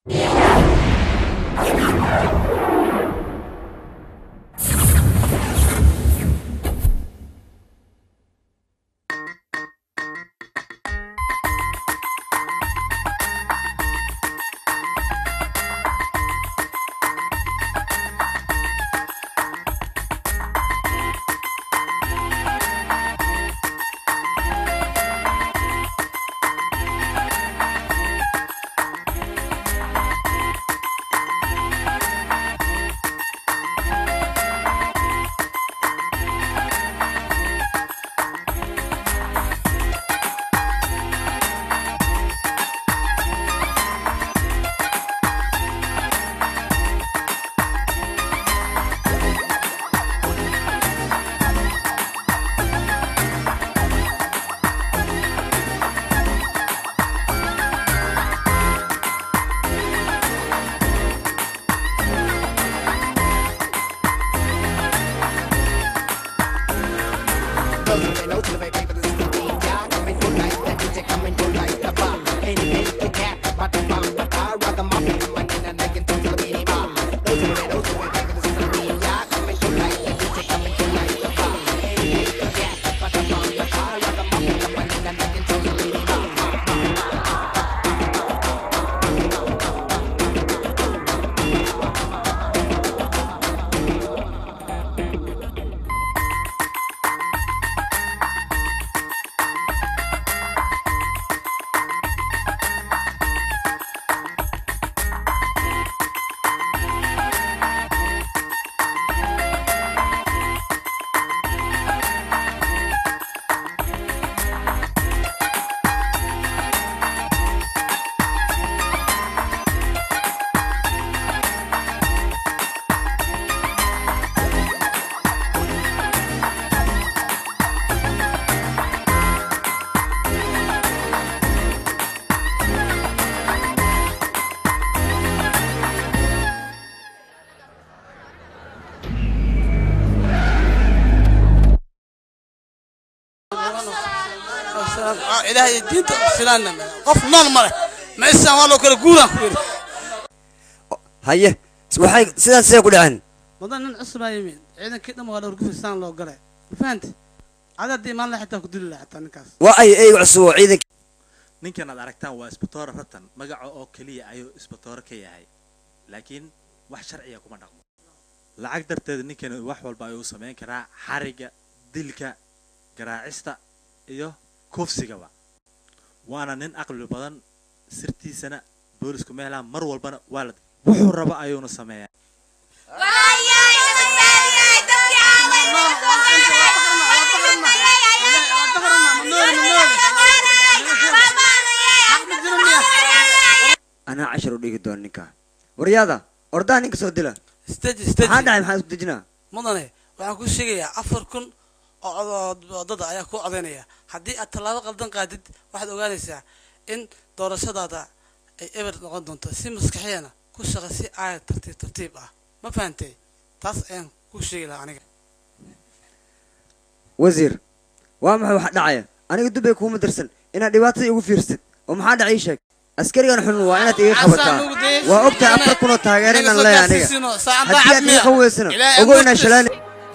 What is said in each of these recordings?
ilaahay diinta filaanna qof nool ma leh ma isaan waa loo kala guuraan ku yidhi haye waxay sidaas siday ku dhaceen wadan nin cusubaa yimid ciidankii dhan waa dhowr gufisaan loo galay ma fahanti cada haddii imaan laha xitaa ku dili laha xitaa ninkaas waa ay eyga cusub oo ciidanka ninkan aad aragtaan waa isbatoore ratan magaca oo keliya ayuu isbatoore ka yahay laakiin wax sharciya kuma dhaqmo lacag darteed ninkan wax walba ayuu samayn karaa xariga dilka garaacista iyo kufsigaba waana nin aqli badan sirtiisana boolisku meelaan mar walbana waa la wuxuu rabo ayuuna sameeyaa anaa cashar u dhigi doona ninka waryaada ordaha ninka soo dila stage maxaa stage dhacay maxaa isku dejinaa mudane waxaan kuu sheegayaa afar kun oo cod- wadada ayaa ku codaynaya haddii aad tallaabo qaldan qaadid waxaad ogaanaysaa in doorashadaada ay eber noqon doonto si maskaxiyana ku shaqa si aaya tartiib tartiib ah ma fahantay taas ayaan kuu sheegi lahaa aniga wasiir waa maxay waxa dhacaya aniga dubbay kuuma dirsan inaad dhibaatada igu fiirsid oo maxaa dhacay ii sheeg askarigan xun waa inaad iga qabataa waa ogtahay afar kunoo taageero inaan leeyahay aniga haddii aad iga qaweysana ogo inaan shalaan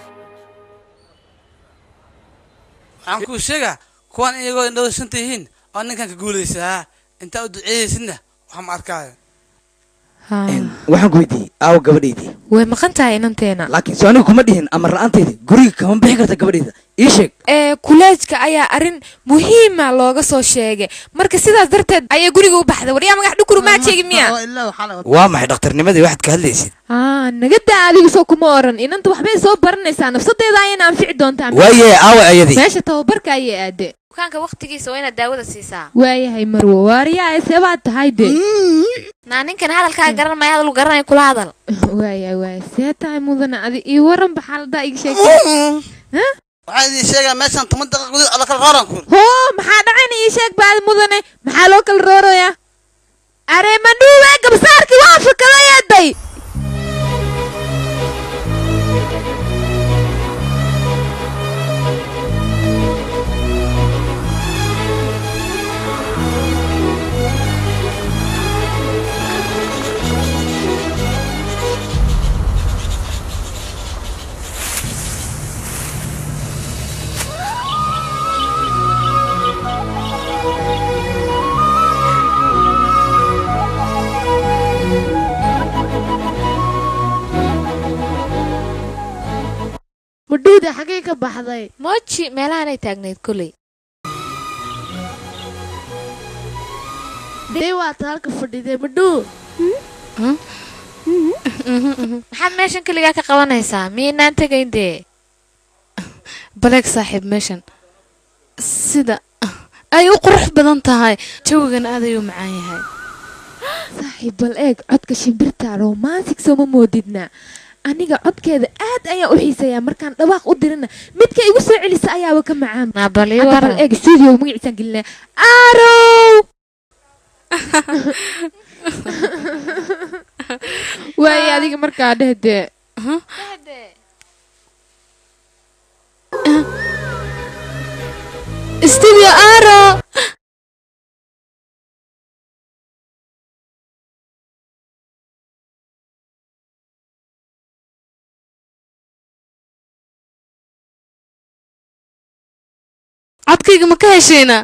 waxaan kuu sheegaa kuwan iyagoo indhada shanta yihiin oo ninkan ka guulaysaa intaa u duceeyeysidna wax ma arkaayo waxaan ku weydiiyey aawo gabadhaydii way maqan tahay inanteena laakiin soo aniga kuma dhihin amar la-aanteydii guriga kama bixi karta gabadhayda ii sheeg ee kuleejka ayaa arrin muhiima looga soo sheegay marka sidaas darteed ayay guriga u baxday waryaa magax dhukuru maa sheegi miya waa maxay dhakhtarnimadii waxaad ka hadlaysid aa nagada adigu soo kuma oran inanta waxbay soo baranaysaa nafsadeeda ayayna anfici doontaa waaye aawe ayadii meesha tababarka ayay aade bukaanka waqtigiisa waa inaad daawada siisaa waayahay marwo waaryaa seebaad tahay de naa ninkan hadalkaa garan maya hadal garanay kula hadal waaya waaya see tahay mudana adi ii waran ba xaalada iga sheeg waxaan idin sheegaa meeshan toban daqiiqa gudahood alla kala rooran ku hoo maxaa dhacayna ii sheeg baad mudane maxaa loo kala rooraya are madhuwe gabsaarkii waa fakadayeeday dee xagee ka baxday moji meelahanay taagnayd koley dee waata halka fadhidee madhuu maxaad meeshan keligaa ka qabanaysaa miyaynaan tegayn dee baleeg saaxiib meeshan sida ay u qurux badan tahay jawigan aad ayuu macaan yahay saaxiib bal eeg codka shimbirta romantic sooma moodidna aniga codkeeda aad ayaan u xiiseeyaa markaan dhawaaq u dirina midka igu soo celisa ayaaba ka macaan naa bal ii hadda bal waran eeg studio magaciisaan gelinaa arow waaye adiga markaa dheh dee studio aro codkayga ma ka heshayna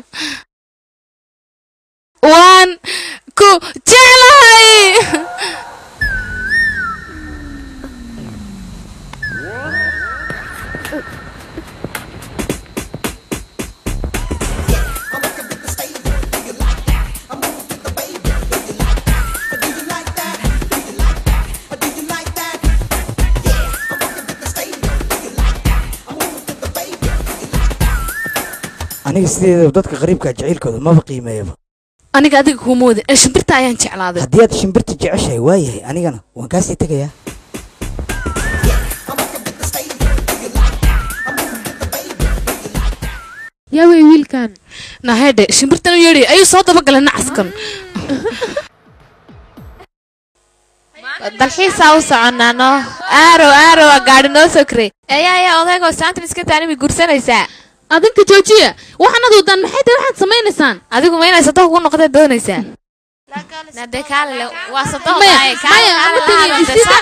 waan ku jeclahay aniga sideedaba dadka qariibka jacaylkooda maba qiimeeyaba aniga adiga kuma wadin ee shimbirta ayaan jeclaaday haddii aad shimbirta jeceshahay waayahay anigana waan kaasii tegayaa yaa wey wiilkan nahedhe shimbirtan u yeedhay ayuu soo dabagalay nacaskan dalxiisaa u soconaano aarow aarow aa gaadhi noo soo kirey ayaa ayaa odaygoo saantan iska taani way gursanaysaa adinka joojiya waxaanad wadaan maxay tahay waxaad samaynaysaan adigu ma inay sadoh kugu noqdee doonaysaa nade kaalile waa sadoh maya maya ama tegin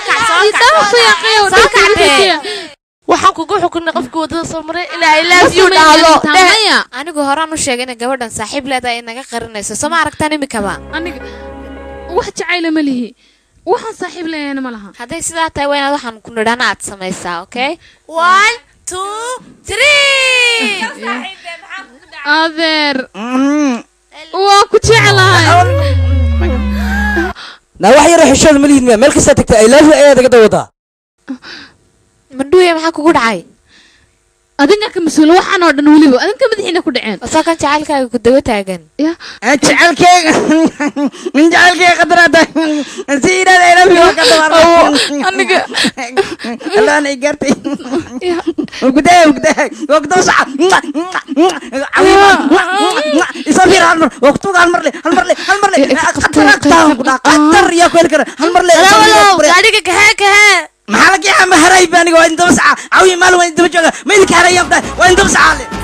soo kacdee waxaan kugu xukunay qofkii wadada soo maray ilaa i Love love you you dhahdo. dhahdo maya anigu horaan u sheegay inay gabadhan saaxiib leedahay ay naga qarinayso soo ma aragtaan imikaba aniga wax jacayla ma lihi waxaan saaxiib leeyahayna ma laha hadday sidaa tahay waa inaad waxaan ku nidhana aad samaysaa okay one two three adeer waa ku jeclahay naa wax yaroo xishooda ma lihid miya meel kastaa tagtay ay laafi ayaad iga dawadaa mandhuuya maxaa kugu dhacay adinka ka mas-uula waxaan oo dhan weliba adinka madaxiina ku dhaceen wasoo kan jacaylkaaga ku daba taagan ya jecelkeyga min jecelkeyga qadaraada si yidhahda ay laafi waa ka dawaar aniga allaan ay gaartay ya وقدام وقدام وقدام صح isoo fiir hal mar waqtuga hal mar le hal mar le hal mar le qatar aqtaan ku dhaa qatar yaa ku heli kara hal mar le gaadhiga kahee kahee maxaa laga yaaba ma haray ba aniga waa in daba saca cawi maalin waa in daba jooga ma idinka harayaan ku dhahay waa in daba saca le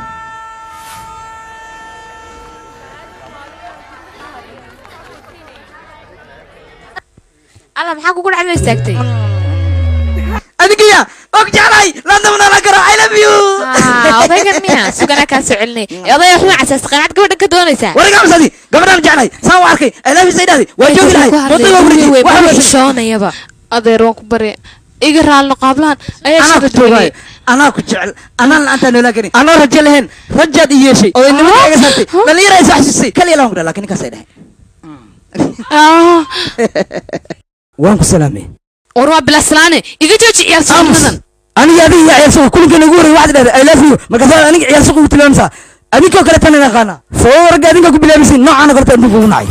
alla maxaa kugu dhacday oo istaagtay adigiya og jeclay laandaba noolaan karo i love you Ah, odaygan miya sugana kaa soo celinay ee odayga waxma casaas qanaad gabadhan ka doonaysaa wariga amsadi gabadhaan jeclay saan u arkay i love you say dhahday waa joogi lahay mootoy waa wareejiyey waa wareejiyey xishoonayaba adeer waan ku barya iga raalno qaablaan ayaa anaa ku shirad joogaayo weynay anaa ku jecel anaan la-aantaa noolaan karin anoo rajo lahayn rajaad i yeeshay oo nimanka iga saartay dhalinyara is waxsusay kaliya lawan ku dhaha lakin ninkaasay dhahay Ah, waan ku salaamay war waa bilaslaane iga jooji ciyaar suuqadan aniga adiga iyo ciyaar suuq kulinka nagu horey waxaad dhahday i love you markaasaa aniga ciyaar suuq ugu tilmaamsaa adinkoo kale tan idin qaana soo warga adinka ku bilaabisin noocaana korta adinku ugu nacay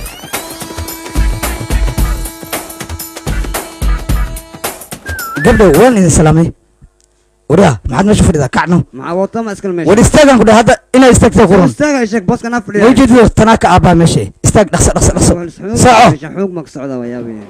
gabdhow waan idin salaamay wariya maxaad meesha fadhidaa kacno maxaa wata ma iskala meesha war istaagaan ku dhahay hadda inaad istaagtaa quran istaaga sheeg booska naa ma fadhiya ujeedido tanaa ka aabaa meesha istaag dhaqso dhaqso dhaqso soco xoog ma ka socda waa yaabaya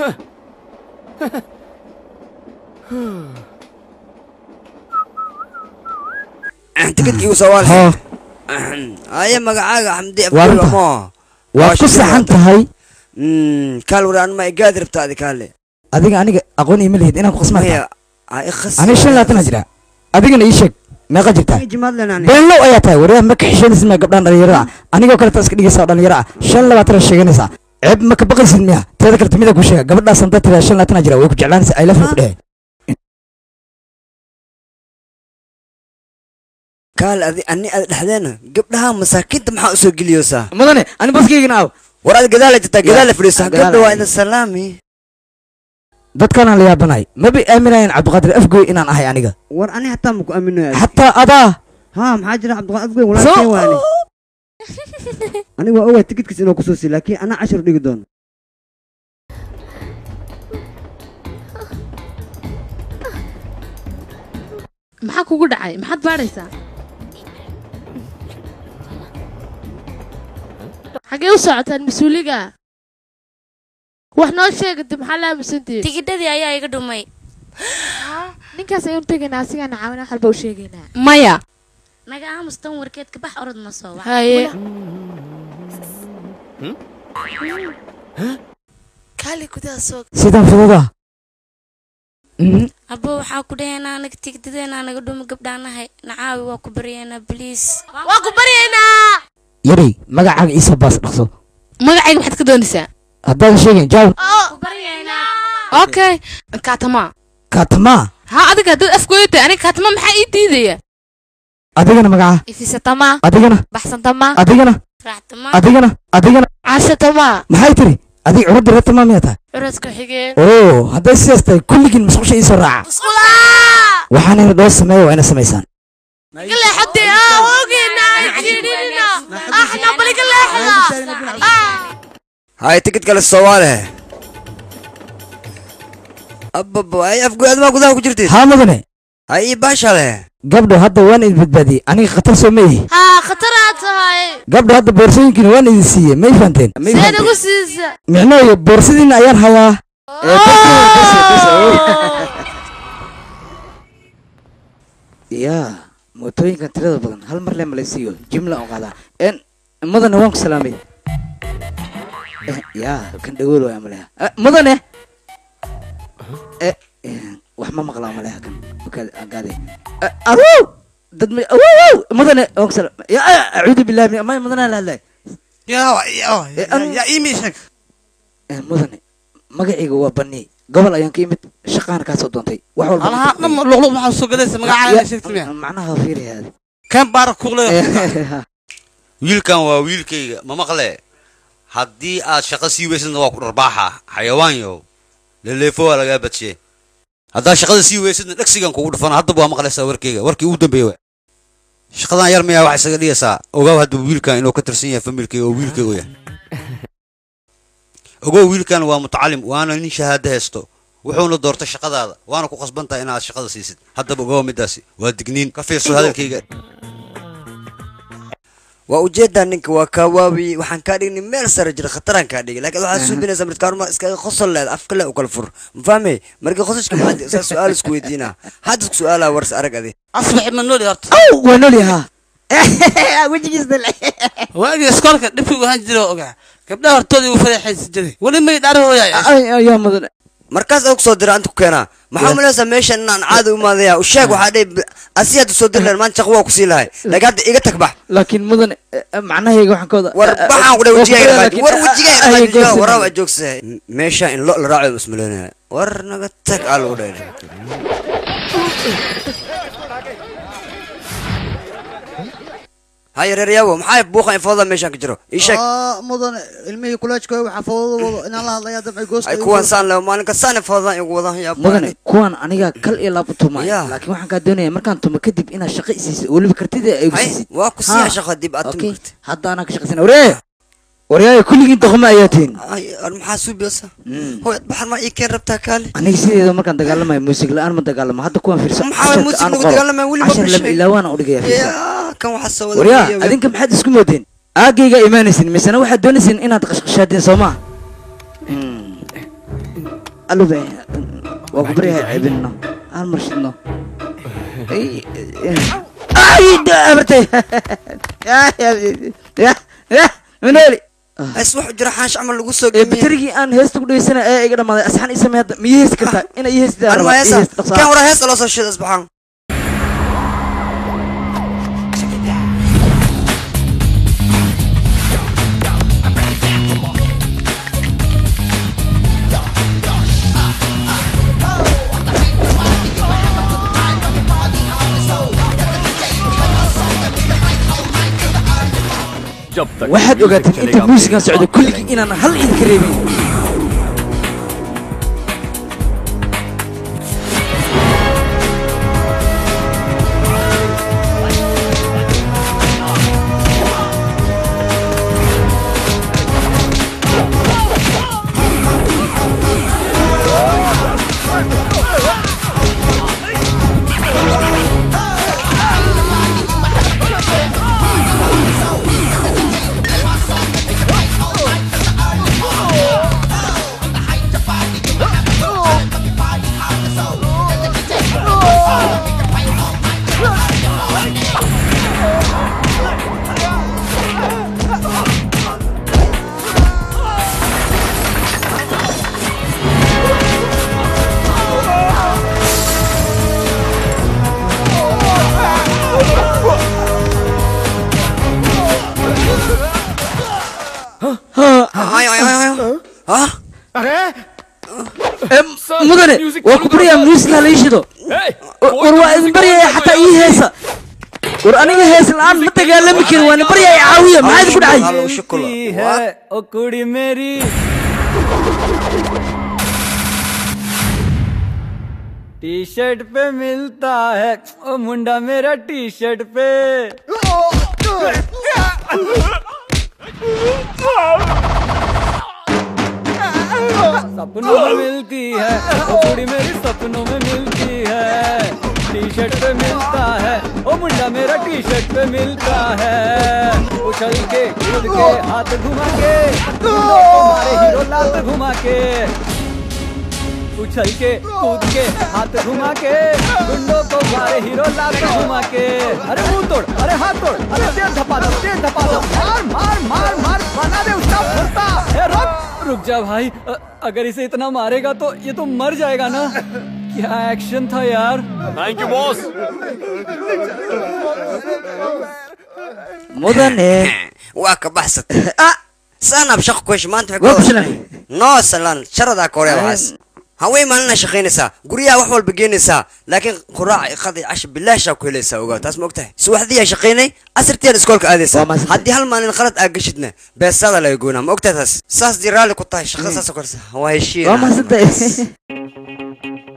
tikidkii u sawaal hoo aye magacaaga xamdi Waa runta. abdulamo waad ku saxan tahay kaal wari anma igaadi rabtaadi kaale adiga aniga aqoon ima lihid inaan ku qasmaa maya ay khas aniga shan labaatan jira adigana ii sheeg meeqa jirtaa jimaad lenani beenlow ayaa tahay waryaa ma ka xishoonaysid miya gabdhaan dhalinyarada ah anigoo kale taa iska dhigaysa oo dhalinyaro ah shan labaatan sheeganaysaa ceeb ma ka baqaysid miya teeda kale timida ku sheega gabadhaas haddaad tiraa shan labaatan jira way ku jeclaanaysa ay lafna ku dhehe kaal adi ani aad dhexdeena gabdhaha masaakiinta maxaa usoo geliyoosaa mudane ani baskaygana aaw war aad gadaala jirtaa gadaala fadhiisa gadaal gabdha waa ay. idin salaami dadkanaan la yaabanahay maba aaminayaan cabdiqaadir afgoy inaan ahay aniga war ani hataa maku aaminayo xataa adaa haa maxaa jira cabdiqaadir afgoy walaalkeen waani aniga waa ogaa tikidkiis inuu kusoo siiy laakiin anaa cashar dhigi doono maxaa kugu dhacay maxaad baadhaysaa xaggee u socotaan mas-uuliga wax noo sheegata maxaa la aamusantihiin tigidhadii ayaa iga dhumay ninkaas ayaan tegaynaa asigaana caawina wax walba u sheegaynaa maya naga aamus tan warkeedka bax orod ma soo wac haye kaali gudaha soo sidaan fududa abo waxaa ku dhahaynaa anaga tigidadeenaa naga dhumi gabdhaanahay nacaawi waa ku baryaynaa bliis waa ku baryaynaa yaray magacaaga iisa baas dhaqso magacayga maxaad ka doonaysaa haddaadan sheegin jaawab ku baryaynaa okay kaatama kaatamaa ha adiga haddaad afgooyo tahay aniga kaatama maxaa ii diidaya adigana magaca ifisatama adigana baxsantama adigana raaxtama adigana adigana caashatama maxay tiri adig curadda reer tamaa miyaa tahay curadka xigeen oo hadday sidaas tahay kulligiin musqusha iisoo raaca waxaan ina dhoo sameeya waa ina samaysaan leexatay aa hoogeenaa jiidhinina axna baliga leexda hay tikid kale soomaale ababa ay afgoy admaa gudaha ku jirtid haa mudane hay ii baasha leh gabdho hadda waan idin badbaadiyey aniga khatar soo ma ihi haa khataraa tahay gabdho hadda boorsooyinkiina waan idin siiyey may fahanteen see nagu siisa micnooyo boorsadiina ayaan hayaa yaa mootooyinkan tirada badan hal mar lee malaysiiyo jimla oo qaadaa en mudane waan ku salaamay Eh, yaa kan dhagool waa maleha Eh, mudane Eh, eh, wax ma maqlaa maleha kan okaad agaade Eh, awow dad ma awow mudane waan ku salaamay ya acuudu billahi min may mudane la hadlay yaa yaa yaa imi sheeg Eh, mudane magacayga waa bani gobol ayaan ka imid shaqaana kaa soo doontay wax walba alaha dham luqluq maxaa soo galaysa magacaaga sheegta miya macnaha fiiriyaad kan baara kuqlay wiilkan waa wiilkayga ma maqle haddii aad shaqo sii weysadna waa ku dharbaaxa xayawaanyo leleefo waa lagaa badshe haddaad shaqada sii weysadna dhegsigan kugu dhufana haddaba waa maqlaysaa warkayga warkii ugu dambeeya wa shaqadan yar miyaa waxay isaga dhigaysaa ogaaw haddaba wiilkan inuu ka tirsan yahay familkayga oo wiilkayga yahay ogow wiilkan waa mutacalim waana nin shahaado haysto wuxuuna doortay shaqadaada waana ku qasban tahay inaad shaqada siisid haddaba ogow middaasi waa digniin ka fiirso hadalkayga waa ujeedaa ninka waa kaa waawi waxaan kaa dhignay meel sare jira khataraan kaa dhigay laakiin waxaad suubinaysaa midkaaruma iskaga qosol leed afka le u kala fur ma fahmay markii qososhka maxaad saa su-aal isku weydiinaa hadda isku su-aalaa wars arag adi asbax ma nooli horta aw waa nool yahaa waagii iskoolka dhibkii wahaan jira oo ogaa gabdhaha hortoodii uu fadeexaysi jiray weli may dhaarahooyaa yaa mudane markaas oo kusoo dira anta ku keenaa maxaa malaysaa meeshan inaan caadi u maadaya u sheeg waxaa dhihi asi hadda soo diri lahayn maanta shaqo waa kusii lahay laakiin hadda iga tag bax laakiin mudane macnahayga waxaan ka wada war waxaan ku dhahay wejigayga laakiin- war wejigayga Ay, dhaqaajiyo goostan. waraa waa joogsahay meesha in lo la raaco ismaleynaya war naga tag aa lagu dhahay haya reer yaabo maxaa buuqan ifooda meeshaan ka jiro ii sheeg mudane ilmihii kuleejkooda waxaa fawdada wado inaan la hadlaya dabcay goosta ay kuwan saan leh maalin kastaan ifoodan igu wadan yaa mudane kuwan aniga kal iyo laab u tumay Ya. laakiin waxaan kaa doonaya markaan tumo kadib inaad shaqo isiisid weliba kartida ay Hay, siisid waa ku siiya Ha. shaqo dib aad Okay. tumi kartid hadda anaa ka shaqaysana waree waryaaya kulligiin doqoma ayaa tihin ay ar maxaa suubiyasa hooy baxar ma ii keen rabtaa kaali aniga sideeda markaan dagaalamayo muusig la-aan ma dagaalamo hadda kuwan fiirso Maxaa waay muusig lagu dagaalamaya? Weli ma cashar lama bishay. ilaawaana udhigaya fiirso yaa kan waxaa soo wada waryaa fiiriya. adinka maxaad isku moodeen aagayga imaanaysin misena waxaad doonaysin inaad qashqashaadeen soo maa alube waa ku baryahay ceebinno aan marshidno ay abartay manooli Is wax jira xaash camal lagu soo ee gemiye batarigii aan heesta ku dhageysana ee iga dhamaaday asxaan ii samee hadda miya heesi kartaa ina ii heestaa arma heesa kan wara heesa loo soo shida isbaxaan Come on, जब तक waxaad music ogaateen inta चलेगा, muusigan मेरे socdo साथ kulligii चलेंगे। inaan hal idinka reebin mudane waa ku baryaa muusiga hala ii shido war waa idin baryaya xataa ii heesa war aniga hees la-aan ma dagaalami karin waa idin baryaya caawiya maxaa idinku dhacay है ओ कुड़ी मेरी T shirt पे मिलता है ओ मुंडा मेरा T shirt पे सपनों में मिलती है ओ कुड़ी मेरी सपनों में मिलती है टी शर्ट पे मिलता है ओ मुंडा मेरा टी शर्ट पे मिलता है उछल के कूद के हाथ घुमा के गुंडों को मारे हीरो लात घुमा के उछल के कूद के हाथ घुमा के गुंडों को मारे हीरो लात घुमा के अरे मुंह तोड़ अरे हाथ तोड़ अरे तेज धपा दो तेज धपा दो मार मार मार मार बना दे उसका फुर्ता ए रुक रुक जा भाई अ- अगर इसे इतना मारेगा तो ये तो मर जाएगा ना क्या एक्शन था यार thank you boss mudane waa ka baxsatay saanab shaqo ku hesha maanta Waa ku waxay shilay. noo salaan sharadaa ka horeya waxaas haween maalina shaqaynaysaa guryaha wax walba geenaysaa laakiin quraac iqada iyo casha bilaashaa ku helaysaa ogaa taas ma ogtahay subaxdiyaa shaqaynay asirtiyan iskoolka aadaysaa haddii hal maalin qalad aa gashidna beesada laga goynaa ma ogtahay taas saas dii raalli ku tahay shaqada saas korsa waa heshiin waa mahadsantahay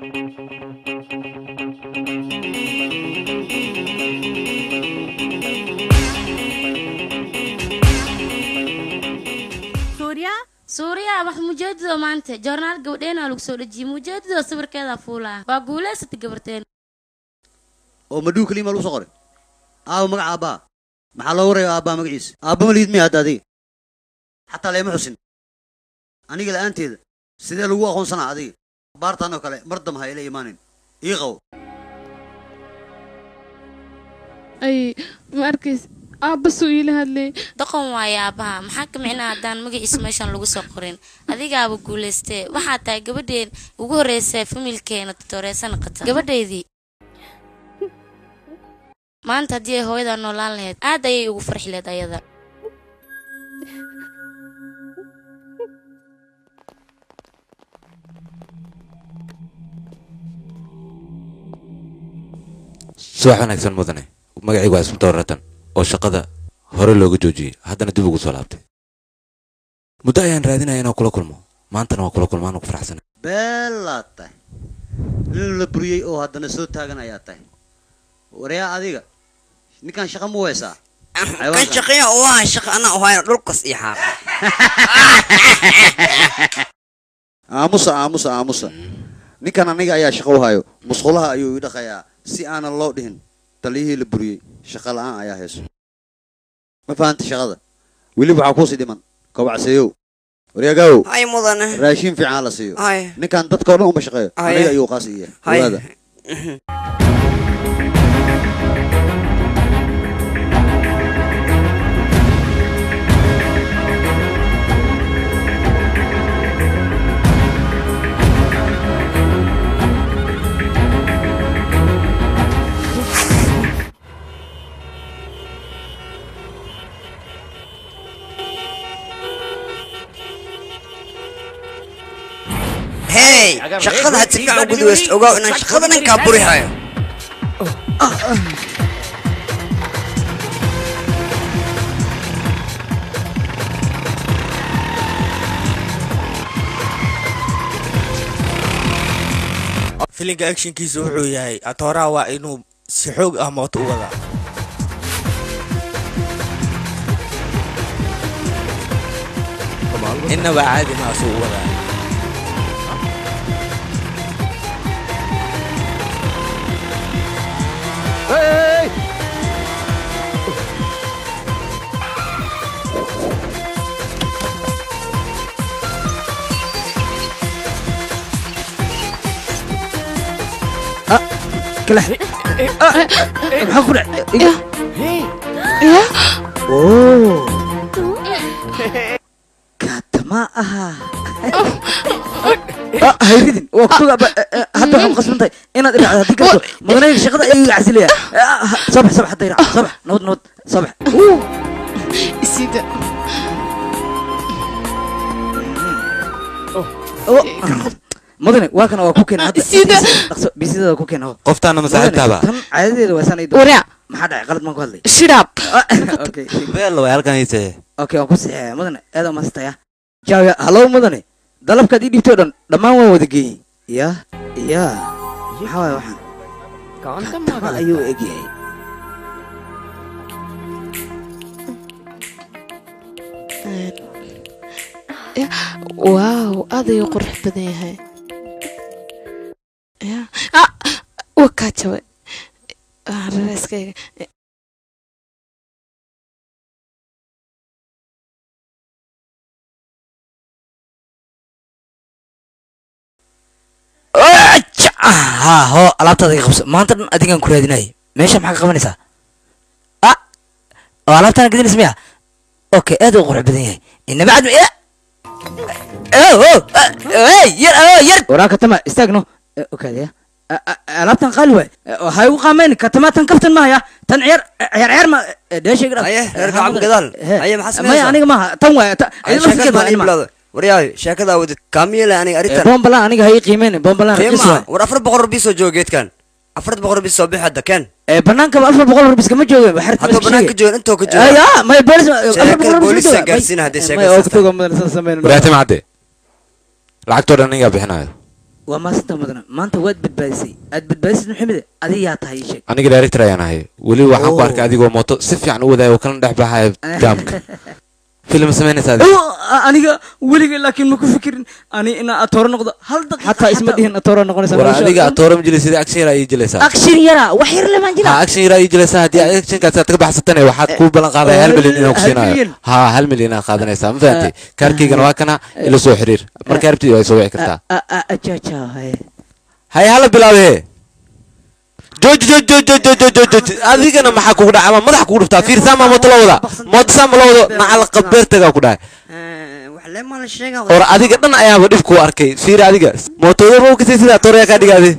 suuriya suuriya wax mujeedido maanta joornaal gabadheena lagu soo dhejiyey mujeedido sawirkeeda fuulaa waa guulaysatay gabarteen oo madhuu keliima lagu soo qoray aaba magaca aabbaa maxaa loo waraya aabbaa magaciisa aabba ma liid miya hadda adiga xataa leema xusin aniga la'aanteeda sidee lagu aqoonsanaa adiga baartaan oo kale mar dam ha ila imaanin ii qabo ay ma arkays aabba suu iila hadlay doqon waaye aabbaha maxaa ka micnaa haddaan magaciisa meeshan lagu soo qorin adigaaba guulaystee waxaa tahay gabadheen ugu horreysa familkeena tutoreesa noqota gabadheydii maanta haddii ay hooyadaa noolaan lahayd aad ayay ugu farxi lahayd ayada subax wanaagsan mudane magacaygu waa isbitoor ratan oo shaqada hore looga joojiyey haddana dib ugu soo laabtay muddo ayaan raadinaya inaan kula kulmo maantana waa kula kulmaan ugu faraxsana beelaad tahay nin la buriyey oo haddana soo taagan ayaa tahay waryaa adiga ninkan shaqa ma weysaa kan shaqeeya oo ah shaqa anaa ohayna dhulkas iyo xaaqa aamusa aamusa aamusa ninkan aniga ayaa shaqo u hayo musqulaha ayuu ii dhaqayaa si aanan loo dhihin taliyihii la buriyey shaqa la'aan ayaa hayso ma fahanta shaqada weli waxaa kuusii dhiman kobacseeyow waryagaawow hay mudane raashin fiican ha la siiyo hay ninkan dadka oo dhan uma shaqeeyo Haye. aniga ayuu qaas iya hay ogaada hey shaqada had si fiican u gudweysto ogaaw inaan shaqada ninkaa buri hayo filinka actionkiisa wuxuu yahay atooraha waa inuu si xoog ah mooto u wadaa innaba caadi maasuu u wadaa Hey! kala xiri maxaa ku dhacay ya oo katama aha Ah, hayridin waa kutuga ba- eh, eh, hadda waxaad qasban tahay inaad iracdo haddii kasto mudanayga shaqada ayuu iga casilaya soo bax soo bax hadda irac soo bax nabad nabad soo bax isida Oh, mudane waa kana waa ku keena hadda Sida. dhaqso bisidada ku keena qoftaana masaaxiibtaaba tan caadadeeda waa sanay Waraa. maxaa dhacay qalad maan ku hadlay shidhaab okay beel way halkan hiise okay waan ku saxeeya mudane aad waa maastaya jaaga hallow mudane dalabkaad ii dhibtay oo dhan dhammaan waan wada geeyey ya ya maxaa waay waxaan katama ayuu egyahay Ya, waaw aad ayuu qurux badan yahay ya ah waa kaa jabay Ah, rareyskayga ha ho alaabtaada iga qabso maanta dhan adigaan ku raadinayay meesha maxaa ka qabanaysaa ah oo alaabtaana gadinaysa miya okay aad u qurux badan yahay inaba cad ya oh oh hey yar oh yar waraa katama istaagno Eh, okaadaya A- a- alaabtan qaali waay waxay ugu qaameen katama tan kaftan mahaya tan ciyaar ciyaar ciyaar ma dheeshayga dhab Aye, reer Kacab gadaal. Aye, maxaa maya sameynaysaa? aniga maaha tan waay ta- iyada laftirkeeda waa ilma. waryahay sheekada wadid kaamiyela aniga Eh, aritan boombalaan aniga ha ii qiimeen boombalaan raqiis qiima waay war afar boqol rubi soo jooga geedkan afar boqol rubi soo bixi hadda keen Eh, bannaankaba afar boqol rubis kama joogeen waxaa Hadduu bannaanka joogan, intoo ka jooga. ya maya boolis afar Sheekada boqol rubis booliska ma jooga. gaarsiina haddii May- sheekada maya oo saxda. kutuga mudan san sameyn waraati macadde lacagtoo dhan anigaa bixinayo waa maasanta mudana maanta waad badbaadisay aad badbaadisid maxamede adigaa tahay ii sheeg aniga director ayaan ahay weli waxaan ku Oh. arkay adigoo mooto si fiican u wadaayo oo kala dhex baxaya jaamka filim samaynaysa adi Oo, a- aniga weligay laakiin ma ku fikirin ani inaa atooro noqdo hal daqiiqa xataa isma dhihin atooro noqonaysa war adiga atoora ma jiray sidii action yaraa ii jilaysaa action yara wax yar lemaan jira ha action yaraa ii jilaysaa haddii actionkaas aad ka baxsatane waxaad kuu ballan qaadaya hal milyan inaan ku hal siinayo milyan? ha hal milyan inaad qaadanaysaa ma fahantay kaarkaygana waa kana ila soo xiriir markaa rabtid waa soo wici kartaa ajaja haye hay hala bilaabe jooji jooji jooji jooji jooji jooji jooji adigana maxaa kugu dhacay ama madaxa kugu dhuftaa fiirsaa maa mooto la wada mooto saa ma la wado macal qabeertagaa ku dhahay wax leemaa la sheegaa or adiga dhan ayaaba dhib ku arkay fiiri adiga mootooda ma kasay sidaa tooraya kaa dhigaade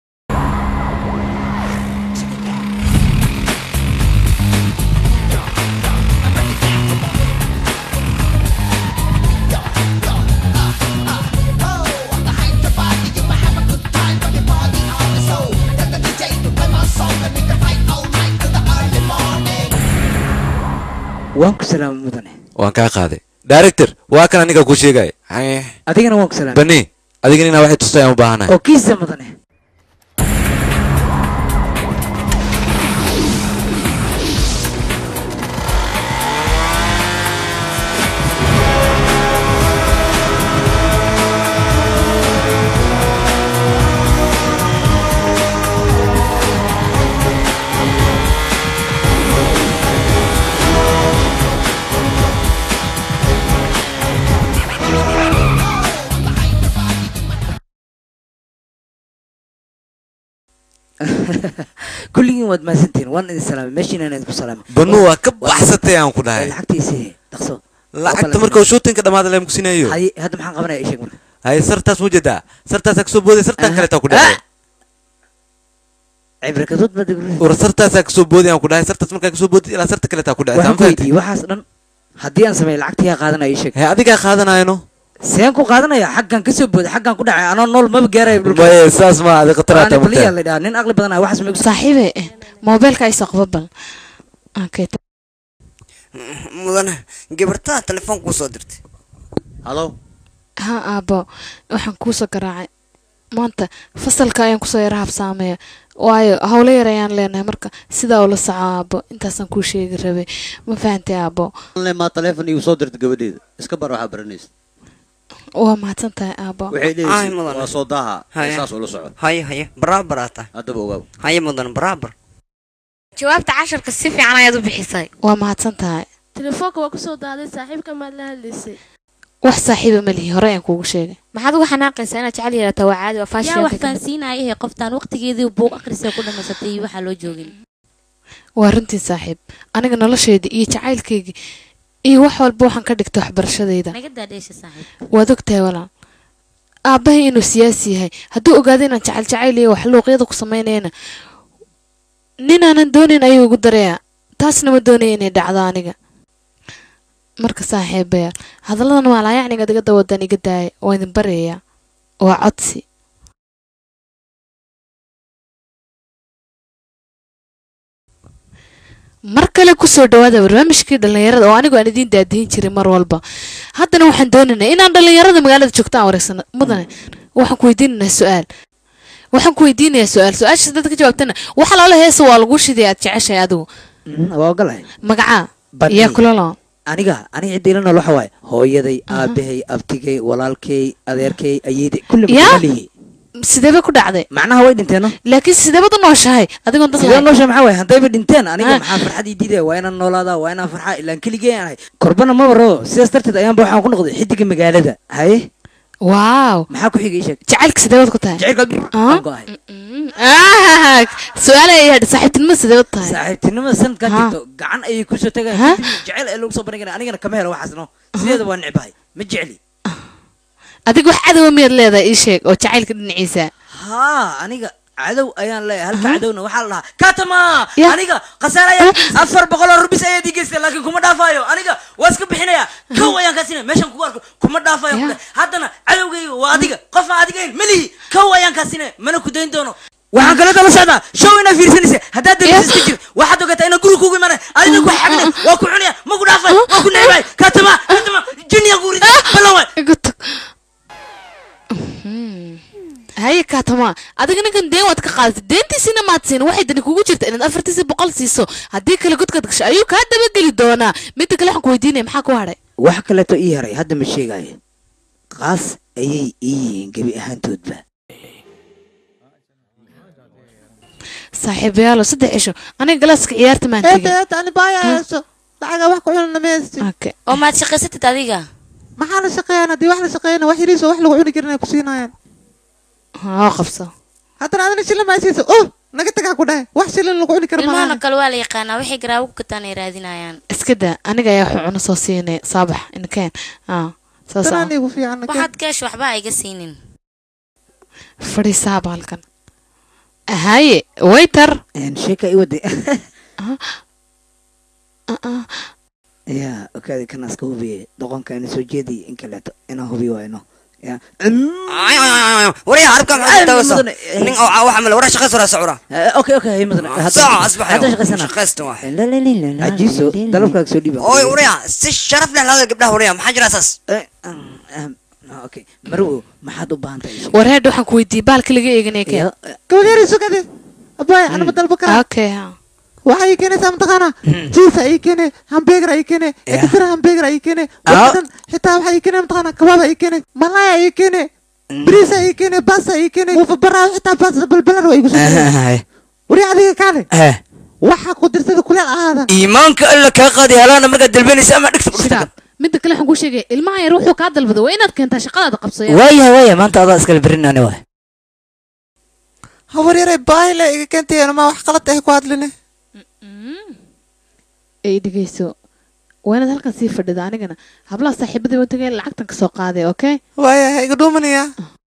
waan ku salaamay mudane waan kaa qaaday director waa kan aniga ku sheegay adigana waan ku salaamay bani adigana inaa waxay tustayaan u baahanahay oo kiisa mudane kulligiin waad mahadsantihiin waan idin salaamay meeshiina inaan idinku salaamay banu waa ka baxsatay aan ku dhahay lacagtiisii dhaqso lacagta markuu shootinka dhamaada leen kusinayo haye hadda maxaan qabanaya ii sheeg marka hay sartaas mu jedaa sartaasaa kasoo booday sartaan kaleetaa ku dhacay cibrakadood baad igu war sartaasaa kasoo booday aan ku dhahay sartaas markaa kasoo boodid ilaa sarta kaleetaa ku dhacay waxaan ku weydiiyey waxaas dhan haddii aan sameeyo lacagtii yaa qaadanaya ii sheeg he adigaa qaadanayno seen ku qaadanaya xaggan kasoo booday xaggan ku dhacay anoo nool maba gaarayo dhulka maye saas ma adi khataraata Ani baliyaa la dhahaa nin aqli badan ah waxaas ma igu saaxiibe eh, moobeelka isoo qaba bal Okay, ta- mudane gabartaa telefoon kuu soo dirtay halo ha aabo waxaan kuusoo garaacay maanta fasalka ayaan kusoo yara habsaameeya waayo howlo yar ayaan leenahay marka sidaa ula soco aabo intaasaan kuu sheegi rabay ma fahantay aabo le maa taleefon igu soo dirta gabadheeda iska bar waxaa baranaysa waa mahadsan tahay aabo waxay Ay, leeyihiin mudan. waa soo daaha Haya. saas ula socod haye haye baraabar aa tahay haddaba ogaaw haye mudan baraabar jawaabta casharka si fiican ayaad u bixisay waa mahadsan tahay telefoonka waa kusoo daaday saaxiibka maad la hadlaysay wax saaxiiba ma lihi hore ayaan kuugu sheegay maxaad uga xanaaqaysaa inaad jecel yeelataa waa caadi waa yaa wax faashion fahansiinaya ehe qoftaan waqtigeedii buuq akhrisay ku dhamaysatay iyo waxaa loo joogin waa runtii saaxiib aniga nolosheedii iyo jacaylkaygii iyo wax walba waxaan ka dhigta waxbarashadayda naga daadheesha saaxiib waad ogtahay walaal aabbahay inuu siyaasi yahay hadduu ogaado inaan jacayl jacayl iyo wax luuqyada ku samaynayna ninaanan doonayn ayuu igu darayaa taasna ma doonaya inay dhacdo aniga marka saaxiibayaal hadalladan maalaayacniga diga dawadan iga daaya waa idin baryayaa waa codsi mar kale kusoo dhawaada barnaamijkii dhallinyarada oo anigu aan idiin daadihin jiray mar walba haddana waxaan doonaynaa inaan dhallinyarada magaalada joogta aan wareegsano mudane waxaan ku weydiinaynaa su-aal waxaan ku weydiinayaa su-aal su-aashaas dad ka jawaabtana waxa loola heesa waa lagu shiday aad jeceshahay adigu waa ogolahay magacaa Bani. yaa kula loo aniga aniga cidda ila nool waxa waaye hooyaday aabahay abtigay walaalkay adeerkay ayeeday kulli Yaa? maalihi sideeba ku dhacday macnaha way dhinteeno laakiin sideebad u nooshahay adigoon dad sidee lahayn. noosha maxaa waaye haddayba dhinteen aniga Ah. maxaa farxad ii diidaya waa inaan noolaadaa waa inaan farxaa ilaan keligee aan ahay korbana maba rabo sidaas darteed ayaanba waxaan ku noqday xidiga magaalada haye waaw maxaa ku xigay sheeg jacaylka sideebad ku tahay jacaylka Ah? go-ahay Ah, su-aal ayay hadhi saaxiibtinimo sideebad tahay saaxiibtinimada sanadkan Ha. jirto gacan ayay kusoo Ha? tagayaan jecel ee lagu soo bandhigana anigana kama helo waxaasno sideeda waa necbahay ma jecli adiga wax cadowa miyaad leedahay ii sheeg oo jacaylka dhinaciisa haa aniga cadow ayaan leeyahay halka cadowna waxaa la dhahaa katama Ya. aniga khasaare ayaa afar boqol oo rubis ayaad ii geystay laakiin kuma dhaafayo aniga waa iska bixinaya kow ayaan kaa siinaya meeshan kugu arko kuma dhaafayo Ya. kule haddana cadowgayga waa adiga qof aan adigayn melihi kow ayaan kaa siinaya mana ku dayn doono waxaan kala daba socdaa show inaa fiirsanaysa haddaad dambisa iska jir waxaad ogataa inaan guri kugu imanay adina ku xagnay waa ku cunaya ma ku dhaafay waa ku necbay katama katama jiniya ku rida balan waay igu tag haye kaatama adiga ninkan deen waad ka qaadatay deentiisina maad siin waxay dani kugu jirta inaad afartiisi boqol siiso haddii kale godkaad gasho ayuu kaa dabageli doonaa midda kale waxaan ku weydiinaya maxaa ku hadhay wax kaleeto ii haray hadda ma sheegayo qaas ayay ii yihiin gebi ahaantoodba saaxiibayaalo saddex cisho aniga galaaska ciyaarta maan tegin ani baaya hayso lacaga wax ku cunana ma haysti Okay. oo maad shaqaysatid adiga maxaa la shaqeeyaan haddii wax la shaqeeyana wax yariiso wax lagu cuni karin ay ku siinayaan haa qabso haddana adina shilin ma haysiisa oh naga tagaa ku dhahay wax shilin lagu cuni karo ilmahana malaha kale waa la yaqaanaa waxay garaawo ku gataan ay raadinayaan iska daa aniga ayaa wuxuu cuno soo siinay saabax inkeen aa saas tanaan ah igu fiican waxaad keesh waxba ha iga siinin fadhiisaaba halkan haye waiter sheeka i waday Ah, ah. ya okaadi kana iska hubiye doqonka ina soo jeediy in kaleeto inaan hubi wayno ya waryaa harabka maxaa tawasa nin oo waxa male waraa shaqayso raa socura okay okay hay madana saaco asbaxayo hadda shaqaysana shaqaysta waa ajiiso dalabkaaga soo dhiiba ooy waryaa si sharaf leh lahada gabdhaha waryaa maxaa jira saas okay marwo maxaad u baahan tahay war heedha waxaan ku weydiiyey baalka laga eeganaya keen gabadh yari sugade abaya anama dalba karaa okay ha waxaa ii keenaysaa mataqaana jiisa ii keene hambeegar ii keene ekatira hambeegar ii keene waxadan xitaa waxaa ii keene mataqaana kabaaba ii keene malaya ii keene bariisa ii keene basa ii keene muufa baraa xitaa basa balbalar waa igu soo wari adiga kaale waxaa ku dirsada kuleel ahaada iimaanka alla kaa qaadi halaana markaad dalbanaysa ama dhigta sidaad midda kale waxaan kuu sheegaya ilmaha yar wuxuu kaa dalbada waa inaad keentaa shaqadaada qabsaya waaya waaya maanta adaa iskala berinani waay hawar yaray baahile iga keentayeen ma wax qalad ah ku hadline ay dhegeyso waa inaad halkan sii fadhida anigana hablaha saaxiibadii waan tagay lacagtan kasoo qaaday okay waaya ha iga dhuumanaya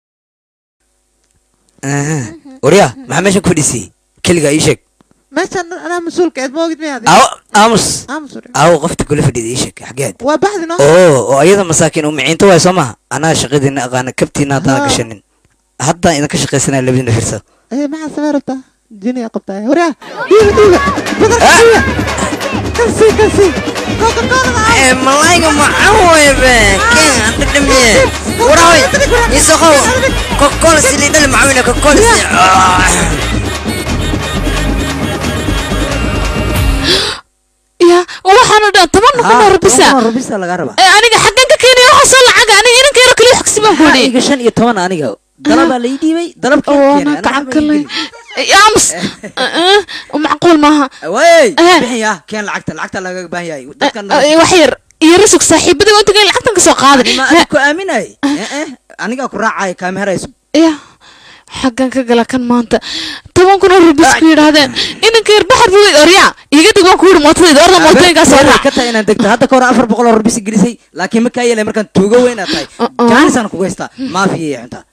waryaa maxaa meeshan ku fadhiisay keligaa ii sheeg meeshaan anaa mas-uulka eed moogid miyaad aw aamus aamus wari. aw qofta kula fadhida ii sheeg xageed waa baxdi no oo oo ayada masaakiin u miciinta waay soo maha anaa shaqadiina aqaana kabtiina haddana Haa. gashanin haddaan idinka shaqaysanaya labadiina fiirsada ee maxaa samee rabtaa jiniya qabtaa waryaa dhiiba dhiiba badarka dhiiba kasi kasi Eh, malayga macaan waye be ken anta dhamiye warahoy isaqo kokola sili dhali macawina kokola si ya waxaanu dhan toban kun oo rubisa rubisa lagaa rabaa Eh, aniga xaggan ka keenaya waxaa soo lacaga aniga inanka yaro kaliya xogsi baan ku Maxaa idhi iga shan iyo toban aniga dalabaa la ii dhiibay dalabkii oo keenay, anaa anaa gacan waxba ii kale gelin. aamus macquul maaha wey bixin yaa keen lacagta lacagta lagaga baahan yahay dadkan Eh, wax yar iyo rasug saaxiibada waa tagay lacagtan ka soo qaaday ma adig ku aaminay anigaa ku raacaya kaameherayso ya xaggan ka gala kan maanta toban kun oo rubis ku yidhaahdeen inanka yar baxar buu orya iga dig waan ku yidhi mootadayda orda mootooyinkaa soo raac ka tahay inaan degto hadda kahor afar boqol oo rubis gelisay laakiin ma kaa yeelay markaan tuugo weyn aad tahay jaanisaan kugu haystaa maafiya iyo xuntaa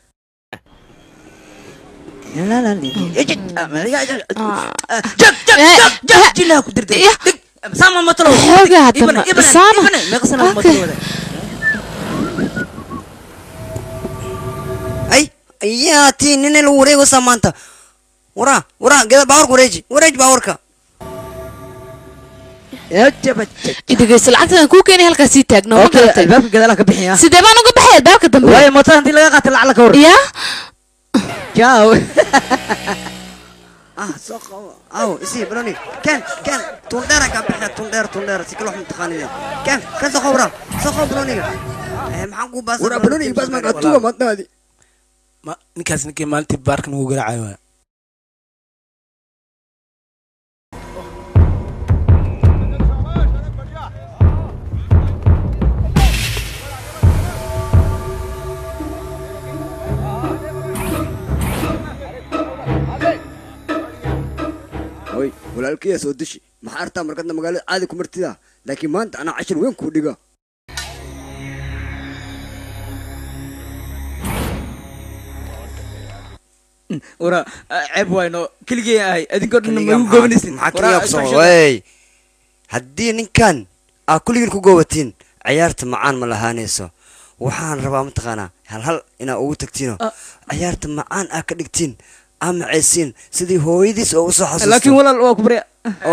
jilaha ku dirtay sama matalo Xoogaa hadda ma- saana. meeqasana Okay. matalo ay ayaa tii nina lagu wareegaysaa maanta waraa waraa geda baawarka wareeji wareeji baawarka idhegeyso lacagtadan kuu keenay halkaas sii taagno ma Okay, garatay albaabka gadaalaha ka bixin yaa sidee baan uga baxay albaabka dambe waayo mootada haddii laga qaata lacag la ka hor ya jaaw ah soo qabo aw isii baroni ken ken tundheera kaa bixiya tundheer tundheer si kale wax mataqaanide ken ken soo qabo waraa soo qabo baroniga Eh, maxaan kuu baasa Waraa, baroni iyo baas maan atuga maadnaadi ma ninkaas ninkii maalintii baarka nagu garaacayo waa hoy walaalkaya soo deshi maxaa artaa markadna magaalada caadi ku martida laakiin maanta anaa cashir weyn kuu dhiga wara ceeb wayno keligeen ahay adinkoo dhan Kaligaa magu maxaa- gobanaysin maxaa kaligaa ku soo wey haddii ninkan aa kulligiin ku goobatiin ciyaarta macaan ma lahaanayso waxaan rabaa mataqaanaa hal hal inaa ugu tagtiino ciyaarta macaan aa ka dhigtiin aa macaysiin sidii hooyadiis oo usoo xasuusto laakiin walaal waa ku barya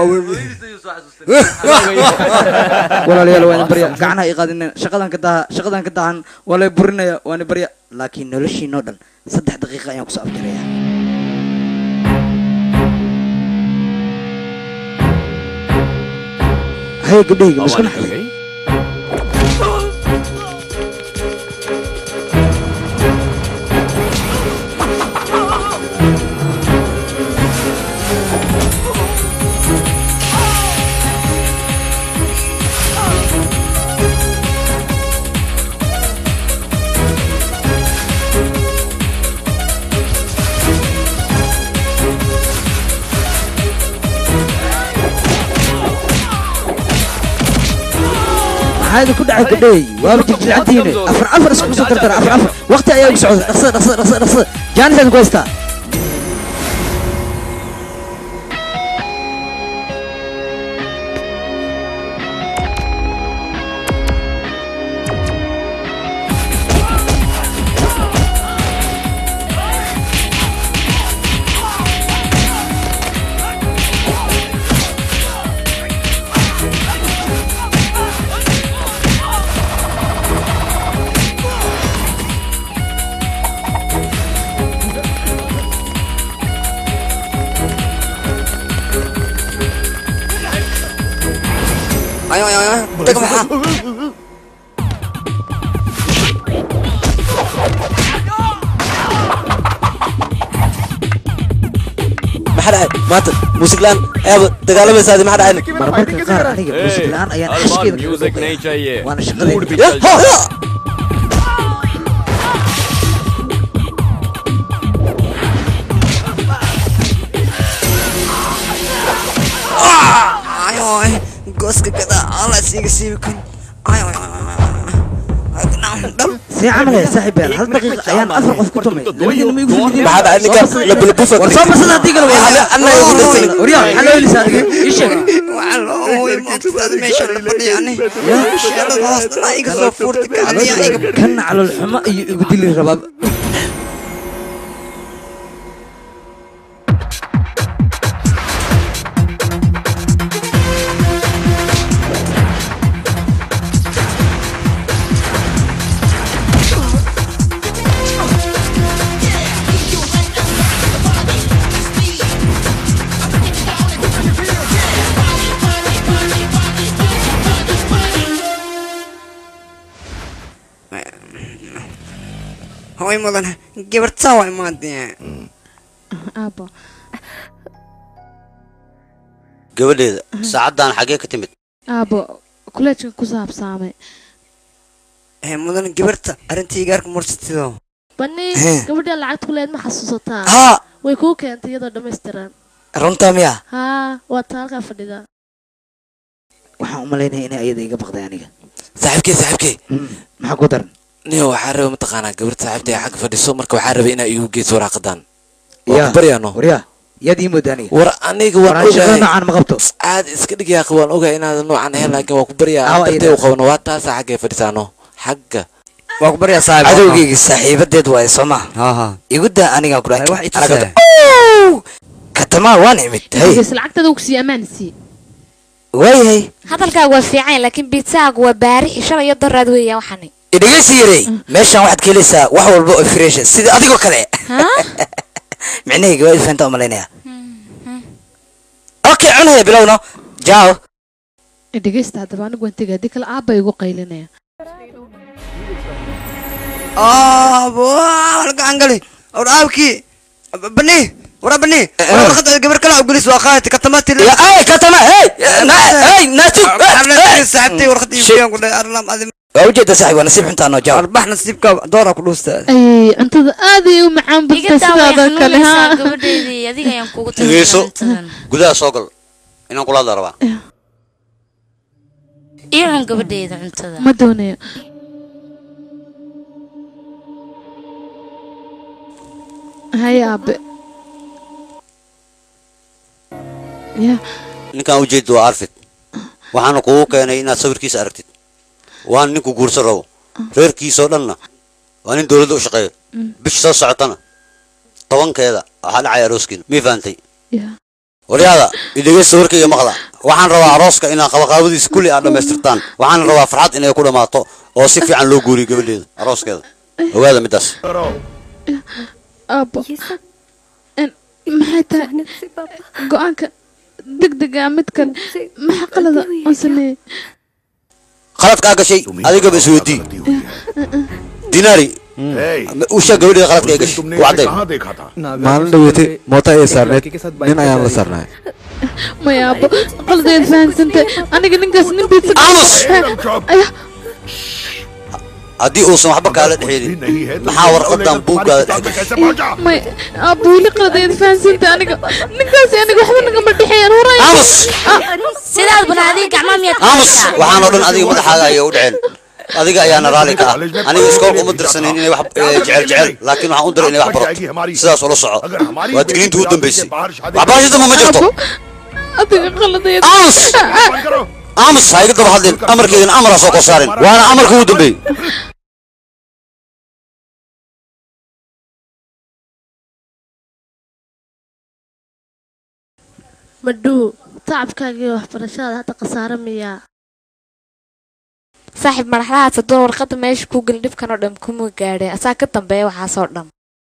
walaalayaal waa idin barya gacanaha ii qaadineen shaqadan ka daha shaqadan ka dahan waa lay burinaya waana barya laakiin noloshiinoo dhan saddex daqiiqa ayaan kusoo afjaraya haye gabdhahayga masku naxday maxaa idin ku dhacay gabdhahay waaba jigjilcantihiine afar afar isku soo dardara afar afar waqti ayaa igu socda dhaqsada dhaqsada dhaqsada dhaqsada jaanis idin ku haystaa ayo ayo ayo tag maxaa maxaa dhacay maanta muusig la'aan ayaaba dagaalamaysaadi maxaa dhacay marmarka qaar aniga muusig la'aan ayaan cashkeeda kaga music baqaya. नहीं चाहिए waana mood भी shaqadeeda चल जाए ayo ay gooska gadaa ala siiga siibi kan ayo dhal see camal eh saaxiibyaal hal daqiiqa ayaan afar qof ku tumay labadiina ma igu fidin maxaa dhacay ninka labulabufa war soo basada haddii kale waa anna igu dhasay waryaa maxaa loo helisaa adiga ii sheeg waxaa loo ooyay mootadaada meesha la fadhiya ani sheelada hoos dhanaa iga soo fuurta kaadiya iga kana calool xumo iyo igu dili rabaa way mudan gabartaa waa imaadee aabo gabadheeda saacaddan xaggee ka timid aabo kuleejkan ku saabsaamay ee mudan gabarta arrintii gaarka mursatido bani Hee. gabadha lacagta kuleed ma xasuusataa haa way kuu keentay iyadoo dhammaystiran runtaa miya haa waa taa halkaa fadhida waxaan u malaynaya inay ayada iga baqday aniga saaxiibkey saaxiibkey maxaa ku daran niyo waxaa raba mataqaanaa gabarta saaxiibtay xagga fadhiso marka waxaa rabay inaa iigu geyso waraaqadan Ya. waa ku baryaano waryaa yaad ii mooda aniga war aniga waan War aan shaqada ogahay noocaan ma qabto caad iska dhigyaa waan ogahay inaadan noocan ahayn laakiin waa ku baryaa Aawa dartee iyada. u qabano waa taasaa xaggay fadhisaano xagga waa ku baryaa saaxiib cadowgeyga saaxiibadeed waaye soo ma haa haa igu daa anigaa ku wax i dhahay tusaya katamaa waan imid hay Gees lacagtada uu sii ammaan sii waayahay hadalkaagu waa fiican laakiin biitsaagu waa baarixi shalay iyo daraad weeyaan waxani idhegeysi yarey meeshaan waxaad ka helaysaa wax walba oo fresha sida adigoo kale micnahayga waa ifanta u malaynaya okay cunaya bilowno jaaw dhegeysta haddaba anigu waan tegay haddii kale aabba igu qaylinaya aabo halkaan gali or aabkii bani wara bani warqada gabar kale ugelis waa qaadati katamaati ay katama hey hey naasib saaxibtay warqad iibiyaan ku dhahay arlam adim waa ujeeda saaxib waa nasiib xuntaa noo jaaw arbax nasiibka doora ku dhuusta ay cuntada aad ay u macaan iga badtay daa way sidaada kale xanuunaysaa ha gabadheedii adiga ayaan kugu dhegeyso cuntadan gudaha soo gal inaan kula hadla rabaa iyo cun gabadheeda cuntada ma doonayo hay aabe ya ninkaan ujeedda waa arfid waxaana kugu keenay inaad sawirkiisa aragtid waana ninku guursan rabo reerkiisoo dhanna waa nin dowladda u shaqeeyo bisha soo socotana tobankeeda waxaa dhacaya arooskiina mii fahantay ya waryaada idhegeysta warkayga maqla waxaan rabaa arooska inaad qabaqaabadiisa kulli aad dhammaystirtaan waxaan rabaa farxad inay ku dhammaato oo si fiican loo guuriyo gabadheeda arooskeeda ogaada middaas aabbo En- maxay tahay go-aanka degdega midkan maxaa qalada aan sameeyey qaladkaa gashay adigaba isweydii dinaari ushaa gabadheeda qaladka ay gashay u cadday maalin dhaweetay mooto ayay saarneyd nin ayaan la saarnay maya aabbo qaladayd fahansantay aniga ninkaas nin biidsa aya haddii uusan waxba kaala dhexeelin maxaa warqadan buuggaada dhex gashay may aabbo weli qaladayd fahansantay aniga ninkaas aniga waxba nagama dhexeeyaan horay sidaad bana adiga gacmaa miyaad aamus waxaan oo dhan adiga madaxaaga ayay u dhaceen adiga ayaana raalli ka ah aniga iskoolka uma dirsanin inay wax eh, jecel jecel laakiin waxaan u diray inay wax barato sidaas ula soco waa digniinta ugu dambaysay waxbarasho damba ma jirto adiga qaladayd aamus aamus ha iga daba hadlin amarkeedana amar ha soo kor saarin waana amarka ugu dambeeyey madhuu tacabkaaga iyo waxbarashadaada hadda khasaare miyaa saaxiib madaxdahaas hadduu warqadda meesha kuu gelin dhibkan oo dhan kuma gaadhay asaa ka dambeeya waxaasoo dhan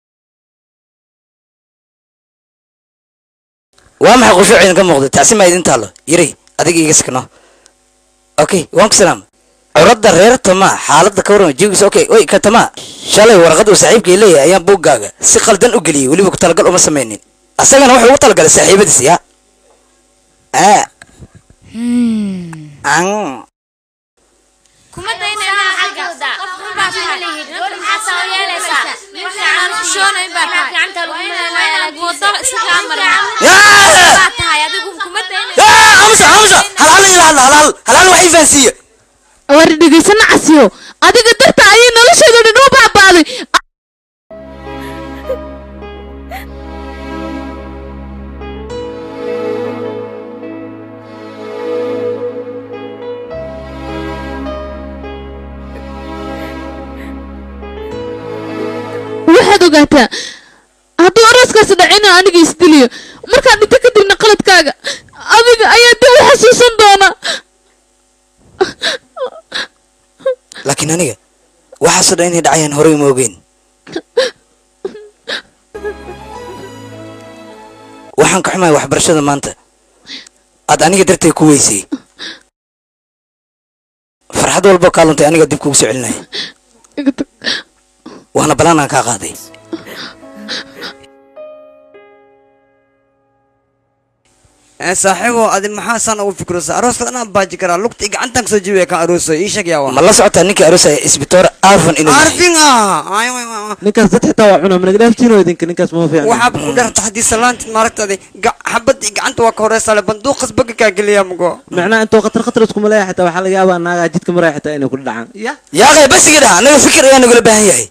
waa maxay khushuuciina ka muuqda taasi maa idin taalo yiri adiga iga sakno okay waan ku salaam curadda reer tama xaaladda ka warrama jigiisa okay oy ka tama shalay warqad uu saaxiibkay leeyahay ayaan buuggaaga si qaldan u geliyey weliba ku talagal uma samaynin asagana wuxuu ugu talagalay saaxiibadiis ya aa an kuma daynayna xaggooda qof xun baa tahay gabadha maxaa soo yeelaysaa waxaan u shoonayn baa tahay gacanta lagu maleynaya wadada isagaa marin baa tahay adigu kuma daynaysa amsa amsa hal hal ila hadla hal hal hal hal wax ii fahansiiye war dhegeysana casiyo adiga darta ayay nolosheedu dhan u baabaaday waxaad ogaataa hadduu arooskaasi dhacina aniga isdiliyo markaa dhinto kadibna qaladkaaga adiga ayaa dib u xasuusan doona laakiin aniga waxaasoo dhan inay dhacayaan horey ma ogeyn waxaan ka xumahay waxbarashada maanta aad aniga dartay ku weysay farxad walboo kaa luntay aniga dib kugu soo celinaya waana balaan aan kaa qaaday ee saaxiibo adi maxaa saan ugu fikiraysa arooska anaa baaji karaa lugta i gacantan kasoo jibiya kan aroosayo ii sheeg yaa ma la socotaa ninkii aroosaya isbitoor arfan inuu yahay arfin ah ninkaas dad xitaa waa cunaa manag dhaaftiino idinka ninkaas ma fiican waxaad ku dharta haddii salaantid maaragtaadi xabad i gacanta waa ka horeysa le banduuqas baga kaa geliya mugo macnaha intoo khatar khatar iskuma leeya xitaa waxaa laga yaabaa naagaa jidka maraya xitaa inay ku dhacaan ya yaaqay basiga dhaha anaga fikir ayaa nagula baahan yahay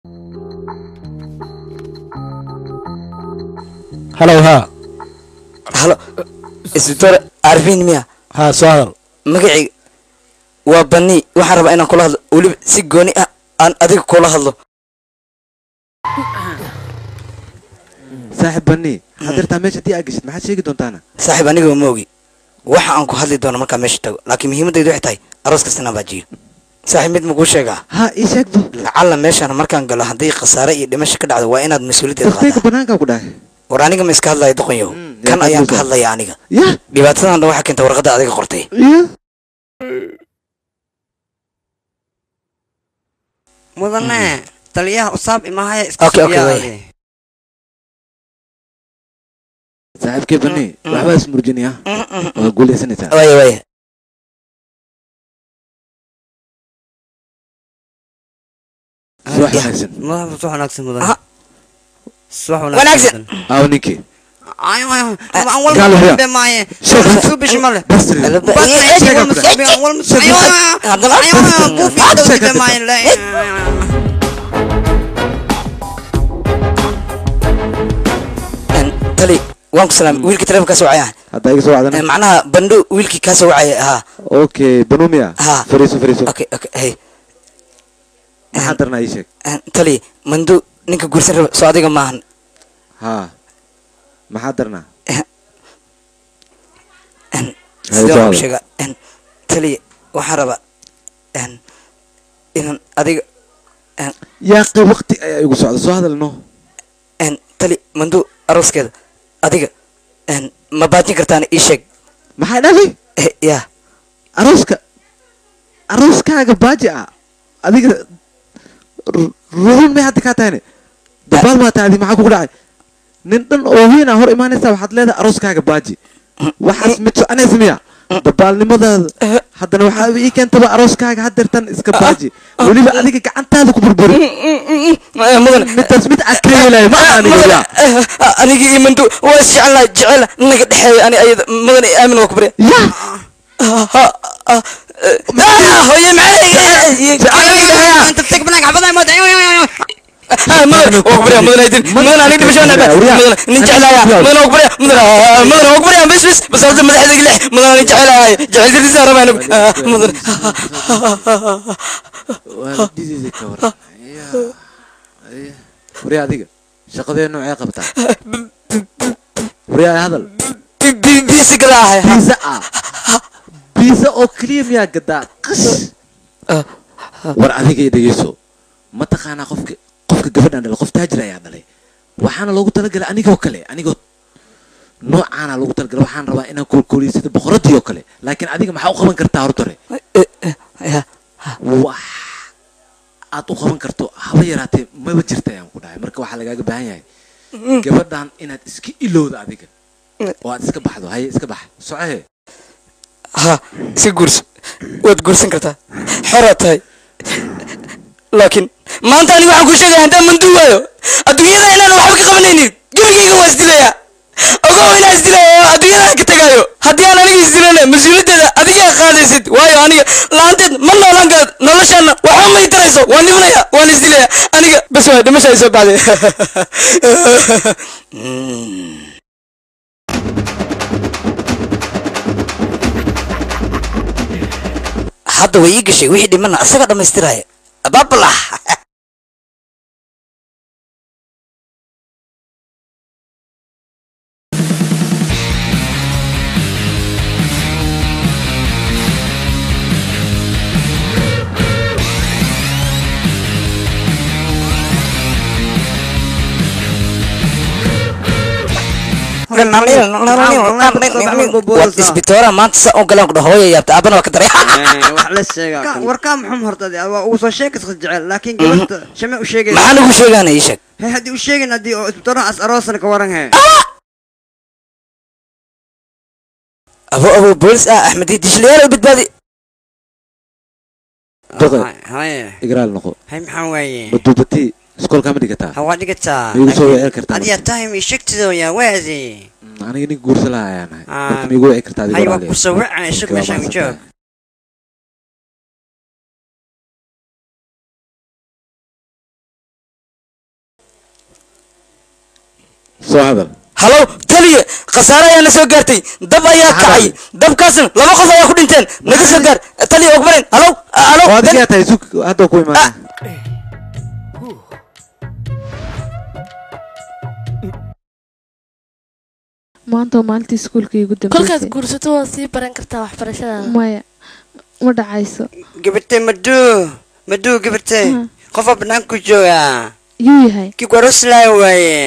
halow haa halo isbitoor arfin miya haa soo hadal magacayga waa bani waxaan rabaa inaan kula hadlo weliba si gooni ah aan adiga kula hadlo saaxib bani hadeertaa meesha haddii aa geshid maxaad sheegi doontaana saaxiib aniga ma ogi waxa aan ku hadli doono markaa meesha tago laakiin muhiimadaydu waxay tahay aroos kasta inaan baajiyo saaxiib mid makuu sheegaa ha ii sheegdo lacalla meeshaan markaan galo haddii khasaare iyo dhimasho ka dhacdo waa inaad mas-uuliyaddeeda qaadaa dadkayga banaankaa ku dhahay war aniga ma iska hadlaya doqonyow kan ayaan ka hadlaya aniga ya dhibaatadan dhan waxaa keenta warqadda adiga qortay ya mudane taliyaha usaab imahaya iska Okay, okay, sugiyaa way. adi. saaxiibkay bani waxbaa ismurjinaya waa guuleysanaysaa waya waya subax wanaagsan Madaxa subax wanaagsan mudane Aha. subax Wanaagsan. aaw ninkii Ay, ay, ay, aan Gaal walba huryaa. dambe maaye. Sheeg. Wal subish male. Bastri. Bastri, Eh, eh, sheeg, eh, wal subi, eh, wal eh, subi. Ay, ay, ay, haddana ay, ay, ay, buufi Sheeg, dawdi sheeg, maaye, le. tali waan ku salaamay wiilkii telefonkaa soo wacaya haddaa iga soo wacdana macnaha bandho wiilkii kaa soo wacaya ahaa okay banumia Ha. fariiso fariiso okay okay hey maxaa darnaa ii sheeg tali mando ninka guursan raba soo adiga maahan ha maxaa darnaa sidee soo waan hadal. u sheegaa tali waxaan rabaa inaan adiga yaaqi waqti ayaa igu socda soo hadalno tali mando arooskeeda adiga ma baajin kartaan ii sheeg maxaa dhafay ya arooska arooskaaga baaji ah adiga ru- ruhun may hadda kaa tahayne dabaal maa tahay adi maxaa kugu dhacay nin dhan oo weyn aa hor imaanaysa waxaad leedahay arooskaaga baaji waxaas mid soconaysa miya dabaalnimadaada haddana waxaa ii keentaba arooskaaga haddeertan iska baaji weliba adiga gacantaada ku burburi midaas mid aad ka yeelaya ma aha aniga yaa aniga iyo mando waa isjeclaa jecela naga dhexeeya ani ayada mudane aamin waa ku barya ya hooye Inta tag banaanka xabadaha mood. Ay, ay, ay, ay. mudane waa ku barya mudane aydin mudane aniga dhimasho naba mudane nin jeclaaya mudane waa ku barya mudane mudane waa ku barya bes bes bas horta madaxdayga lex mudane nin jeclaaya jeceltirtiisa rabaa anigu mudane waalidideeda ka waran waryaa adiga shaqadee noocee qabtaa waryaa hadal biisi gadaa ahay biisa ah biisa oo keliya miyaa gadaa qash war adiga i dhegeyso ma taqaanaa qofka qofka gabadhan dhalay qof taajir ayaa dhalay waxaana loogu talagalay anigoo kale anigoo noocaana loogu talagalay waxaan rabaa inaan koolkooliyo sida boqoradii oo kale laakiin adiga maxaa u qaban kartaa hortore wax aad u qaban karto haba yaraatee maba jirta ayaan ku dhahay marka waxaa lagaaga baahan yahay gabadhan inaad iska ilowda adiga oo aad iska baxdo haye iska bax socohe ha iska guurso waad guursan kartaa xoraad tahay laakiin maanta aniga waxaan kuu sheegaya haddaan manduu waayo adduunyada inaan waxba ka qabanaynin gebigayga waa isdilayaa ogow inaan isdilayo oo adduunyada ka tagaayo haddii aan aniga isdilana mas-uuliyaddeeda adigaa qaadaysid waayo aniga la-aanteed ma noolaan karad noloshaana waxba may tarayso waan dhimanaya waan isdilaya aniga bas waay dhimasha ay soo baxday hadda way ii gashay wixii dhimana asaga dhammaystiraya bablah war isbitoora maanta sa un galaan ku dhaho hooya yaabta aabana waa ka daray wax la sheegaa warkaa muxum hortadi waa ugu soo sheekas jecel laakiin gabadha shame u sheegay maxaan ugu sheegaana ii sheeg he haddii u sheegin haddii oo isbitooraha as aroosana ka waran he abo abo boolis ah axmed dishliyaal u badbaadi doqe haye igraal noqo hay maxaa waaye maduubati iskoolkaa ma dhigataa ha waa dhigataa ma igu soo wici kartaa adiyaa tahay mi shegtidooya waadi aniga nin guursa laha ayaan ahay Ah. marka ma igu wici kartaa hay waa kusoo waca isag meeshaan u joog soo hadal halow taliye khasaare ayaa na soo gaartay dab ayaa kacay dabkaasna laba qof ayaa ku dhinteen naga soo gaar taliye ogmarin halow halow oo adigaa tahay sug hadda ku imaana maanta waa maalintii iskuulka iigu kolkaad dambeysay guursato waad sii baran kartaa waxbarashadaada maya ma dhacayso gabartay maduu maduu gabartay qofaa banaanku jooga yuu yahay kii kwaroslaa waaye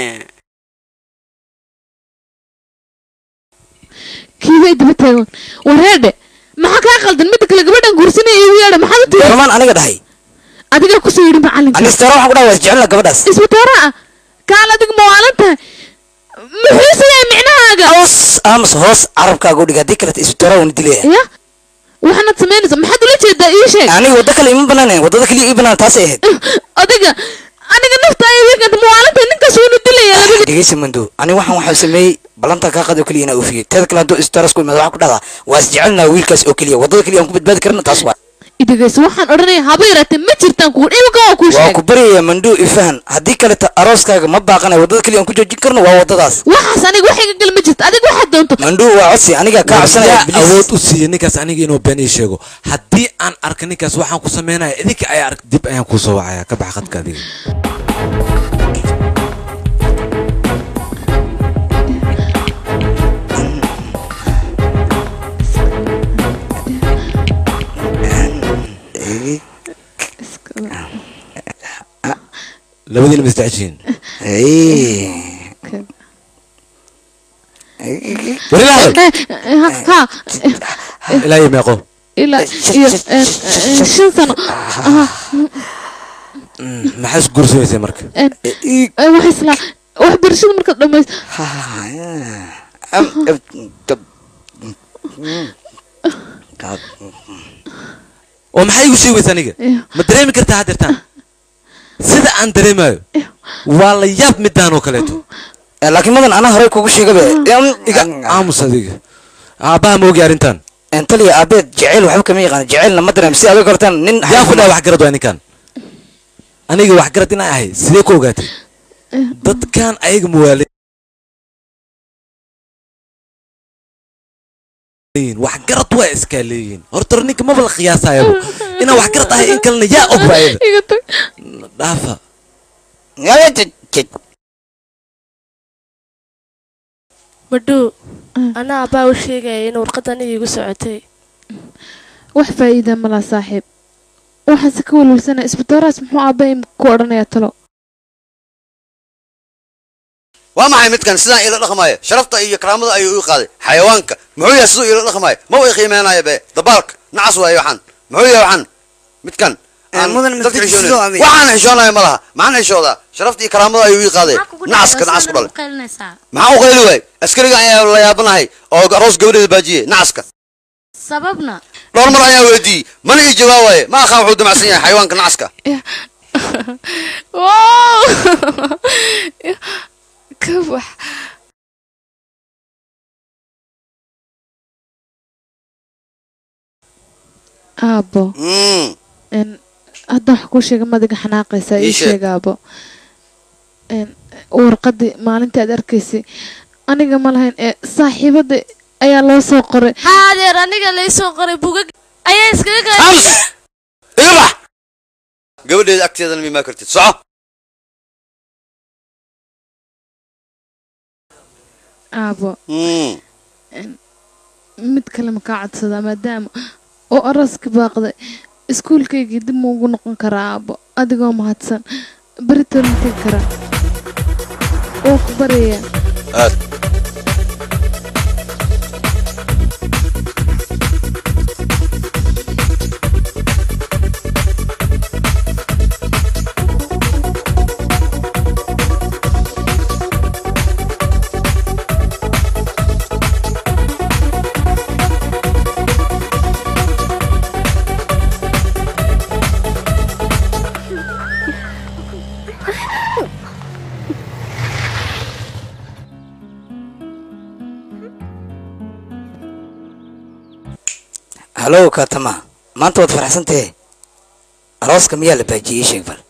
kiibay daba taagan wareedhe maxaa kaa qaldan midda kale gabadhan guursanaya iigu yeedha maxaad u tiri gormaan aniga dhahay adigaa kusoo yidhi macalinka ani istaara waxaan ku dhahay waa isjecelna gabadhaas isbitaara ah kaal adiga ma waalan tahay muxuu yahay micnahaaga hoos aamus hoos carabkaaga u dhig haddii kaleta isbitaara waan dilaya ya waxaanaad samaynaysa maxaad ula jeedaa ii sheeg aniga waddo kale ima banaanayn waddada kaliya ii banaan taasay ahayd adiga aniga nafta ay wiikanta ma waalan tahay ninkaas wuuna dilaya labada dhegeysa mando ani waxaan waxaa sameeyey ballantaa kaa qadi oo keliya inaa oofiyey teeda kale hadduu isbitaaras ku imaado waxaa ku dhahdaa waa isjecelnaa wiilkaas oo keliya waddada keliya aan ku badbaadi karna taas waa idhegeyso waxaan odhanaya haba yaraatee ma jirtaan kugu dhibka waa kuu waa sheeg ku baryayaa manduu ifahan haddii kaleta arooskaaga ma baaqanayo waddada keliya aan ku joojin karno waa waddadaas waxaas aniga wax iga gal ma jirto adiga waxaad doonto manduu waa codsi aniga kaa codsanaya yaa awood u siiya ninkaas aniga inuu been ii sheego haddii aan arka ninkaas waxaan ku sameynaya idinka ayaa ark dib ayaan kuu soo wacaya ka bax qadka adiga labadiina ma isdeceshiin warila hadal ha ilaa iyo meeqo ilaa iyo eh, eh, shan sano aha maxaa isku guursamaysay marka wax isla waxbarashada markaad dhamayso oo maxaa igu sheegaysa aniga ma dareemi kartaa haddeertaan sida aan dareemayo waa la yaab midaan oo kaleeto laakiin madan anaa horey kugu sheegabe iga aamus adiga aabbaha ma ogi arrintan taliya aabeed jeceyl waxba kama yaqaan jeceylna ma dareem si adiga kortaan nin yaa ku dhaha waxgarad waa ninkan aniga waxgarad inaan ahay sidee ku ogaatay dadkan ayaga muwaale waxgarad waa iskaa leeyihiin horta ninka maba la qiyaasayabo inaan waxgarad ahay in kalena yaa og baayada dhaafa madhuu anaa abbaa u sheegaya in warqadda aniga igu socotay wax faa'iida malaa saaxiib waxaase ka walwalsanaya isbitooraas muxuu aabbahay ku odhanayaa talo waa maxay midkan sidaan ila dhaqmaayo sharafta iyo karaamada ayuu ii qaaday xayawaanka muxuu yahay siduu ila dhaqmaayo ma way qiimeenayo be dabaalka nacas waayo waxaan muxuu yahay waxaan midkan aan mudan dadka masjid xishoonayn. sidoo amay. waxaan xishoonayo ma laha maxaan xishoodaa sharafta iyo karaamada ayuu ii qaaday nacaska nacas ku dhalay maxaan u qayli waay askariga ayaa la yaabanahay oo aroos gabadheeda baajiyey nacaska sababna dhowr mar ayaa weydiiyey mana ii jawaabaaye ma aqaan wuxuu damacsan yahay xayawaanka nacaska wow ka wax aabo n hadda wax kuu sheega madiga xanaaqaysaa ii Ii sheeg. sheeg aabo n warqadii maalintii aad arkaysay aniga ma lahayn ee saaxiibada ayaa loo soo qoray haadeer aniga laysoo qoray bugag ayaa iskaga gaa iga bax gabadheeda agteedana mimaa kartid soco aabo Mm. mid kale ma kaa codsadaa maadaama oo arooska baaqday iskuulkaygii dib ma ugu noqon karaa aabo adigoo mahadsan beritoon ma tegi karaa oo ku baryayaa aad hallow katama maanta waad faraxsan tahe arooska miyaa la baajiyey ii sheeg bal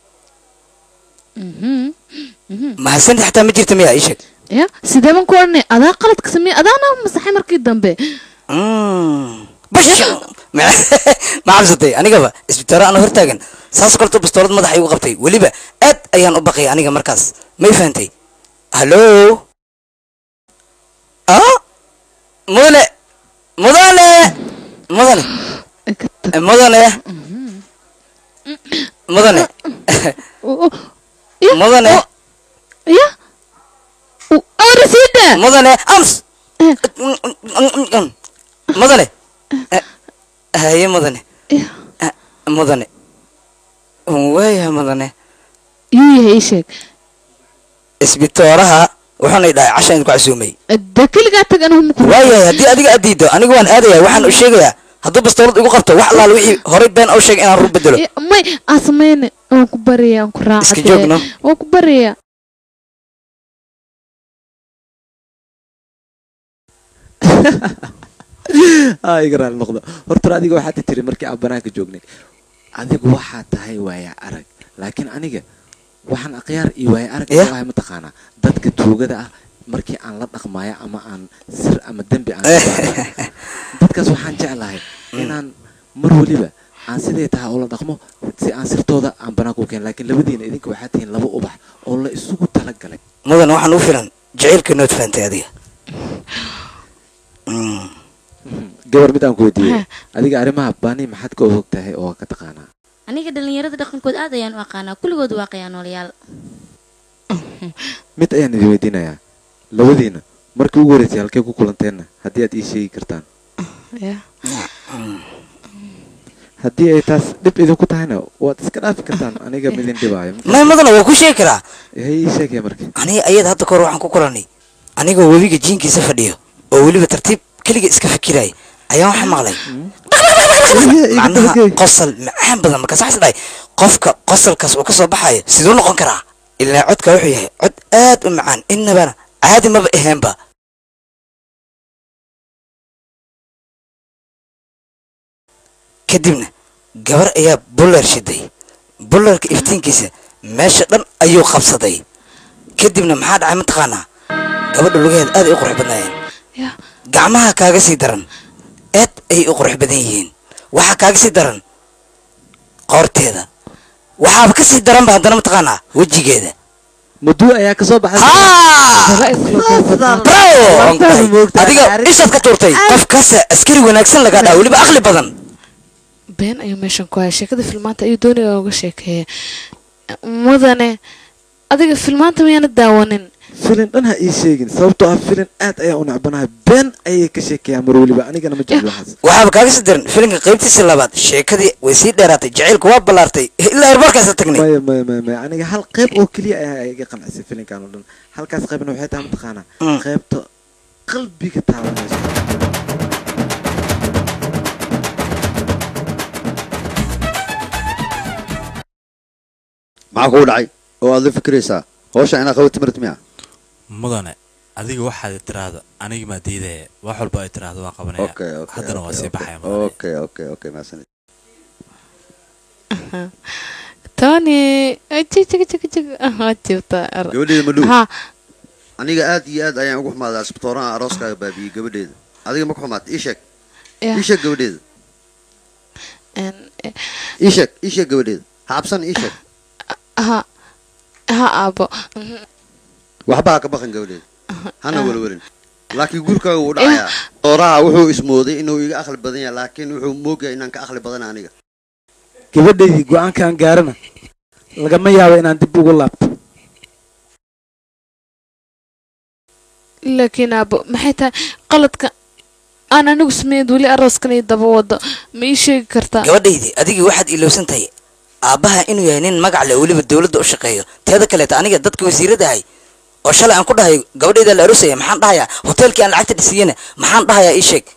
mahadsanti xataa ma jirta miyaa ii sheeg ya sidee baan ku odhanay adaa qaladka sameeye adaana masaxay markii dambe bash ma cabsatay anigaba isbitaalo ana hortaagan saas kalto bastoolad madaxa igu qabtay weliba aad ayaan u baqay aniga markaas may fahantay hallo ah mudane mudane mudane mudane mudane mudane ya awrasiida mudane ams mudane haye mudane mudane waayahay mudane yuu yahay ii sheeg isbitooraha wuxuuna dhahay casha idinku casuumay de keligaa tag anigu maku waayahay haddii adiga aad diido anigu waan aadaya waxaan u sheegayaa hadduu bastoolad igu qabto wax allaal wixii horay been u sheegay inaan rur bedelo may aa samayne waan ku baraya waan ku Iska joogno. raacade waan ku baraya aa iga raali noqdo horta adiga waxaad tiri markii aan banaanka joognay adigu waxaa tahay waaya arag laakiin aniga waxaan akhyaar iyo waaya arag Yeah. ahay mataqaanaa dadka tuugada ah markii aan la dhaqmaayo ama aan sir ama dembi aan dadkaas waxaan jeclahay inaan mar weliba aan siday tahay oo la dhaqmo si aan sirtooda aan banaanka u keen laakiin labadiina idinka waxaa tihiin laba ubax oo la isugu talagalay mudan waxaan u filan jacaylka nood fahantay adiga gabar mid aan ku weydiiyey adiga arrimaha bani maxaad ka og tahay oo ka taqaanaa aniga dhalinyarada dhaqankood aad ayaan u aqaanaa kulligood waa qayaanoolayaal mid ayaan idin weydiinayaa labadiina markii ugu horreysay halkee ku kulanteenna haddii aad ii sheegi kartaan haddii ay taas dhib idinku tahayna waad iska dhaafi kartaan aniga midin dhibaayo may mudana waa ku sheegi karaa hay ii sheegaya marka aniga ayada hadda kahor waxaan ku kulanay anigoo webiga jiinkiisa fadhiyo oo weliba tartiib keliga iska fikiraya ayaan waxaa maqlay macnaha qosol macaan badan markaas waxaas dhahay qofka qosolkaas uu ka soo baxayo siduu noqon karaa ilaa codka wuxuu yahay cod aad u macaan innabana caadi maba aheenba kadibna gabar ayaa buller shiday bullerka iftiinkiisa meesha dhan ayuu qabsaday kadibna maxaa dhacay mataqaanaa gabadha lugaheeda aad ay u qurux badnaayeen gacmaha kaaga sii daran aad ay u qurux badan yihiin waxaa kaaga sii daran qoorteeda waxaaba ka sii daranba haddana mataqaanaa wejigeeda muduu ayaa kasoo baxay adiga ishaad ka tuurtay qofkaas askari wanaagsan lagaa dhaa weliba aqli badan been ayuu meeshan ku haya sheekada filmaanta ayuu doonaya uga sheekeeya mudane adiga filmaanta miyaana daawanin filin dhan ha ii sheegin sababtoo ah filin aad ayaan u necbanahay been ayay ka sheekayaan mar weliba anigana ma jeclo waxaas waxaaba kaaga sii daran filinka qaybtiisii labaad sheekadii way sii dheeraatay jacaylku waa ballaartay ilaa hormarkaasa tagnay maya maya maya maya aniga hal qayb oo keliya ayaa iga qancisay filinkan oo dhan halkaas qaybna waxay tahay mataqaanaa qaybta qalbiga taabanayso maxaa kugu dhacay oo aad la fikiraysaa hawsha inaad qabato marat miya mudane adiga waxaad tiraahdo aniga maa diidaya wax walba ay tiraahdo waan qabanaya okay okay haddana waa okay, sii baxaya okay, okay okay okay maasanid tony jig waa jirta gabadheeda madhow ha aniga aad iyo aad ayaan ugu xumaadaa isbitooraha arooskaaga baabiyey gabadheeda adiga ma ku xumaata ii sheeg Ya. ii sheeg gabadheeda ii sheeg ii sheeg gabadheeda ha cabsan ii sheeg ha ha aabo waxba ha ka baqan gabadheeda hana welwelin laakiin guurkaaga wuu dhacayaa dooraha wuxuu ismooday inuu iga aqli badan yahay laakiin wuxuu moogyahay inaan ka aqli badana aniga gabadhaydii go-aankaan gaarana lagama yaabo inaan dib ugu laabto laakiin aabo maxay tahay qaladka aan anigu sameeyad weli arooskan iyo daba wado ma ii sheegi kartaa gabadhaydii adigii waxaad ilowsan tahay aabbaha inuu yahay nin magac leh weliba dowladda u shaqeeyo teeda kaleeta aniga dadka wasiirada ahay oo shalay aan ku dhahay gabadhayda la aroosaya maxaan dhahayaa hoteelkii aan lacagta dhisiyena maxaan dhahayaa ii sheeg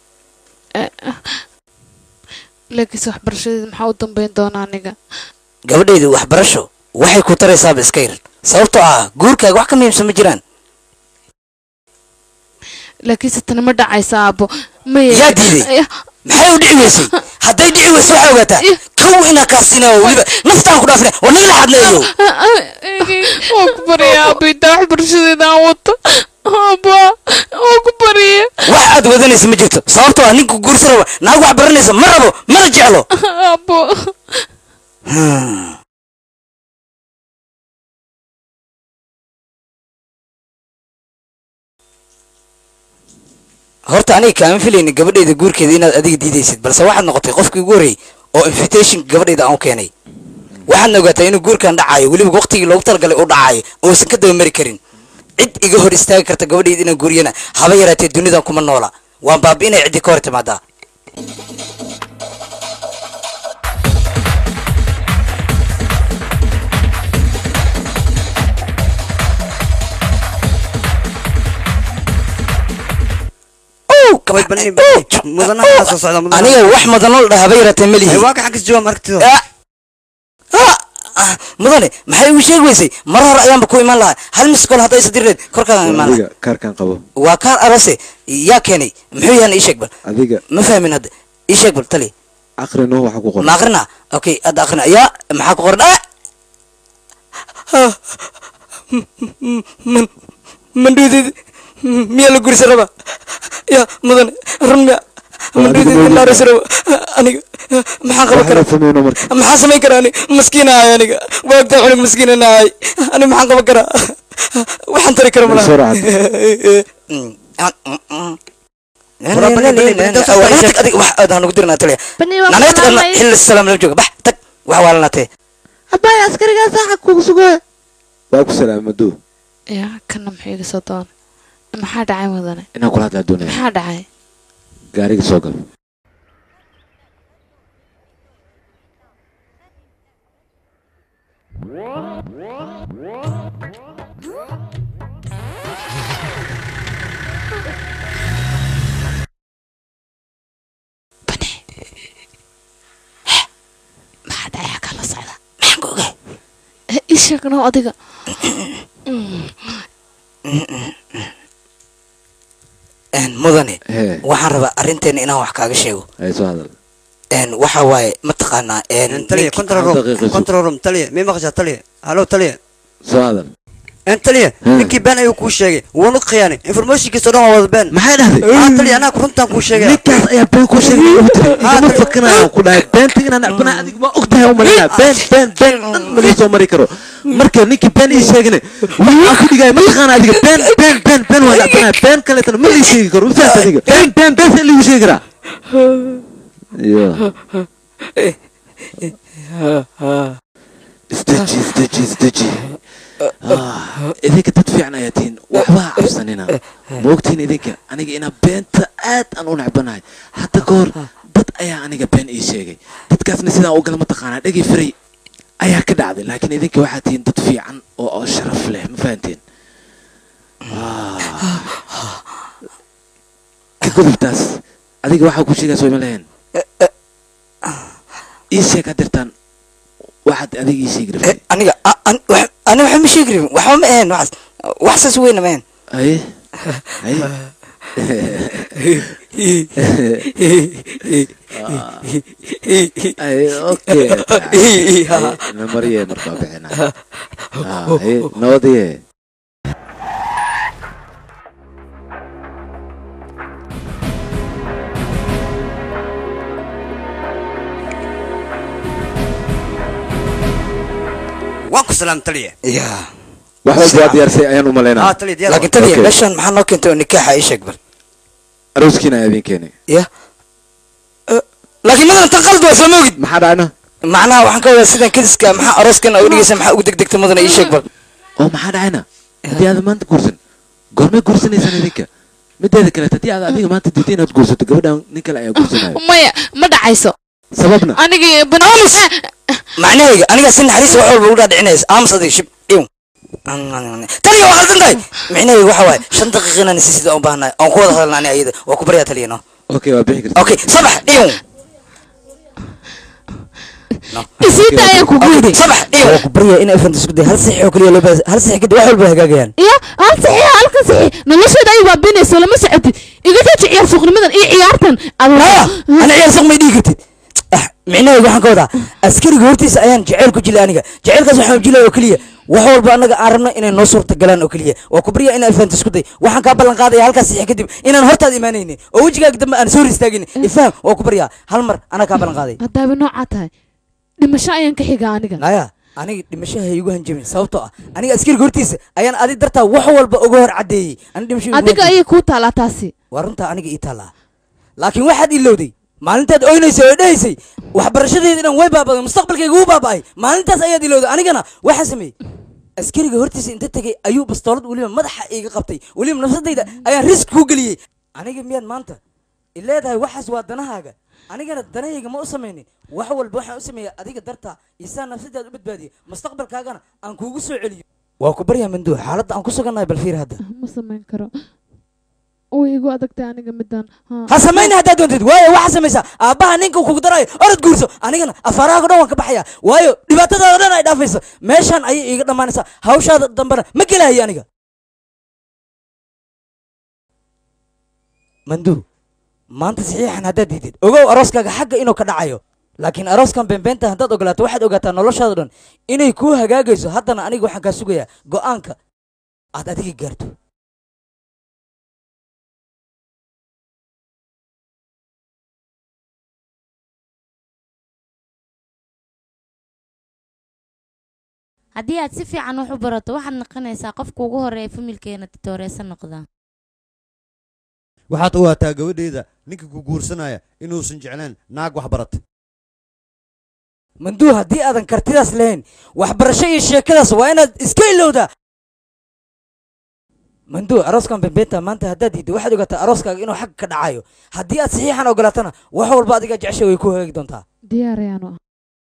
laakiinse waxbarashadeeda maxaa u dambeyn doona aniga gabadhaydu waxbarasho waxay ku taraysaaba iska yar sababtoo ah guurkaaga wax ka muhiimsan ma jiraan laakiinse tani ma dhacaysa aabo maya Yaa diiday? maxay u dhici weysay hadday dhici weyso waxaa ogaataa kow inaa kaasinayo weliba naftaan ku dhaafina war naga la hadleeyo waa ku barya aabita waxbarashadeeda aan wato aba waa ku barya wax aad wadanaysa ma jirto sababtoo ah ninka guursan raba naag wax baranaysa ma rabo mana jeclo abo horta aniga kaama filayni gabadhayda guurkeeda inaad adiga diidaysid balse waxaad noqotay qofkii ugu horreeyey oo invitation gabadhayda aan u keenay waxaadna ogaataa inuu guurkan dhacayo weliba waqtigii loogu talagalay uu dhacayo uusan ka daba mari karin cid iga hor istaagi karta gabadhayda inaan guuriyana haba yaraatee dunidan kuma noola waan baabi inay ciddii ka hor timaadaa aniga wax mudanoo la dhaha haba yaraatee ma lihi waa ka xagis jawaab aragtido mudane maxay igu sheegi weysay mar hore ayaanba ku iman lahaa hal miskol hadday isadireed korkaaga imaan lahaa adiga kaarkan qabo waa kaar arose yaa keenay muxuu yahan ii sheeg bal adiga ma fahmin hadda ii sheeg bal tali aqrino waxa ku qoran ma aqrina okay hadda aqrina yaa maxaa ku qoran ah man mandhuudeed miyaa la gurisa raba ya mudane run miya mandhuudeed la arisa raba aniga maxaan qaban karaa sameyno marka maxaan samayn karaa ani maskiin ahay aniga waagtaa cunug maskiin ahay ani maxaan qaban karaa waxaan tari kara malaha soo raacad xilli salaam la jooga bax tag wax waalanatee abbaay askarigaa saaxa kugu sugooya waa ku salaamay maduu ya kana maxuu iga soo doona maxaa dhacay mudane inaan kula hadlaa doonaya maxaa dhacay gaariga soo gal maxaa dhacay kala socda maxaan ku ogaa ii sheegno adiga mudane hee waxaan rabaa arrinteena inaan wax kaaga sheego hay soo hadal waxa waaye mataqaanaa taliya control room control room taliya mii maqashaa taliya hallo taliya soo hadal taliya ninkii been ayuu kuu sheegay wuuna khiyaanay informationkiisa dhan waa wada been maxay dhahday ah taliya anaa runtaan kuu sheegay ninkaas ayaa been ku sheegay ugu tiri igama fakanaya ku dhahay beenta inaan nacbana adiga ma og tahay umalina been been been dhan malii soo mari karo marka ninkii been ii sheegane waxaan ku dhigaya mataqaana adiga been been been been waa nacbanaya been kaleetana ma lii sheegi karo ufahat adiga been been been see liigu sheegi karaa iyo isdeji isdeji isdeji idinka dad fiican ayaa tihiin waxbaa cabsanina ma ogtihiin idinka aniga inaa beenta aad aan u necbanahay hadda ka hor dad ayaa aniga been ii sheegay dadkaasna sidaan u gala mataqaanaa dhegi firay ayaa ka dhacday laakiin idinka waxaa tihiin dad fiican oo oo sharaf leh ma fahanteen ka gudubtaas adiga waxaa ku sheegaa soo ima lahayn ii sheeg hadirtaan waxaad adiga ii sheegi rabtay aniga ani waxa ma sheegi rabin waxba ma ahayn waxaas wax saas weyna ma ahayn aye aye aye okay namariye markaa bixina aye nabadiye waan ku salaam taliya ya wax walba waa diyaarsay ayaan u malaynaa ah taliya diyaar laakiin taliya meeshan maxaa noo keentay oo nikaaxa ii sheeg bal arooskiina ayaa idin keenay ya laakiin madalan tan qalad waa soo moogid maxaa dhacna macnaha waxaan ka wadaa sidan kadiska maxaa arooskan u dhigaysa maxaa ugu degdegta mudana ii sheeg bal oo maxaa dhacayna haddii aad maanta guursan goormay guursanaysaan idinka mideeda kaleet haddii aad adiga maanta diiday inaad guursato gabadhan nin kale ayaa guursanayo maya ma dhacayso sababna anigi banaamis macnahayga aniga si naxariis wax walba ugu dhaadhicinaysa aamus adiga shib dhiw taliya waa qaldan tahay micnahayga waxa waaye shan daqiiqa inaan isi sida u baahnahay oon ku wada hadalna ani ayada waa ku baryaa taliya no okay waa bixi karta okay sabax dhiw isiita ayaan kugu yidhi waa ku baryaa in afranta isku day hal six oo kaliya loo baahan hal six kadib wax walba hagaagayaan ya hal saxiix halka saxiix nolosheeda ay baabinayso lama socotid iga jooji ciyaar suuqnimadan iyo ciyaartan maya ana ciyaar suuq may dhihi kartid ah micnaheedu waxaan ka wadaa askariga hortiisa ayaan jeceyl ku jilay aniga jeceylkaas waxaan jilay oo keliya wax walba annaga aan rabno inay noo suurta galaan oo keliya waa ku baryaa in afranta isku day waxaan kaa ballan qaadaya halkaas saxiix kadib inaan hortaada imaanaynin oo wejigaaga dambe aan soo hor istaagin ifaham waa ku baryaa hal mar anaa kaa ballan qaaday haddaaba noocaa tahay dhimasho ayaan ka xigaa aniga naya aniga dhimashaha igu hanjabin sababtoo ah aniga askariga hortiisa ayaan adi dartaa wax walba uga hor caddeeyey ani dhimasho igu adiga hanjabin. ayay kuu taalaa taasi waa runtaa aniga ii taallaa laakiin waxaad ilowday maalintaad oynaysay oo dhehaysay waxbarashadeeda dhan way baabaday mustaqbalkayga wuu baaba'ay maalintaas ayaad ilowday anigana waxaan sameeyey askariga hortiisa inta tegay ayuu bastoolad weliba madaxa iiga qabtay weliba nafsadayda ayaan risk ku geliyey aniga miyaad maanta ileedahay waxaas waa danahaaga anigana danahayga ma u samaynin wax walba waxaan u sameeya adiga dartaa isaa nafsadaad u badbaadiya mustaqbalkaagana aan kuugu soo celiyo waa ku baryaa manduux xaaladda aan ku sugannahay bal fiir hadda ma samayn karo way igu adagtay aniga midaan ha samayna haddaad doontid waayo waxaa samaysaa aabbaha ninka kugu daraayo orod guurso anigana afaarahaaga dhan waan ka baxaya waayo dhibaatadaada dhan ay dhaafayso meeshaan ayay iiga dhammaanaysaa hawshaada dambena ma gelahayo aniga manduu maanta saxiixan haddaad diidid ogow arooskaaga xagga inuu ka dhacayo laakiin arooskan beenbeenta haddaad ogolaato waxaad ogaataa noloshaada dhan inay kuu hagaagayso haddana aniga waxaan kaa sugayaa go'aanka aad adiga gaarto haddii aad si fiican wax u barato waxaad noqonaysaa qofka ugu horeeya familkeena titooreesa noqda waxaad ogaataa gabadheeda ninka ku guursanaya inuusan jeclayn naag wax barata manduu haddii aadan kartidaas lahayn waxbarasho iyo sheekadaas waa inaad iska ilowdaa manduu arooskan bembeenta maanta haddaad diidda waxaad ogaataa arooskaaga inuu xagga ka dhacayo haddii aad saxiixan ogolaatana wax walba adiga jecesha way ku hagaagi doontaa diyaar ayaanu ah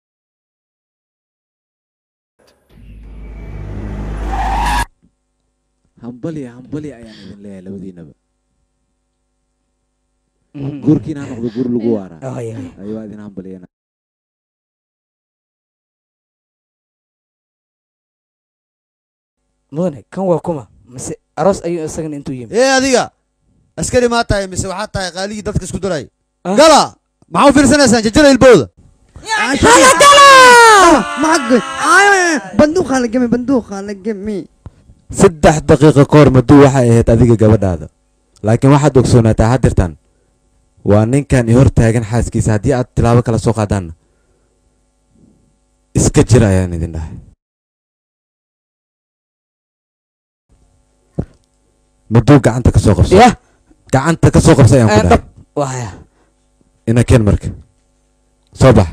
hambali hambali ayaan idin leeyahay labadiinaba guurkiina ha noqdo guur lagu waaraa Ay, ay. ayuu idin hambaliyana mudane kan waa kuma mise aroos ayuu isagana intuu yimi ee adiga askari maa tahay mise waxaad tahay qaaligii dadka isku diray gala maxaa u fiirsanaysaan jajara ilbowda maxagod banduuqaa la gemi banduuqaa la gemi saddex daqiiqo ka hor maduu waxay ahayd adiga gabadhaada laakiin waxaad ogsoonaataa haddirtan waa ninkan i hor taagan xaaskiisa haddii aad tilaabo kala soo qaadaanna iska jir ayaan idin dhahay maduu gacanta ka soo qabso yah gacanta ka soo qabso ayaan ku dhahay waya ina keen marka soo bax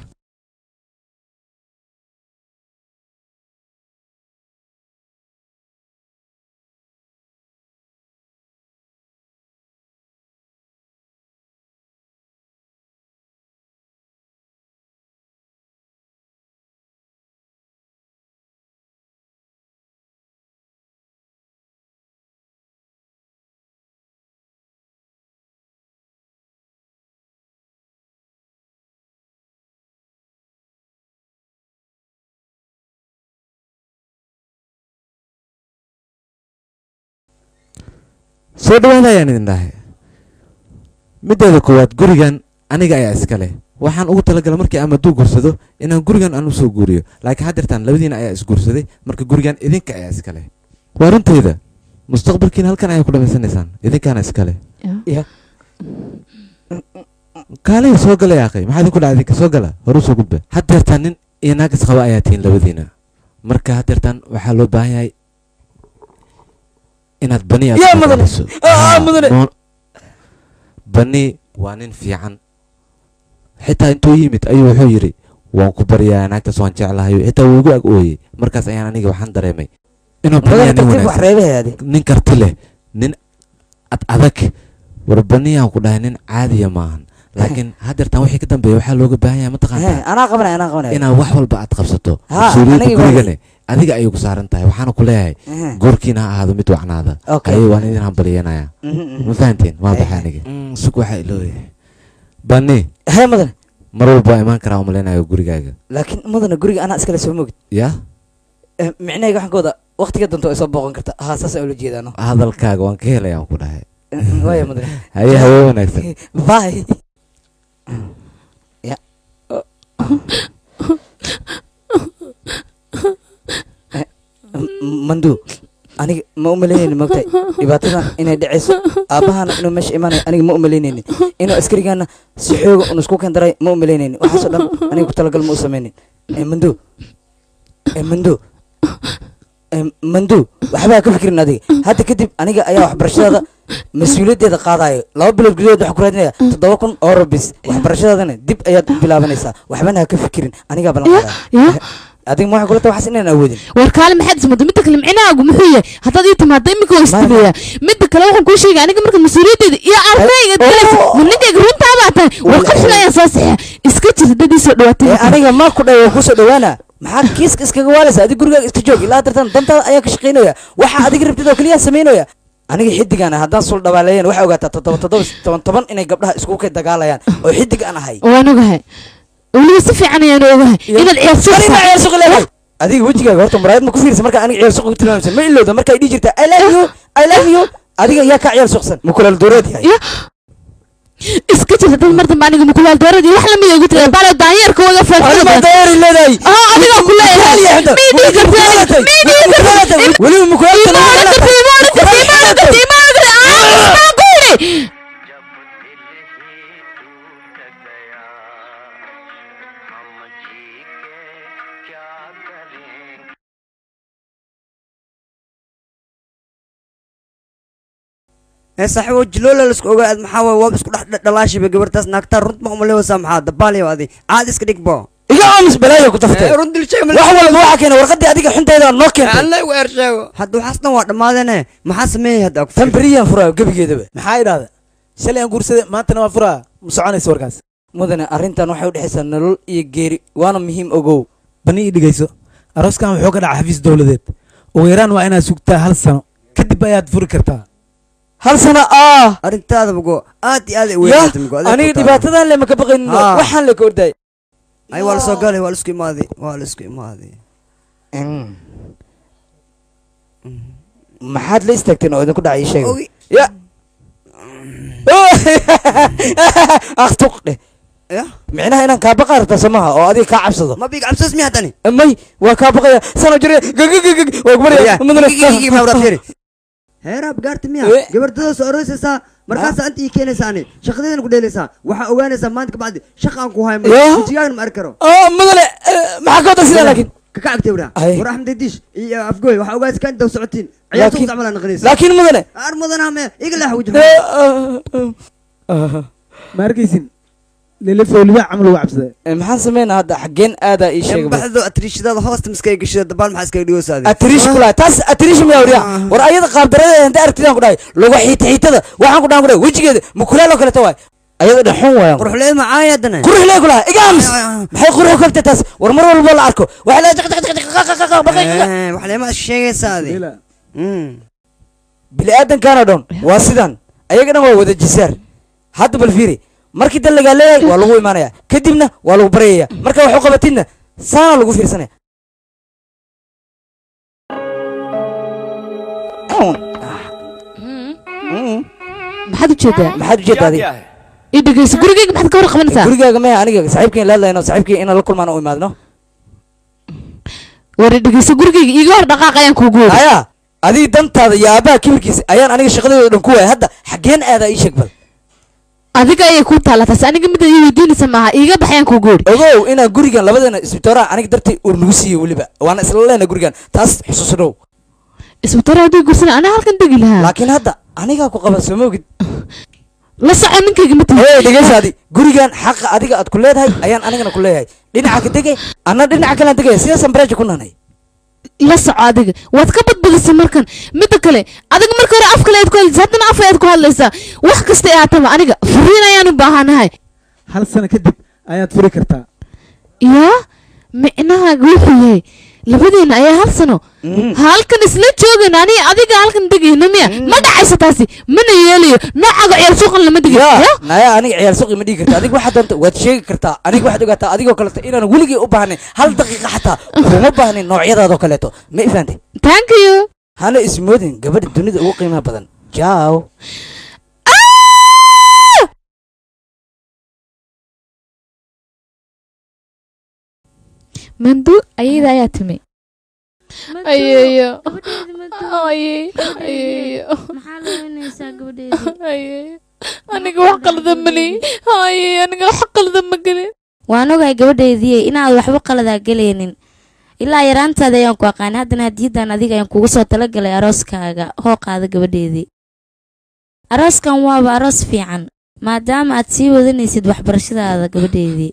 soo dhawaada ayaan idin dhahay middeeda koowaad gurigan aniga ayaa iska leh waxaan ugu talagalay markii aan maduu guursado inaan gurigan aan usoo guuriyo laakiin haddeertaan labadiina ayaa isguursaday marka gurigan idinka ayaa iska leh waa runtayda mustaqbalkiina halkan ayaa ku dhamaysanaysaan idinkaana iska leh ya kaaliya soo gala yaaqay maxaa idinku dhacay idinka soo gala horu soo gudba haddeertaan nin iyo naag isqaba ayaa tihiin labadiina marka haddeertaan waxaa loo baahan yahay inaad bani aad yaa ku mudane magaciso. Ah, Haa, mudane nool- bani waa nin fiican xitaa intuu yimid ayuu wuxuu yidhi waan ku baryaa naagtaas waan jeclahay xitaa wuu igu ag ooyey markaas ayaan aniga waxaan dareemay inuu Mudane baniyaa nin tartiib wax wanaagsan reebaya adi. nin karti leh nin ad adag war baniyaan ku dhahay nin caadiya maahan laakiin haddeertaan wixii ka dambeeya waxaa looga baahan yahay Eh, mataqaantaa anaa qabanaya anaa qabanaya inaad wax walba aad qabsato Ha, mas-uuliyadda aniga gurigane adiga ayay ku saaran tahay waxaana ku leeyahay Eh. goorkiina ha ahaado mid wacnaada Okay. ayay waan idin hambalyanaya Mhm, mhm. ma fahanteen waa Eh, baxay aniga sug waxaa ilooyahay bani hee mudane mar walba waa imaan karaa umalaynayo gurigaaga laakiin mudana guriga anaa iskale soo mogid yaa Eh, micnahayga waxaan ka wadaa waqtiga danto ay soo booqan karta haa saas ula jeedaano hadalkaaga waan ka helay aan ku dhahay waaya mudane haye hawe wanaagsan bye ya Eh, M- mandu aniga ma u malaynayni mogtahay dhibaatadan inay dhacayso aabbahana inuu meesha imaanayo aniga ma u malaynayni inuu askarigaana si xooga un isku kendaray ma u malaynayni waxaasoo dhan aniga ku talagal ma u samaynin Eh, mandu Eh, mandu Eh, mandu waxbaa ka fikirin adiga hadda kadib aniga ayaa waxbarashadaada mas-uuliyaddeeda qaadayo laba bilood gudahood waxaa ku raadinaya toddoba kun oo rabis waxbarashadaadana dib ayaad bilaabanaysaa waxbana ha ka fikirin anigaa ballan qaadaa adiga ma waxay kula tahay waxaas inaan awoodin war kaale maxaad ismada midda kale micnahaagu muxuu yahay haddaad ii timaado iminka waa istilayaa midda kale waxaan kuu sheegay aniga marka mas-uuliyaddeeda iyo ardayga galaysa ma ninkayga runtaa baa tahay war qafil ayaan soo saxiya iska jir haddad ii soo dhawaatay Eh, aniga ma ku dhaw kusoo dhawaana maxaa kiiska iskaga waalaysa adiga gurigaaga iska joog ilaa dartan dantaada ayaa ka shaqaynaya waxa adiga rabtid oo keliya samaynaya aniga xidigaan haddaan sul dhabaaleeyeen waxay ogaataa toddoba toddoba toban toban inay gabdhaha iskugu kay dagaalayaan oo xidig aan ahay waan ogahay weliba si fiican ayaan ogahay inaad Marina ciyaar suuq leedahay ciyaarsuuq adiga wejigaaga horta muraayad ma ku fiirsa marka aniga ciyaar suuq ku tilmaamaysa ma ilowda marka ay dhihi jirta i love you i love you adiga yaa ka ciyaar suuqsan ma kulal dooreed yahay iska jir haddad mar dambe aniga mukulaal dooradii wax lamid ugu tira balo daanyeerka waga Anima daayari leedahay oo adiga ku leeyahay mii dhigi kartaa mii dhigi kartaa weliba mukulaal imaan kartaa imaan kartaa imaan kartaa imaan kartaa aa ku yidhi ee saaxiibo jiloola lasku ogaad maxaa waay waab isku dhex dhalaashiba gabartaas naagtaa runt ma umalewaysaa maxaa dabaaliyo adi caad iska dhigbo iga aamus balaayo ku taftay run dilshay wax walba waxaa keena warqadii adiga xunteeda noo keentay alla u ersheego hadda waxaas dhan waa dhammaadeene maxaa sameeyey hadda tan beriyaan furaayo gebigeedaba maxaa idhaahda shalay aan guursaday maantana waa furaa ma soconaysa warkaas mudane arrintan waxay u dhexaysaa nolol iyo geeri waana muhiim ogow bani ii dhigayso arooskan wuxuu ka dhaca xafiis dowladeed ugu yaraan waa inaad sugtaa hal sano kadib ayaad furi kartaa hal sano ah arrintaada mugo aad iyo aad ay ya weynaatay mugo aniga dhibaatadan le maka baqaynin Ah. waxaan le ka ordaay ay waa lasoo galay waa laisku imaaday waa laisku imaaday maxaad la istaagteen oo idinku dhacay ii sheega Ogi. ya aktuq dheh ya micnaha inaan kaa baqa rabtaa samaha oo adiga kaa cabsado ma biig cabsos miya haddani may waa kaa baqaya sano jire gagagagag waa kubaraya mudane heeraab gaarta miya gabardadoo soo aroosaysaa markaasaa inta ii keenaysaani shaqadeedana ku dheelaysaa waxaa ogaanaysaa maanta kabacdi shaqaan ku hay Ya. wejigaagan ma arki karo oo mudane maxaa ka wada sidaa laakiin kaka agtay wara Ay. war axmed diish iyo afgooy waxaa ogaanaysa kaan daw socotiin ciyaarta Laakiin- ku camalaa naqanaysa laakiin mudane ar mudana me iga leex wajh ma arkaysin lelefo libaa camal uga cabsaday maxaan sameynaa hadda xaggeen aadaa ii sheega bal. baxdo atriishadaada hoosta maskaga gashida dabaal maxaa iskaga dhigoosaadi atiriish kula taas atiriish miyaa wariya war ayada qaabdaradeeda hadda aragtidaan ku dhahay luga xiita xiitada waxaan ku dhahan ku dhahay wejigeeda mukulaaloo kaleeta waay ayada dhexun waayaan quruxleed macaaya haddana quruxlee kulaha igaams maxay qurux kagta taas war mar walbo la arko waxaa la jaq jaq jaq jaq jaq jaq baqay waxleema sheegaysaadi bili aadankaana dhan waa sidan ayaga dhan waa wada jisaar hadda bal fiiri markii dan lagaa leeyahay waa lagu imaanaya kadibna waa lagu baryaya marka wax u qabatidna saana lagu fiirsanaya maxaad ujeedaa maxaad ujeedaa adiga ii dhegeyso gurigayga maxaad ka hor qabanaysaa gurigaaga maya aniga saaxiibkeen la hadlayno saaxiibkeen inaan la kulmaan u imaadno war ii dhegeyso gurigayga iiga hor dhaqaaq ayaan kuugu wadi aya adiga dantaada iyo aabbaha kibirkiisa ayaan aniga shaqadeeda dhan ku waaya hadda xaggeen aadaa ii sheeg bal adiga ayay kuu taalla taas aniga midda ii weydiinaysa maaha iiga baxayaan kuugu wadi ogow inaan gurigan labadeena isbitooraha aniga dartay uu nagu siiyey weliba waana isla leena gurigan taas xusuusnow isbitaal haddii gursana anaa halkan degi lahaa laakiin hadda anigaa ku qaban soo moogid la soco ninkayga ma hey dhegeysa adi gurigan xaqa adiga aad ku leedahay ayaan anigana ku leeyahay dhinaca ka degay anna dhinaca kalaan degaya sidaasaan bareeja ku nanay la soco adiga waad ka badbadisay markan midda kale adiga marka hore af kale aad ku hadlaysa haddana af ayaad ku hadlaysaa wax kasta ee aataba aniga furiin ayaan u baahanahay hal sano kadib ayaad furi kartaa yaa micnahaaga wuxuu yahay labadeena ayaa hal sano halkan isla joogayna aniga adiga halkan degayno miya ma dhacayso taasi mana yeelayo noocaga ciyaar suuqan lama digayo ya naya aniga ciyaar suuqi ma dhigi karta adiga waxaad doonta waad sheegi kartaa aniga waxaad ogaataa adigoo kaleeto inaan weligii u baahnayn hal daqiiqa xataa kuma baahnayn noocyadaadoo kaleeto ma ifahantay thank you hana ismoodin gabadha dunida ugu qiimaha badan jaaw mandu ayada ayaa timi ayeeyo aniga wax qalada mali haye aniga wax qalada ma gelin waan ogahay gabadheedii inaad waxba qaladaa gelaynin ilaa yaraantaada ayaan ku aqaanay haddana hadiyadan adiga ayaan kugu soo talagalay arooskaaga hoo qaada gabadheedii arooskan waaba aroos fiican maadaama aad sii wadanaysid waxbarashadaada gabadheedii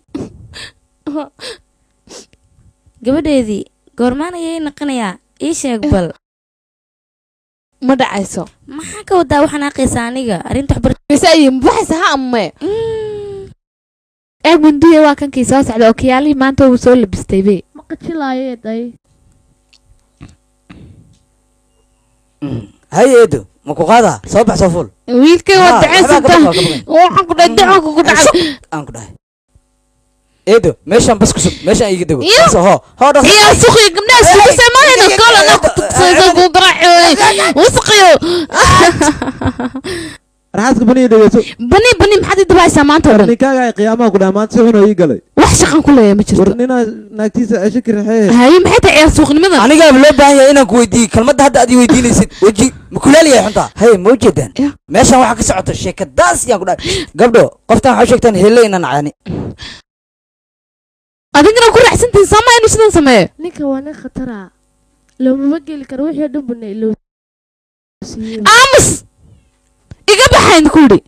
gabadheedii goormaan ayay naqanayaa ii sheeg bal ma dhacayso maxaa ka wadaa waxaan aqaysaa aniga arrinta waxbarashada ha amme eeg manduya waa kankii soo socda oo kiyaalihii maanta uu soo labistay be maqajilaayee haye eedo ma ku qaadaa soo bax soo fuul wiilkay waa Ah, daceysanta waxbaa ka baqaa, ka baqaa. waxaan ku dhahay dacanka ku dhacay aan ku dhahay eedo meeshaan bas ku sug meeshaan iiga dego Iyo. Dhaqso, hoo hoo dhaqso ciyaar suuqiga gabdhaha isugu samaynayna koolana ku tugsaysa ku garaacoy wasqiyo raxaaska baniya dhegeyso bani bani maxaad i dabaysaa maanta oo dhan ninkaaga ay qiyaamaha ku dhaha maanta si xun oo ii galay wax shaqan ku leeyahay ma jirto war ninaa naagtiisa cesho ka raxee haye maxay tahay ciyaar suuqnimadan anigaaba loo baahan yahay inaan ku weydiiyo kelmadda hadda aad ii weydiinaysid weji ma kulaaliyahay xuntaa haye ma ujeedaan meeshaan waxaa ka socota sheekadaas yaan ku dhahay gabdho qoftaan waxaa u sheegtaan helle inaan caani adigana ku raacsantihin sama inuu sidan sameeyo ninka waa nin khatara loomama geli karo wixii dhan buna iloo aamus iga baxayn ku yidhi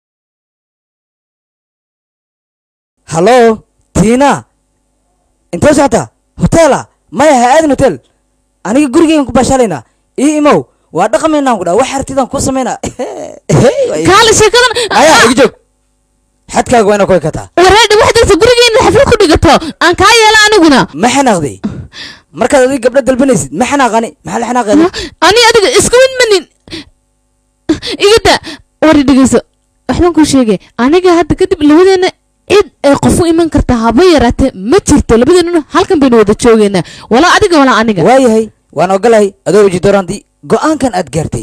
hallo tiina intee socotaa hoteela maya ha aadin hotel aniga gurigeygan ku baashaalaynaa ii imow waa dhaqamaynaan ku dhaha wax hartidaan kuu samaynaa kaale sheekadan maya iga joog xadkaaga waa inaa ku ekataa wareedha waxdaasa gurigeena xaflad ku dhigato aan kaa yeela aniguna ma xanaaqday markaad adiga gabdho dalbanaysid ma xanaaqani maxaa la xanaaqeeda ani adiga isku mid manin igada wari dhegeyso waxbaan kuu sheegay aniga hadda kadib labadeena cid ay qof u iman karta haba yaraatee ma jirto labadeennuna halkan baynu wada joogeynaa walaa adiga walaa aniga waayahay waan ogolahay adoo weji dooraanti go'aankan aad gaartay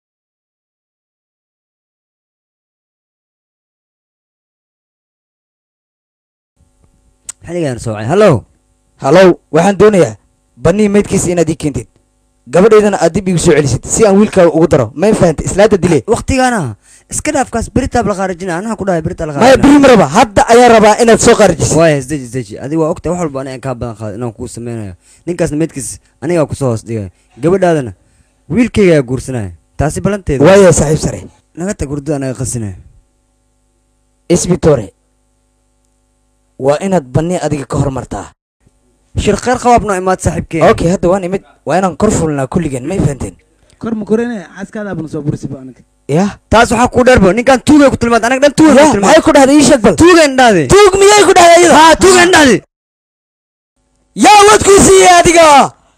xilligaan soocay hallow hallow waxaan doonayaa bannii maydkiisa inaad ii keentid gabadheydana aad dib igu soo celisid si aan wiilkaaga ugu daro may fahanta islaada dile waqtigaana iska dhaafkaas beritaab la qaarajina anaha ku dhahay berita la maya beri maraba hadda ayaa rabaa inaad soo qaarijisid waaya isdeji isdeji adiga waa ogtahay wax walba aniga kaa badan qaada inaan kuu sameynayo ninkaasna meydkiis anigaa kusoo hoos dhigay gabadhaadana wiilkaygaa guursanaya taasi balanteeda waaya saaxiib sare naga tag hurdada naga qasinaya isbitore waa inaad banni adiga ka hormartaa shir khayr qabaab noo imaad saaxiibkeen okay hadda waan imid waa inaan kor fulnaa kulligeen may fahanteen kor ma korene xaaskaada abna soo burisiba aniga ya taas waxaa ku dheerbo ninkaan tuugay ku tilmaad anaga dhan tuugay ku ya tilmaad maxay ku dhahday ii sheeg bal tuugan dhahde tuug miyay ku dhahday iyada haa tuugan dhahde yaa wadkuu siiyey adiga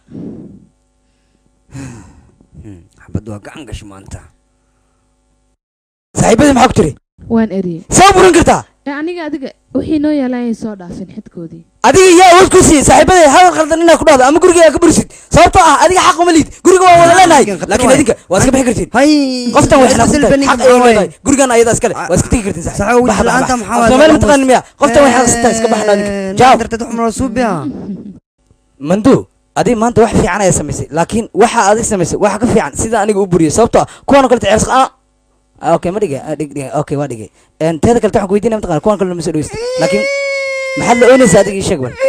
xabad waa gacan gasho maanta saaxiibadii maxaa ku tiri waan eriyey soo burin kartaa ee aniga adiga wixii noo yaalaan ay soo dhaafin xidkoodii adiga yaa awood ku siiyey saaxiibadee hadal khaldan inaad ku dhahdo ama guriga ka burisid sababtoo ah adiga xaq uma liid guriga waa wada leenahay laakiin adinka waa iska bixi kartiin hay qoftan way xanaaqsantahay xaq ay leedahay gurigan ayada iskale waa iska tegi kartiin saxo wajhi la'aanta maxaa waaye soomeel mataqaan miya qoftan way xanaaqsantahay iska baxna adinka jaab darteed wax mala suubiya mandu adiga maanta wax fiican ayaa samaysay laakiin waxa adig samaysay waxa ka fiican sida aniga u buriyay sababtoo ah kuwan oo kaleta ceebs ah Ah, okay ma dhigay ah, dhig dhig okay waa dhigay een teeda kale waxaan ku weydiinaya mataqaan kuwan kale lama soo dhaweystay laakiin maxaad la oonaysaa adiga ii sheeg bal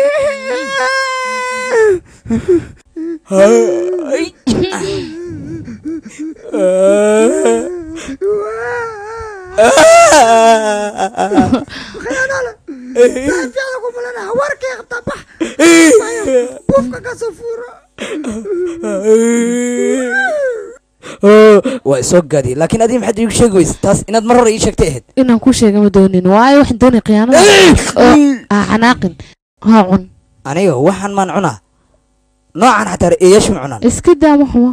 waa isoo gaadiyay laakiin adiga maxaad iigu sheegi weysa taas inaad mar hore ii sheegtay ahayd inaan kuu sheega ma doonin waayo waxaan doonay khiyaanada oo ha xanaaqin ha cun aniga waxaan maan cunaa noocan xataa eeyaashu ma cunaan iska daama xumo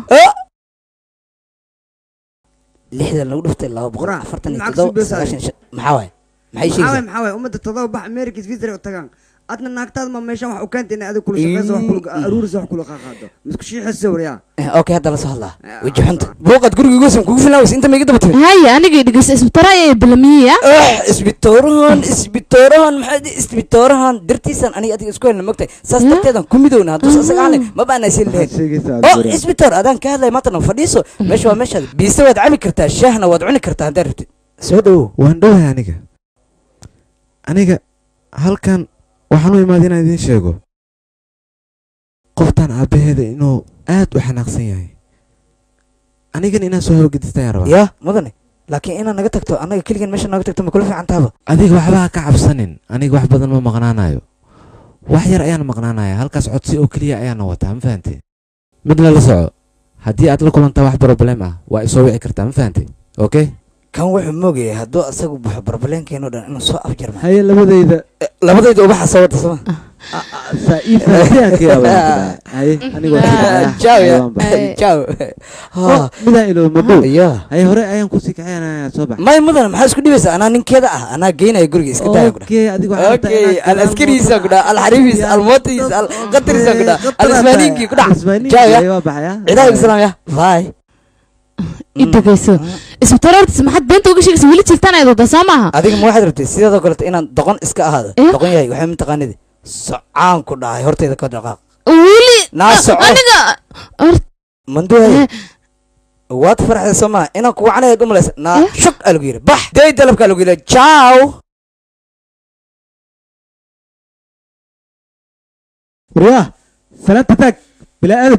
lixdan lagu dhuftay laba boqol afartan iyo lacag toddoba suubeysa. sagaashan iyo shan maxaa waaye maxay maxaa waay sheegaysaa maxaa waay ummadda todoba bax america switzerland u tagaan adna naagtaad ma meeshan wax u keenta inay adiga kula shaqeyso wax kula aruurisa wax kula qaaqaado misku shiixisa waryaa Eh, okay hadda la soo hadlaa weji xunta buuqad guriga goosan kugu filan weysa inta ma iga daba timid haya aniga dhegeysta isbitara ayaa balamiya isbitoorahan isbitoorahan maxaa di isbitoorahan dartiisan aniga adiga isku helna mogtahay saas darteedan ku midowna hadduu sasaga ahanay ma baana siin lahayn oo isbitoor adaan ka hadlaya maantana fadhiiso meesha waa meeshaada biise waad cami kartaa shaahna waad cuni kartaa haddaad rabtid soo dhowow waan dhowahay aniga aniga halkan waxaan u imaaday inaan idiin sheego qoftaan aabbaheeda inuu aad u xanaaqsan yahay anigan inaan soo hawagedistaan rabaa yaa mudane laakiin inaad naga tagto annaga keligan meesha naga tagto ma kula fiican tahaba adiga waxba ha ka cabsanin aniga wax badan ma maqnaanayo wax yar ayaan maqnaanaya halkaas codsi oo keliya ayaana wataa ma fahante mid lala soco haddii aad la kulantaa wax problem ah waa isoo wici kartaa ma fahante okay kan wuxuu moogayay hadduu asagu baxo barbaleenkeeno dhan inuu soo afjarma haye labadayda labadayda ubaxa soo wata sama midaan ilo madhow haye hore ayaan kusii kaxeynaya soo bax may mudan maxaa isku dhibaysa anaa ninkeeda ah anaa geynaya guriga iska daaya kudha Okay, adiga waxaa rabtaa okay inaad al askariisa kudha al xariifiis al mootiis al qatariisa kudha al isbaaniinki kudha jaw ya waa baxaya ciidaha islaam ya bye i dhegeyso isbitara hortiis maxaad beenta uga sheegaysa weli jirtaan ayaad wadaa soo maaha adiga ma waxaad rabtay sideedoo kaleto inaan doqon iska ahaado doqon yahay waxay mataqaanidi socaan ku dhahay horteyda ka dhaqaaq weli naa soco aniga manduhay waad farxday soo maha inaan kugu canayaad u malaysa naa shug aa lagu yidhi bax day dalabkaa lagu yidhi jaw waryaa salaanta taag bilaa aadab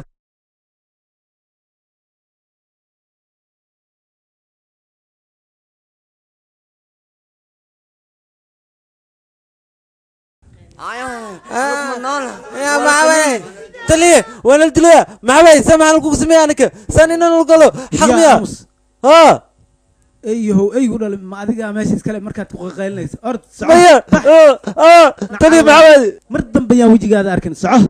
taliye waan la dilaya maxaa waay saa maxaa lagugu sameeya aniga saan inaan ulgalo xaq miya ha eyahow eygu dhal ma adiga meesha iskale markaad ku qaqaylinaysa ord maya taliye maxaa waay mar dambe yaan wejigaada arkin soco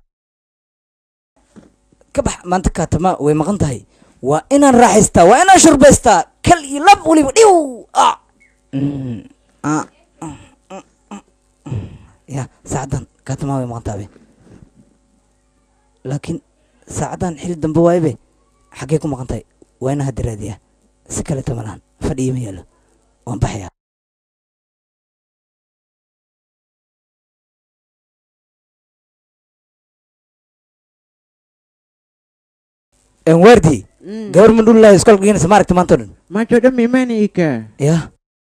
ka bax maanta kaatama way maqan tahay waa inaan raaxaystaa waa inaan shurbaystaa kal iyo lab weliba dhiw ah. Mm, ah, mm, mm, mm, mm. ya saacadan kaatama way maqan tahay laakiin saacadan xili dambe waaybe xaggee ku maqan tahay waa inaan hadda raadiyaa si kaleto malahan fadhiyo ma yaalo waan baxayaa wardi gabar mandhulilahi iskoolka geenaysa ma aragta maanta o dhan macho dhan miimani ika ya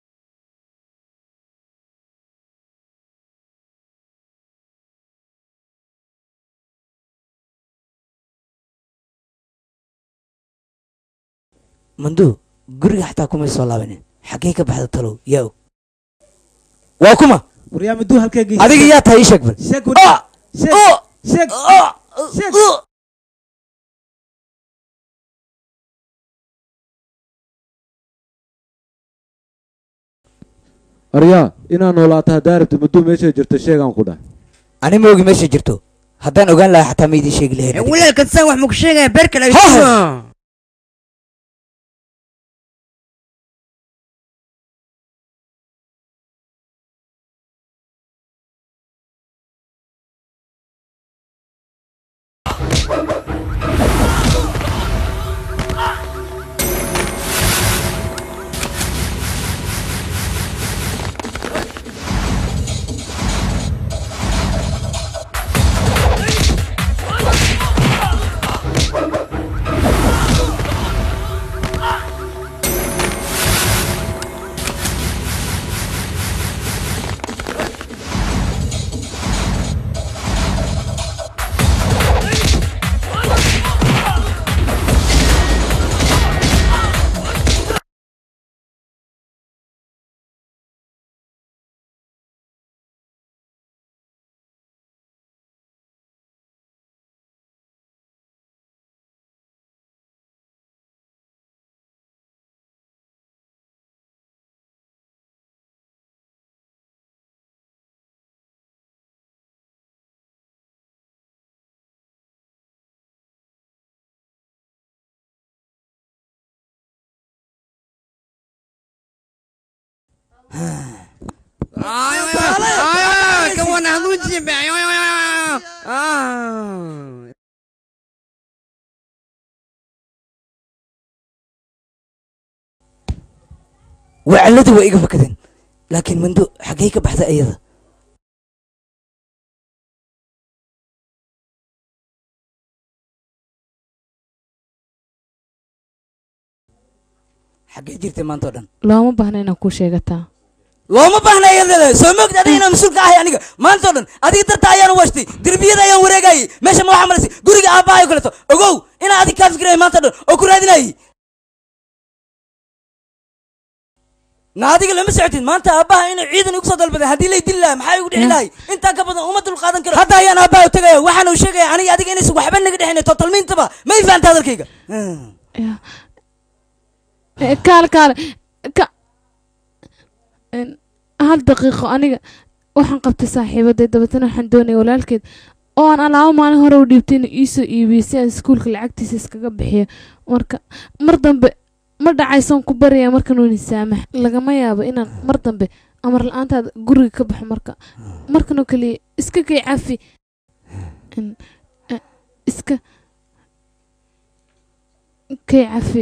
mandu guriga xataa kumay soo laabanin xaggee ka baxda talow yaa og waa kuma waryaa maduu halkee geysa adiga yaa tahay ii sheeg bal sheeg Ah! sheeg Ah! sheeg Ah! sheeg Ah! aryaa inaa noolaato haddaa rabti maduu meesha jirto sheegaan ku dhah ani ma ogi meesha jirto haddaan ogaan lahaa xataa ma idiin sheegi lahayn walaalka saan wax maku sheegaya beer kale Ha! Ah! wacalladii waa iga fakadeen laakiin mando xaggay ka baxda iyada xaggee jirtay maanta oo dhan looma baahna inaad kuu sheegataa looma baahna iyada soo moogta adiga inaan mas-uul ka ahay aniga maanta oo dhan adiga darta ayaan washtay derbiyada ayaan wareegayay meesha ma waxaa malasay guriga aabbahay oo kaleeto ogow inaan adig kaa fikiraya maanta oo dhan oo ku raadinayay na adiga lama socotid maanta aabbaha inay ciidan igu soo dalbaday haddii lay dili lahay maxaa igu dhici lahay intaan ka badan uma dul qaadan karo hadda ayaan aabbaha u tegaya waxaana uu sheegaya aniga adiga inaysan waxba naga dhexin totalmiintaba ma i fahanta hadalkayga Eh, kaale kaale ka En, hal daqiiqo aniga waxaan qabtay saaxiibaday dabeetana waxaan doonaya walaalkeed oo aan alaabo maalin hore u dhiibtay inuu iisoo iibiyey si aan iskuulka lacagtiisa iskaga bixiyo marka mar dambe ma dhacaysoon ku baraya markan weyni saamax lagama yaabo inaan mar dambe amar la-aantaada guriga ka baxo marka markanoo keliya iska kay cafi En, eh, iska kay cafi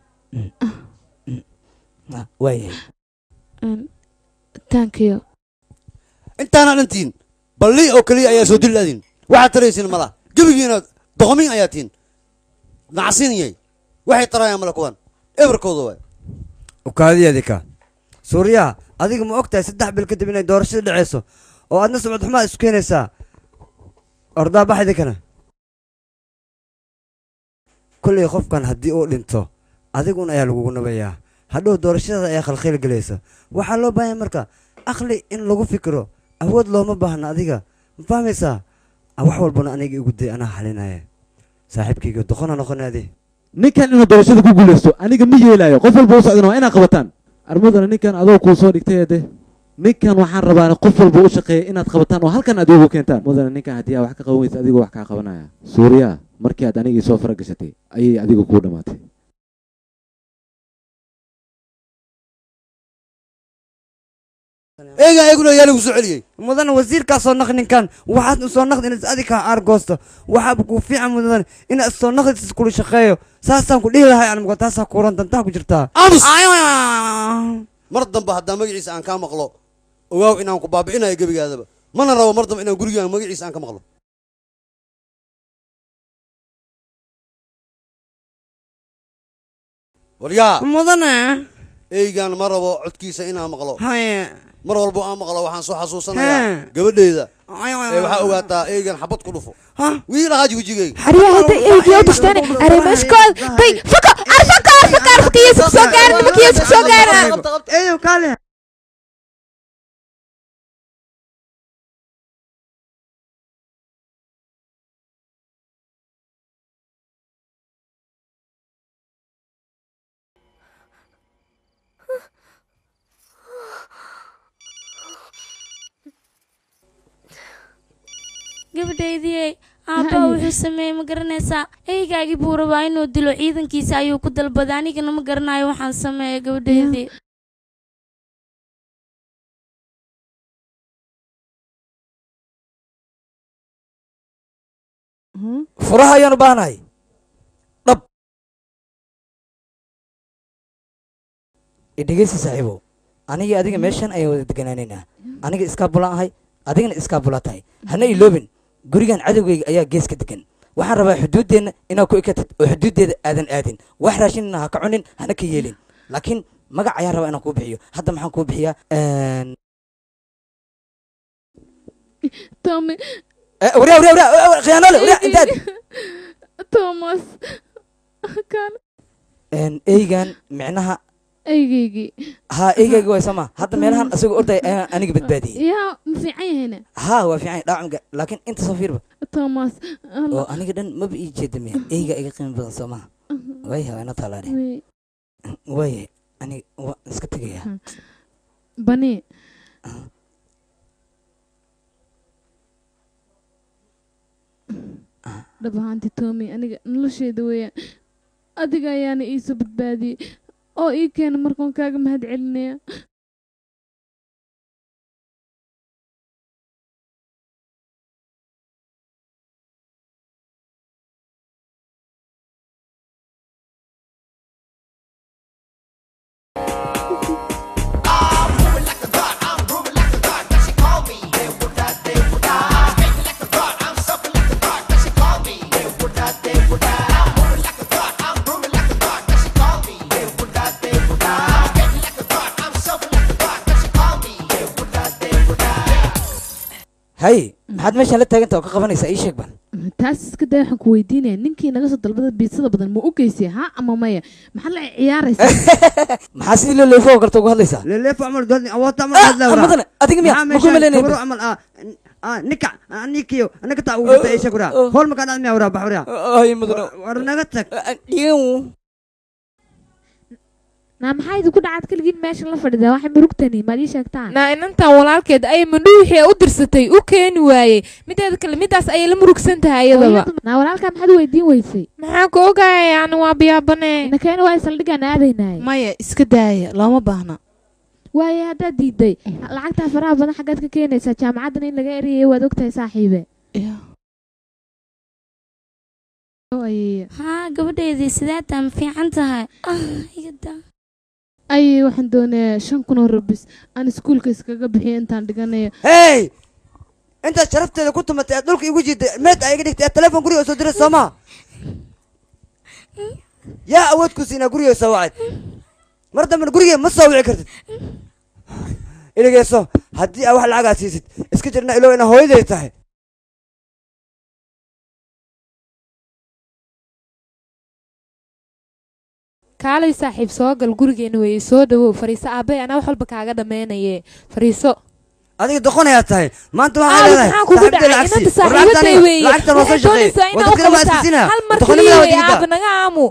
waayahay En, taankiyo intaana dhantiin balli oo keliya ayaa soo dil laadiin waxaad taraysiin mala gebigiina doqomin ayaa tiin nacsiniyay waxay tarayaan mala kuwan ebarkooda waay ukaadiyadika suuriyaha adiga ma ogtahay saddex bil kadib inay doorashada dhaceyso oo aadna sumcad xumaa isu keenaysaa ordaa baxdi kana kollay qofkan haddii uu dhinto adigun ayaa lagugu nabayaa hadhow doorashadada ayaa khalkhayl gelaysa waxaa loo baahanya marka aqli in lagu fikiro awood looma baahna adiga ma fahmaysaa Ah, wax walbana aniga igu day anaa xalinaya saaxiibkayga doqona noqonaade ninkan inuu doorashada ku guuleysto aniga ma yeelayo qof walba u socdana waa inaad qabataan armadana ninkan adoo kuu soo dhigtay de ninkan waxaan rabaa qof walba u shaqeeya inaad qabataan oo halkan aad igu keentaan mudana ninkan haddii aad wax ka qaban weysa adigoo wax kaa qabanaya suuriya markii aad anigii soo fara gashatay ayay adiga kuu dhammaatay eega eeguna yaa lagu soo celiyey mudan wasiirkaa soo naq ninkan waxaad u soo naqdi inaad adiga aargoosto waxaaba kuu fiican mudan inaad soo naqdi iskula shaqeeyo saasaan ku dhihi lahay anmuga taasaa kuuran dantaa ku jirtaa aamus mar dambe haddaa magaciisa aan kaa maqlo ogaaw inaan ku baabi'inayo gebigaadaba mana rabo mar dambe inaan gurigaan magaciisa aan ka maqlo waryaa mudane eygaan ma rabo codkiisa inaan maqlo haye mar walbo aan maqlo waxaan soo xasuusanayaa gabadheeda ee waxaa ogaataa eygan xabad ku dhufo wiil ahaaji wejigeyga Ariya hada eegyo tashtaan are mashkood tay faka arfaka arfaka arfaka yesu soo gaarin nimanka yesu soo gaarin eeyo kaale gabadhaydii aabba wuxuu sameeyey ma garanaysaa eygaagii buu rabaa inuu dilo ciidankiisa ayuu ku dalbaday anigana ma garanayo waxaan sameeyay gabadhaydii furaha ayaan u baahanahay dhab idhegeysi saaxiibow aniga adiga meeshan ayaan wada deganaanaynaa aniga iskaabulaan ahay adigana iskaabulaa tahay hana iloobin gurigan cadowgayga ayaa gees ka degan waxaan rabaa xuduuddeenna inaad ku ekatid oo xuduuddeeda aadan aadin wax raashinna ha ka cunin hana ka yeelin laakiin magac ayaan rabaa inaan kuu bixiyo hadda maxaan kuu bixiyaa Tommy waryaa waryaa waryaa khiyaanole waryaa intaad Thomas kan eygan micnaha eygaygii haa eygayga way sama hadda meelahan asagoo orday ayaan aniga badbaadiyey yaa ma fiican yahayna haa waa fiican dhaacunga laakiin inta soo fiirba Thomas oo aniga dhan maba ii jeeda miya eyga iga qiimo badan soo maha waayahay waa ina taalaadhe waayahay aniga waan iska tegayaa bani dhab ahaantii Tommy aniga nolosheeda weeyaan adiga ayaana iisoo badbaadiyey oo ii keena markaan kaaga mahad celinaya hay maxaad meeshaan la taaganta oo ka qabanaysaa ii sheeg bal taas iska day waxaan ku weydiinaya ninkii naga soo dalbada biisada badan ma u geysay ha ama maya maxaad la ciyaaraysaa maxaa sidii loo leefo oo kalta ugu hadlaysaa leeleefo camal dood awoodta Ah, madane adiga miya maxaa ma ku meeshaan malaynaya gabadho camal ah ah ninka anikiyo anaga taa ugu dhintay eesha kuraa hool makaa dhacd miyaa waraa baxuraa ay madane war naga tag naa maxaa idinku dhacad keligiin meesha la fadhidaa waxay murugtani maad ii sheegtaan naa inantan walaalkeed ayay mandhu wixii u dirsatay u keeni waayey mideeda kale midaas ayay la murugsan tahay iyadaba naa walaalkaa maxaad weydiin weysay maxaa ku ogaya yani waa biyaabane nakeena waa saldhigaan aadaynay maya iska daaya looma baahna waaye haddaad diiday lacagtaa faraha badan xaggaad ka keenaysaa jaamacaddan in laga eriyay waad ogtahay saaxiibe haa gabadheedii sideetaa ma fiican tahay ay waxaan doonayaa shan kun oo rabis aan iskuulka iskaga bixiyo intaan dhiganayo hey intaad sharafteeda ku tumatay aad dhulka igu jiiday meed aa iga dhigtay aad telefoon guriga soo diray soomaa yaa awood ku siinaa guriga soo wacad mar dambena guriga ma soo wici kartid idhageyso haddii aa wax lacagaa siisid iska jirna ilow inaa hooyaday tahay kaalay saaxiib soo gal gurigeena weeye soo dhawow fariiso aabay anaa wax walba kaaga dhammaynaye fariiso adiga doqonayaa tahay maanta Aa, waxaa leedahay maxaa kugu saaxiibtay dhacay lacag sii. inanta War lacagta saaxiibaday aniga- weeye lacagta noo soo waxay doonaysaa shaqeey. inaa u Waddo kale ma qabataa askisina. hal mar Doqonnimada keliya waa weeye digida. aaba naga aamu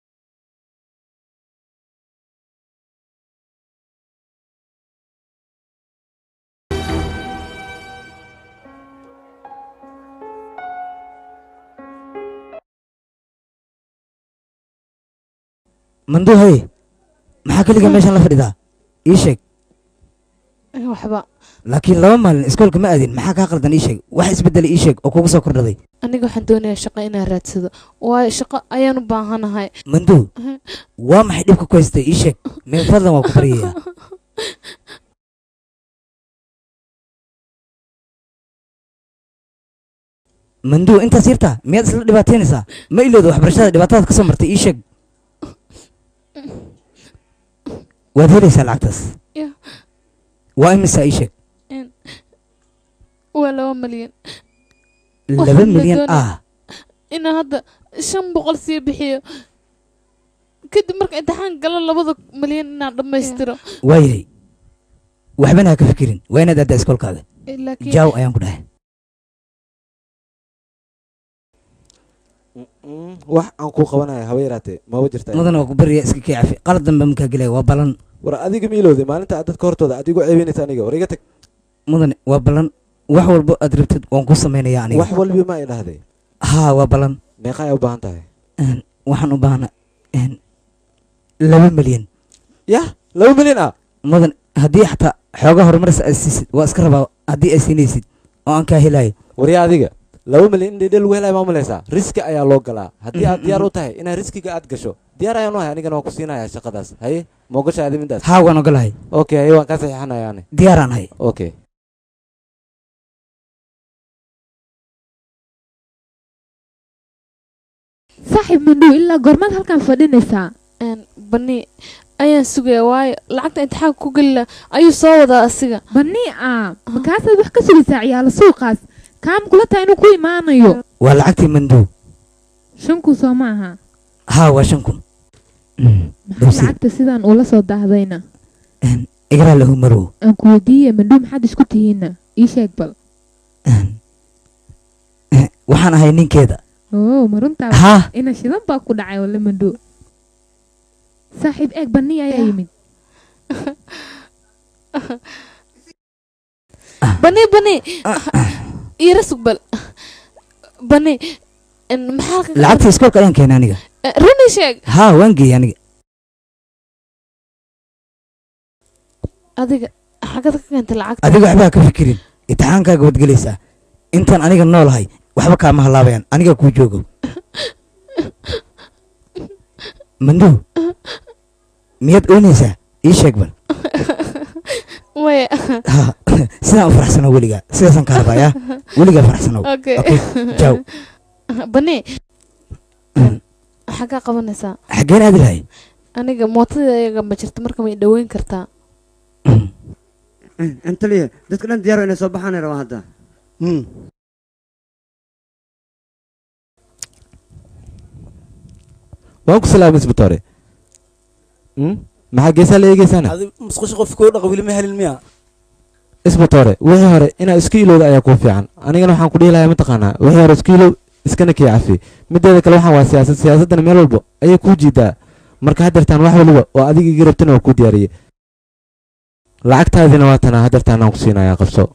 manduu hay maxaa keliga meeshaan la fadhidaa ii sheeg waxba laakiin laba maalin iskoolka ma aadin maxaa kaa qaldan ii sheeg wax isbeddela ii sheeg oo kugu soo kordhaday aniga waxaan doonayaa shaqo inaan raadsado waayo shaqo ayaan u baahanahay manduu waa maxay dhibka ku haystay ii sheeg min fadlan waa ku baryayaa manduu intaas yartaa miyaad isla dhibaataynaysaa ma ilooda waxbarashada dhibaatadaad ka soo martay ii sheeg waad helaysaa lacagtaas Ya. waa imisaa ii sheeg Een, waa laba malyan laba Waxaan la milyan doonayaa ah inaan hadda shan boqol sii bixiyo kadib marka imtixaan galo labada malyan inaan dhammaystiro waayahay waxbana ha ka fikirin waa inaad aaddaa iskoolkaada Eh, laakiin- jaaw ayaan ku dhahay wax aan kuu qabanaya haba yaraatee maba jirta mudana waa ku barya iska kii cafi qalad dambe makaa gelaya waa ballan war adiga ma ilowday maalinta aad dadka hortooda aad igu ceebinaysa aniga war iga tag mudane waa ballan wax walbo aad rabtid waan ku samaynayaa aniga wax walbi ma ay dhahday haa waa ballan meeqa ay u baahan tahay Een, waxaan u baahna een, laba milyan yah laba milyan ah mudan haddii xataa xoogaa horumaris aad siisid waa iska rabaa haddii aad siinaysid oo aan kaa helayo waryaa adiga laba milyan in dhedhel lagu helaya ma malaysaa riski ayaa loo galaa haddii aad diyaar u tahay inaad riskiga aad gasho diyaar ayaan u ahay anigana waan ku siinayaa shaqadaas haye ma ogasha adi midaas haa waan ogolahay okay haye waan kaa saxiixanaya ani diyaaraan hay okay saaxiib mandhow ilaa goormaad halkan fadhinaysaa bani ayaan sugaya waayo lacagta imtixaanka ku gelila ayuu soo wadaa asiga bani ah makaasaad wax ka sugaysaa ciyaalo suuqaas kaam kula tahay inuu ku imaanayo waa lacagtii manduu shan kun soo ma aha haa waa shan kun maxaa lacagta sidaan ula soo daahdayna igaraa lahu marow aan ku weydiiye mandhow maxaad isku tihiinna ii sheeg bal waxaan ahay ninkeeda oo ma runtaa Haa. ina shidan baa ku dhacay wala mandhow saaxiib eeg bani ayaa yimid bani bani ira sug bal bani en, maxaa halkan ka- lacagtii iskoolka ayaan keenay aniga Eh, runi sheeg haa waan geeyey aniga adiga xagad ka keentay lacagta adiga waxba ha ka fikirin imtixaankaaga waad gelaysaa intaan aniga noolahay waxba kaama halaabayaan aniga kuu joogo manduu miyaad oynaysaa ii sheeg bal maya Ha, sidaan u faraxsano weligaa sidaasaan ka rabaa yaa weligaa faraxsanow okay jaw bani maxaa kaa qabanaysaa xaggeen aadi lahay aniga mootadeega ma jirto marka may dhaweyn kartaa antaliya dadka dhan diyaar inay soo baxaan rabaa hadda waan ku salaamay isbitoore maxaa geesaa la eegeysaana adi musqusha qof koo dhaqa weli ma helin miya isbitoore wixii hore inaa isku ilowda ayaa kuu fiican anigana waxaan ku dhihi lahaa mataqaanaa wixii hore isku ilow iskana kii cafi mideeda kale waxaan waa siyaasad siyaasaddana meel walba ayay kuu jiidaa marka haddeertaan wax waliba oo adiga iga rabtana waa kuu diyaariyey lacagtaadina waa tanaa haddeertaan aan ku siinayaa qabso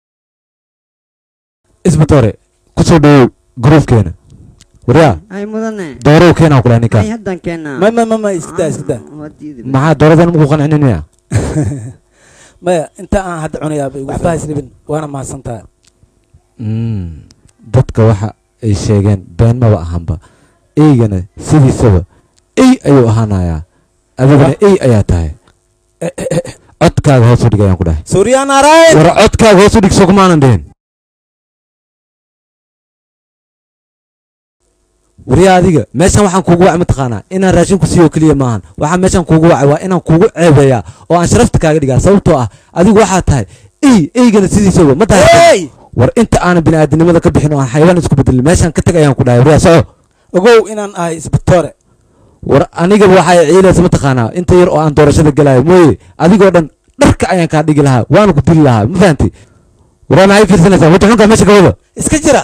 isbitoore kusoo dhawow gruufkeena waryaa ay mudane doorow keenaa kula ninka ay haddaan keenaa ma ma ma ma iska daa iska daa maxaa dooradan muku qancinin miya maya inta aan hadda cunayaaba waxba haysnibin waana mahadsantaha dadka waxa ay sheegeen been maba ahanba eygana sidiisaba ey ayuu ahaanayaa adigana ey ayaa tahay codkaaga hoos u dhig ayaan ku dhahay suuriyaan araay war codkaaga hoos u dhig soo kumaanan dhihin wariya adiga meeshan waxaan kuugu wacay mataqaanaa inaan raashin ku siiyo keliya maahan waxaan meeshan kuugu wacay waa inaan kuugu ceebeeyaa oo aan sharafta kaaga dhigaa sababtoo ah adigu waxaa tahay ey eygana sidiisaba ma tahay war inta aanan bini'aadanimada ka bixin oo aan xayawaan isku bedelin meeshan ka tag ayaan ku dhahay wariya soco ogow inaan ahay isbitoore war anigaba waxay ciilaysa mataqaanaa inta yar oo aan doorashada gelayo mooye adigoo dhan dharka ayaan kaa dhigi lahaa waana ku dili lahaa ma fahanti waraan ay fiirsanaysaa wata xunkaa meesha ka wada iska jira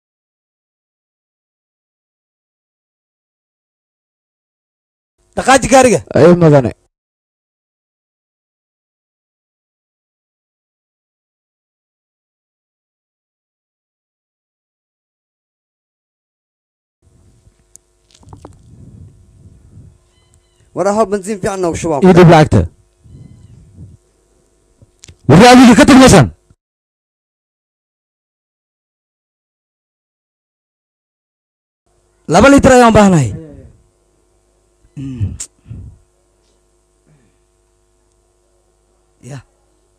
dhaqaaji gaariga ay madane war aho bensiin fiican noogu shubaa ii dhib lacagta warri adiga ka tag meeshan laba litir ayaan baahnahay ya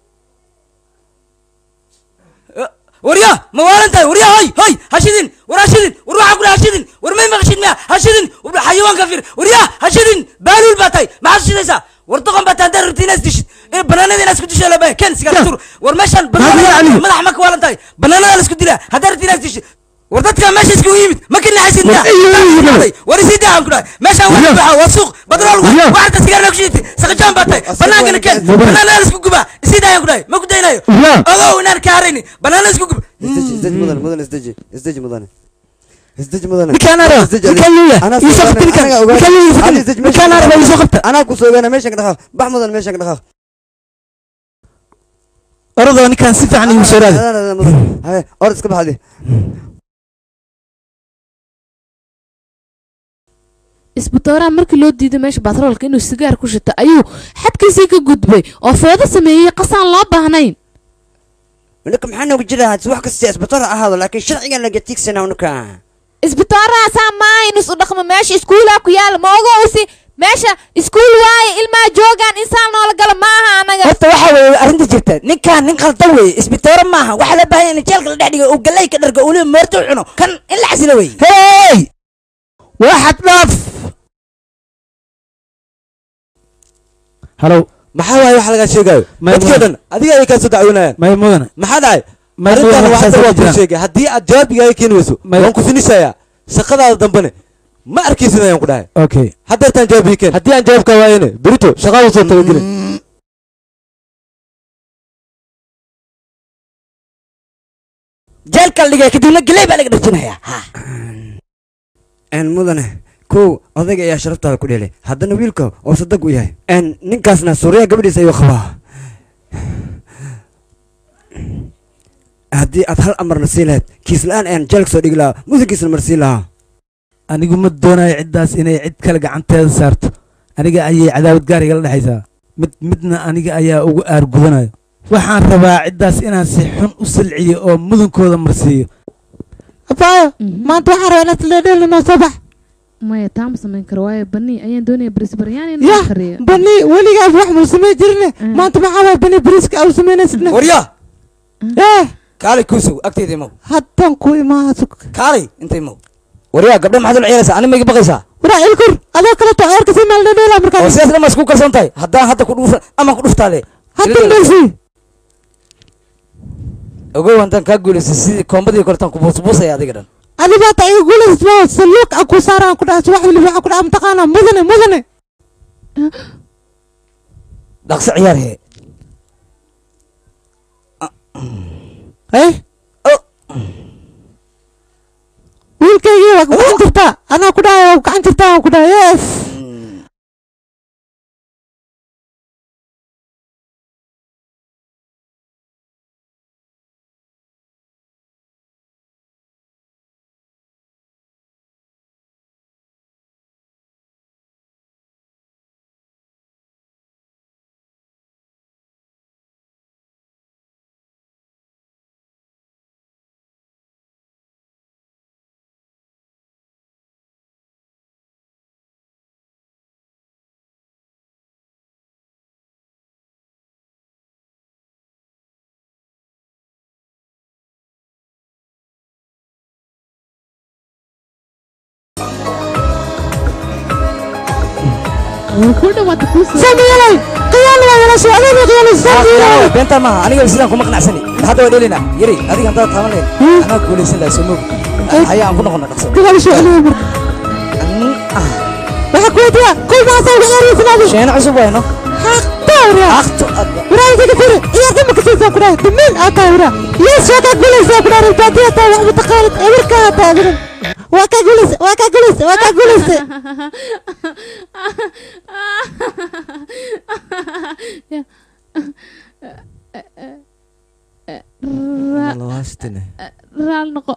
warya ma waalan tahay warya hoy hoy hashidin war hashidin war waxaa kula hashidin war may maqashid miya hashidin xayawaanka fir warya hashidin baaluul baa tahay maxaad shidaysaa war doqon baa tahay haddaad rabti inaad dishid ee banaanada inaad isku disho laba ken sigaar tur war meeshan banaanada madax ma ka waalan tahay banaanada la isku dilaa haddaad rabti inaad dishid war dadka meesha iskugu yimid ma ka naxaysid miya war isii daahan ku dhahay meeshaan waa baxa waa suuq badrool waxarta sigaar ku shiditay saqajaan baa tahay banaankana ken banaanada la isku gubaa isii daahan ku dhahay ma ku daynayo ogow inaan ka harayni banaanada isku guba isdeji mudane mudane isdeji isdeji mudane isdeji mudane Ninkaan araba, ninkaan luuya, ii soo qabta ninkaan, ninkaan luuya, ii soo qabta, ninkaan araba, ii soo qabta. anaa ku soo ogaana meeshan ka dhaqaaq bax mudane meeshan ka dhaqaaq orodoo ninkaan si fiican igu soo raadi haye orod iska baxdi isbitooraha markii loo diiday meesha batroolka inuu sigaar ku shito ayuu xadkiisii ka gudbay oo feedo sameeyey qasaan loo baahnayn ninka maxaa noogu jira wax kasta isbitaal ha ahaado laakiin sharcigan laga tiigsana ninka isbitooraha saa maaha in isu dhaqmo meesha iskuulaa ku yaala ma ogowsi meesha iskuul waaye ilmaha joogaan insaan noola gala maaha anaga horta waxaa weeye arrinta jirta ninkaan nin qaldan weeye isbitoore maaha waxaa la baahan in jeelka la dhex dhigo uu galley ka dhargo uliba moorto u cuno kan in la xasilo weeye hey waxaad dhaaf halow maxaa waaye waxa lagaa sheegayo dadkii dhan adiga ayay kaa soo dacwoonayaan may mudane maxaa dhacay May arrintan mudane, waa hadda waxaas waa ma jiraan. kuu sheegay haddii aad jawaabigaaga keeni weyso waan ku finishayaa shaqadaada dambene ma arkaysid ayaan ku dhahay okay haddeertaan jawaabigi keen haddii aan jawaabkaa waayene berito shaqaadu soo tabageli jeelka la dhigaya kadibna galley baa laga dharjinayaa n mudane kow odayga ayaa sharaftaada ku dheelay haddana wiilka oo sadag u yahay n ninkaasna suuriya gabadhiisa ayuu qabaa haddii aad hal amarna sii lahayd kiis la-aan ayaan jeelka soo dhigi lahaa mudankiisna marsii lahaa anigu ma doonayo ciddaas inay cid kale gacanteeda saarto aniga ayay cadaawad gaar igala dhexaysaa mid midna aniga ayaa ugu aargudanayo waxaan rabaa ciddaas inaan si xun u salciyo oo mudankooda marsiiyo abaayo maanta waxaan rabaa inaad leedheeli noo soo bax maya taama samayn karo waayo bani ayaan doonaya barisbaryaani ya inuu kariyo bani weligaas wax muu samay jirne maanta maxaa waay bani bariiska au samaynaysna warya eh kaalay kuusow agteeda imow haddaan ku imaa kaalay inta imow warya gabdha maxaad ula ciyaaraysaa ani mayga baqaysaa waraa ilkur adoo kaleto ceerka si maal leedheela oo markaa sidaas dhan ma isku kalsoon tahay haddaan hadda ku dhuufa ama ku dhuftaale haddan dheelsi ogow haddaan kaa guulaysa sidii koombadii koletaan ku buusbuusaya adiga dhan adibaata iga guulaysmo saluuk aan ku saaraan ku dhahay wax waliba waxaan ku dhahay mataqaanaa mudane mudane dhaqso ciyaar hee eh wiilkaygii waa gacan jirtaa anaa ku dhahay waa gacan jirtaa aan ku dhahay yes samiyalay qiyaal waa yala socdayni qiyaal samiyalay beenta maaha aniga sidaan kuma qanacsani hadda waa dhelina yari adiga haddaad taaban lahayn anaa guulaysan lahaa soo moog haya aan ku noqona dhaqso qiyaal socdayni marka waxa ku wadiya kul ma soo ciyaaraysan sheena cusub wayno tawra aqto waraa iga firi iyo kama kasaysa ku dhahay dumin aa tawra yes waa ka guulaysa ku dhahay baadiya taa wax mutaqaalid ewerka taa gidan waa ka guulaysa waa ka guulaysa waa ka guulaysa raal noqo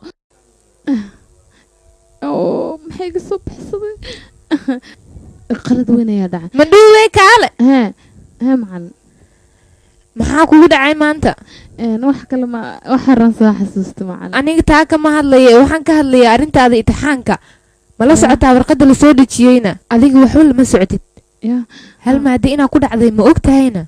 oo maxay iga soo baxsaday qalad weyn ayaa dhacay mandhuwe kaale hee hee macalin maxaa kugu dhacay maanta wax kale ma waxaran soo xasuusta macalin aniga taa kama hadlaya waxaan ka hadlaya arrintaada imtixaanka mala socotaa warqadda lasoo dhejiyeyna adiga waxba lama socdid hal maadi inaa ku dhacday ma og tahayna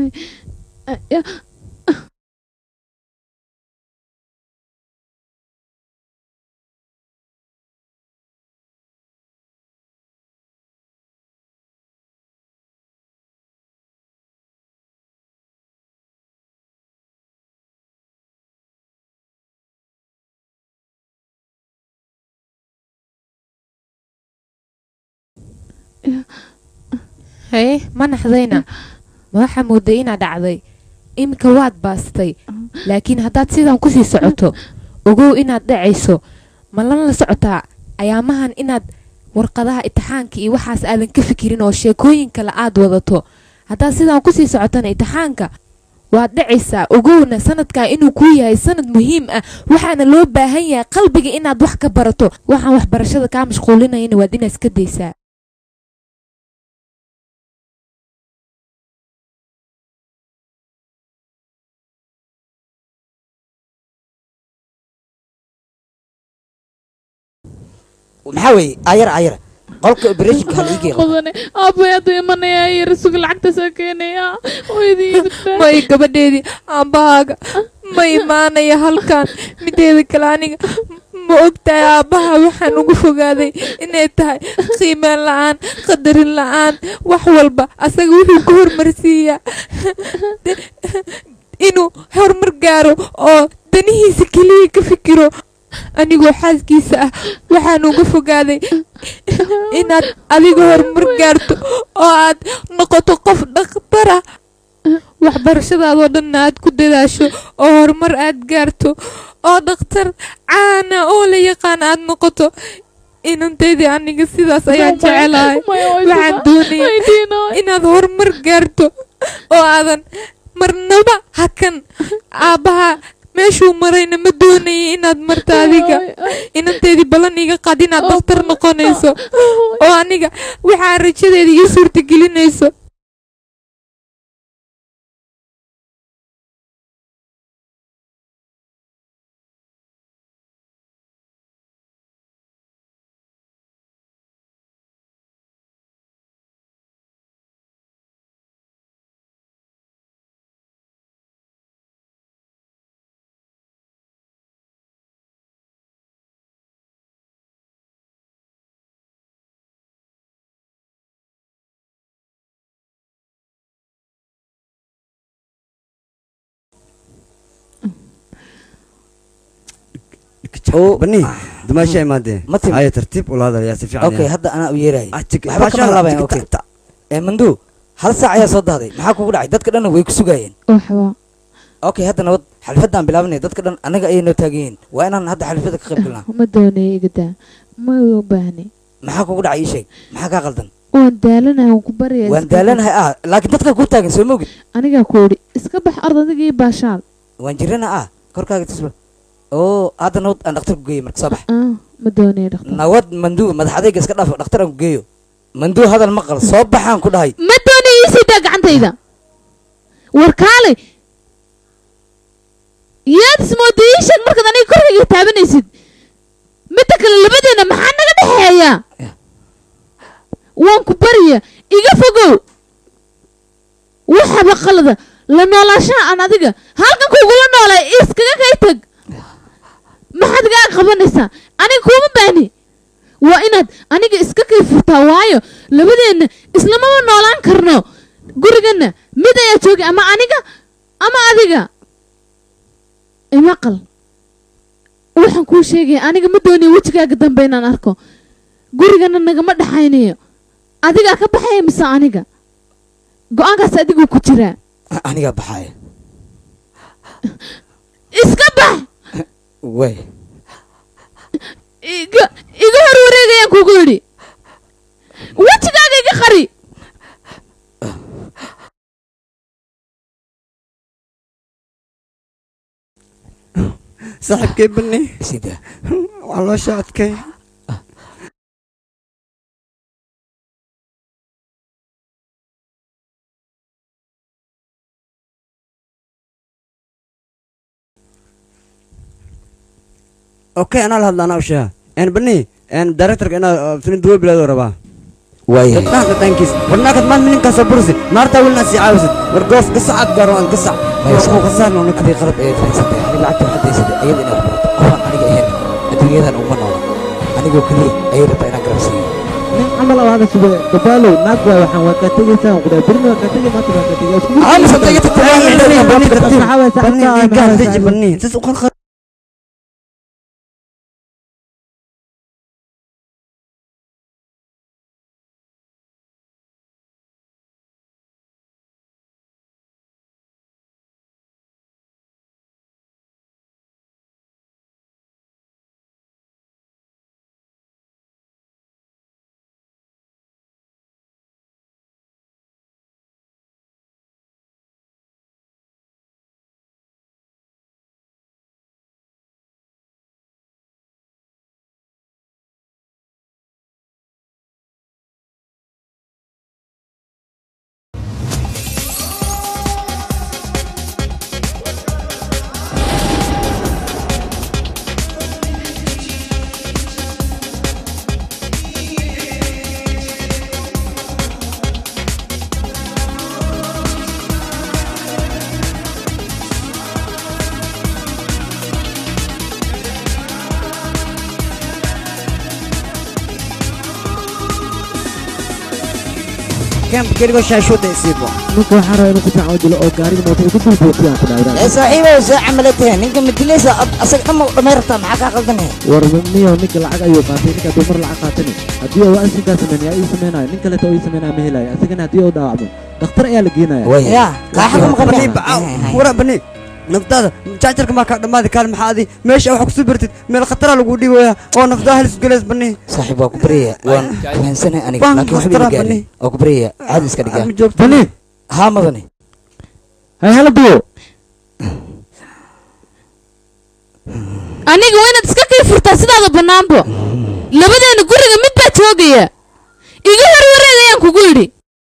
haye ma naxdayna ma waxaa mooday inaad dhacday iminka waad baastay laakiin haddaad sidan kusii socoto ogow inaad dhacayso ma lana la socotaa ayaamahan inaad warqadaha imtixaanka iyo waxaas aadan ka fikirin oo sheekooyin kale aad wadato haddaad sidan kusii socotana imtixaanka waad dhacaysaa ogowna sanadkan inuu kuu yahay sanad muhiim ah waxaana loo baahan yahay qalbiga inaad wax ka barato waxaan waxbarashada kaa mashquulinayana waad inaad iska daysaa maxaa weeye ayar ayar qolka operation-ka hal iigeeqo qodane aabay hadduu imanaya yar suga lacagta soo keenaya hooyadii may gabadheedii aabbahaaga ma imaanaya halkan mideeda kale aniga ma ogtahay aabbaha waxaan ugu fogaaday inay tahay qiimeen la-aan qadarin la-aan wax walba asaga wuxuu ku hormarsiiyaa inuu horumar gaaro oo danihiisa keliya ka fikiro anigoo xaaskiisa ah waxaan uga fogaaday inaad adiga horumar gaarto oo aad noqoto qof dhakhtara waxbarashadaadoo dhanna aad ku dadaasho oo horumar aad gaarto oo dhakhtar caana oo la yaqaan aad noqoto inanteydii aniga sidaas ayaan jecelahay waxaan doonaya inaad horumar gaarto oo aadan marnaba hakan aabbaha meeshuu marayna ma doonayay inaad marta adiga inanteedii ballan iga qaad inaad dhakhtar noqonayso oo aniga waxaa rajadeeda ii suurtagelinayso bani dumaasha imaadee haya tartiib ula hadalaya si fiican okay hadda anaa u yeerahay waxba Baasha, kama laabayan tig- okay ee mandu hal saac ayaa soo dahday maxaa kugu dhacay dadka dhanna way ku sugaayeen waxba okay hadda nabad xalfadaan bilaabanay dadka dhan annaga ayay noo taagan yihiin waa inaan hadda xalfada ka qayb galnaa ma doonaya igadaa ma u baahni maxaa kugu dhacay ii sheeg maxaa kaa qaldan waan daalanahay waan ku baraya waan iska daalanahay ah laakiin dadka ku taagan soo mogid bax. anigaa ku idhi iska bax ard adiga iyo baashaal waan jirana ah korkaaga tusba oo hadda nabad aan dhakhtar ku geeyo marka soo bax ah ma doonaya dhaqtar nabad manduu madax adayga iska dhaaf dhakhtar aan ku geeyo manduu hadal maqal soo baxaan ku dhahay ma doonaya ii sii daa gacantayda war kaalay yaad ismooda ii sheeg markaad aniga korkayga taabanaysid midda kale labadeena maxaa naga dhexeeya waan ku barya iga fogow waxaba qalada la noolaashaha aan adiga halkan kugula noolay iskaga kay tag maxaad igaa qabanaysaa aniga kuuma baahni waa inaad aniga iska kay furtaa waayo labadeenna islamama noolaan karno guriganna mid ayaa joogay ama aniga ama adiga imaqal waxaan kuu sheegaya aniga ma doonaya wejigaaga dambe inaan arko gurigana nagama dhaxaynayo adigaa ka baxaya mise aniga go-aankaas adiguu ku jiraa anigaa baxaaya iska bax way iga iga hor wareegayaan kugu yidhi wejigaaga iga qari saaxiibkay bani sida waa loo socodkay okay anaa la hadla anaa u sheega en bani en directorka inaa filin duwa bilaadoo rabaa waayahay gabdhaha qadaankiis warnaakad maad mininkaasoo bursi naartaa welina sii caawisid war goof gasacaad gaaro aan gasac waxuu khasaarna una hadii qalad ayaad fahansantay ani lacagta waxaad haysatay ayada inaad barato qofaan aniga ahayn adduunyadan uma noola anigoo keliya ayay rabtaa inaan garab siiyo nin camal oo hada sube gabaalow naag waay waxaan waa kaa tegaysaa waan ku dhahay berni waa kaa tegay maanta waa kaa tegay isku Aamus, hadda iga tagtay, waa la dhigay, bani, tartiib. Maxaa waay, Bani, saxibkaa, dhiiggaa maxaa waay, deji, saxibkaa? bani. Sis u qarqar. Camp keligoo shaashooda isiibo. ninka waxaan rabaa inuu ku tacaawulo oo gaariga mootada ku dulbuuqiyaan ku ee dhaawraa saaxiibow see camalatahay ninka madilaysa asaga dhamma dhamay rabtaa maxaa kaa qaldanaya war niyo ninka lacag ayuu qaatay ninka hadduu mar lacag qaatani haddii uu asinkaa sameyn yaa ii sameynayo nin kaleeta oo ii sameynaya ma helayo asagana haddii uu dhaawacmo dhakhtar ayaa la geenaya ya Bani, bacaaw. Wara, bani. naftaada jaajarka maa kaa dhammaadi kaal maxaa adi meesha wax kusoo bartid meel khatara lagu dhiibaya oo naftaa halis geleys bani saaxiib waa ku baryaya waan fahansanahay aniga Waan laakiin waxba khastaraa, ila gaarin bani. waa ku baryaya caadi iska dhigaa Ma joogto. bani haa madani hay hala duwo aniga waa inaad iska kay furtaa sidaada bannaanbo labadeena guriga mid baa joogaya iga hor wareegayaan kugu yidhi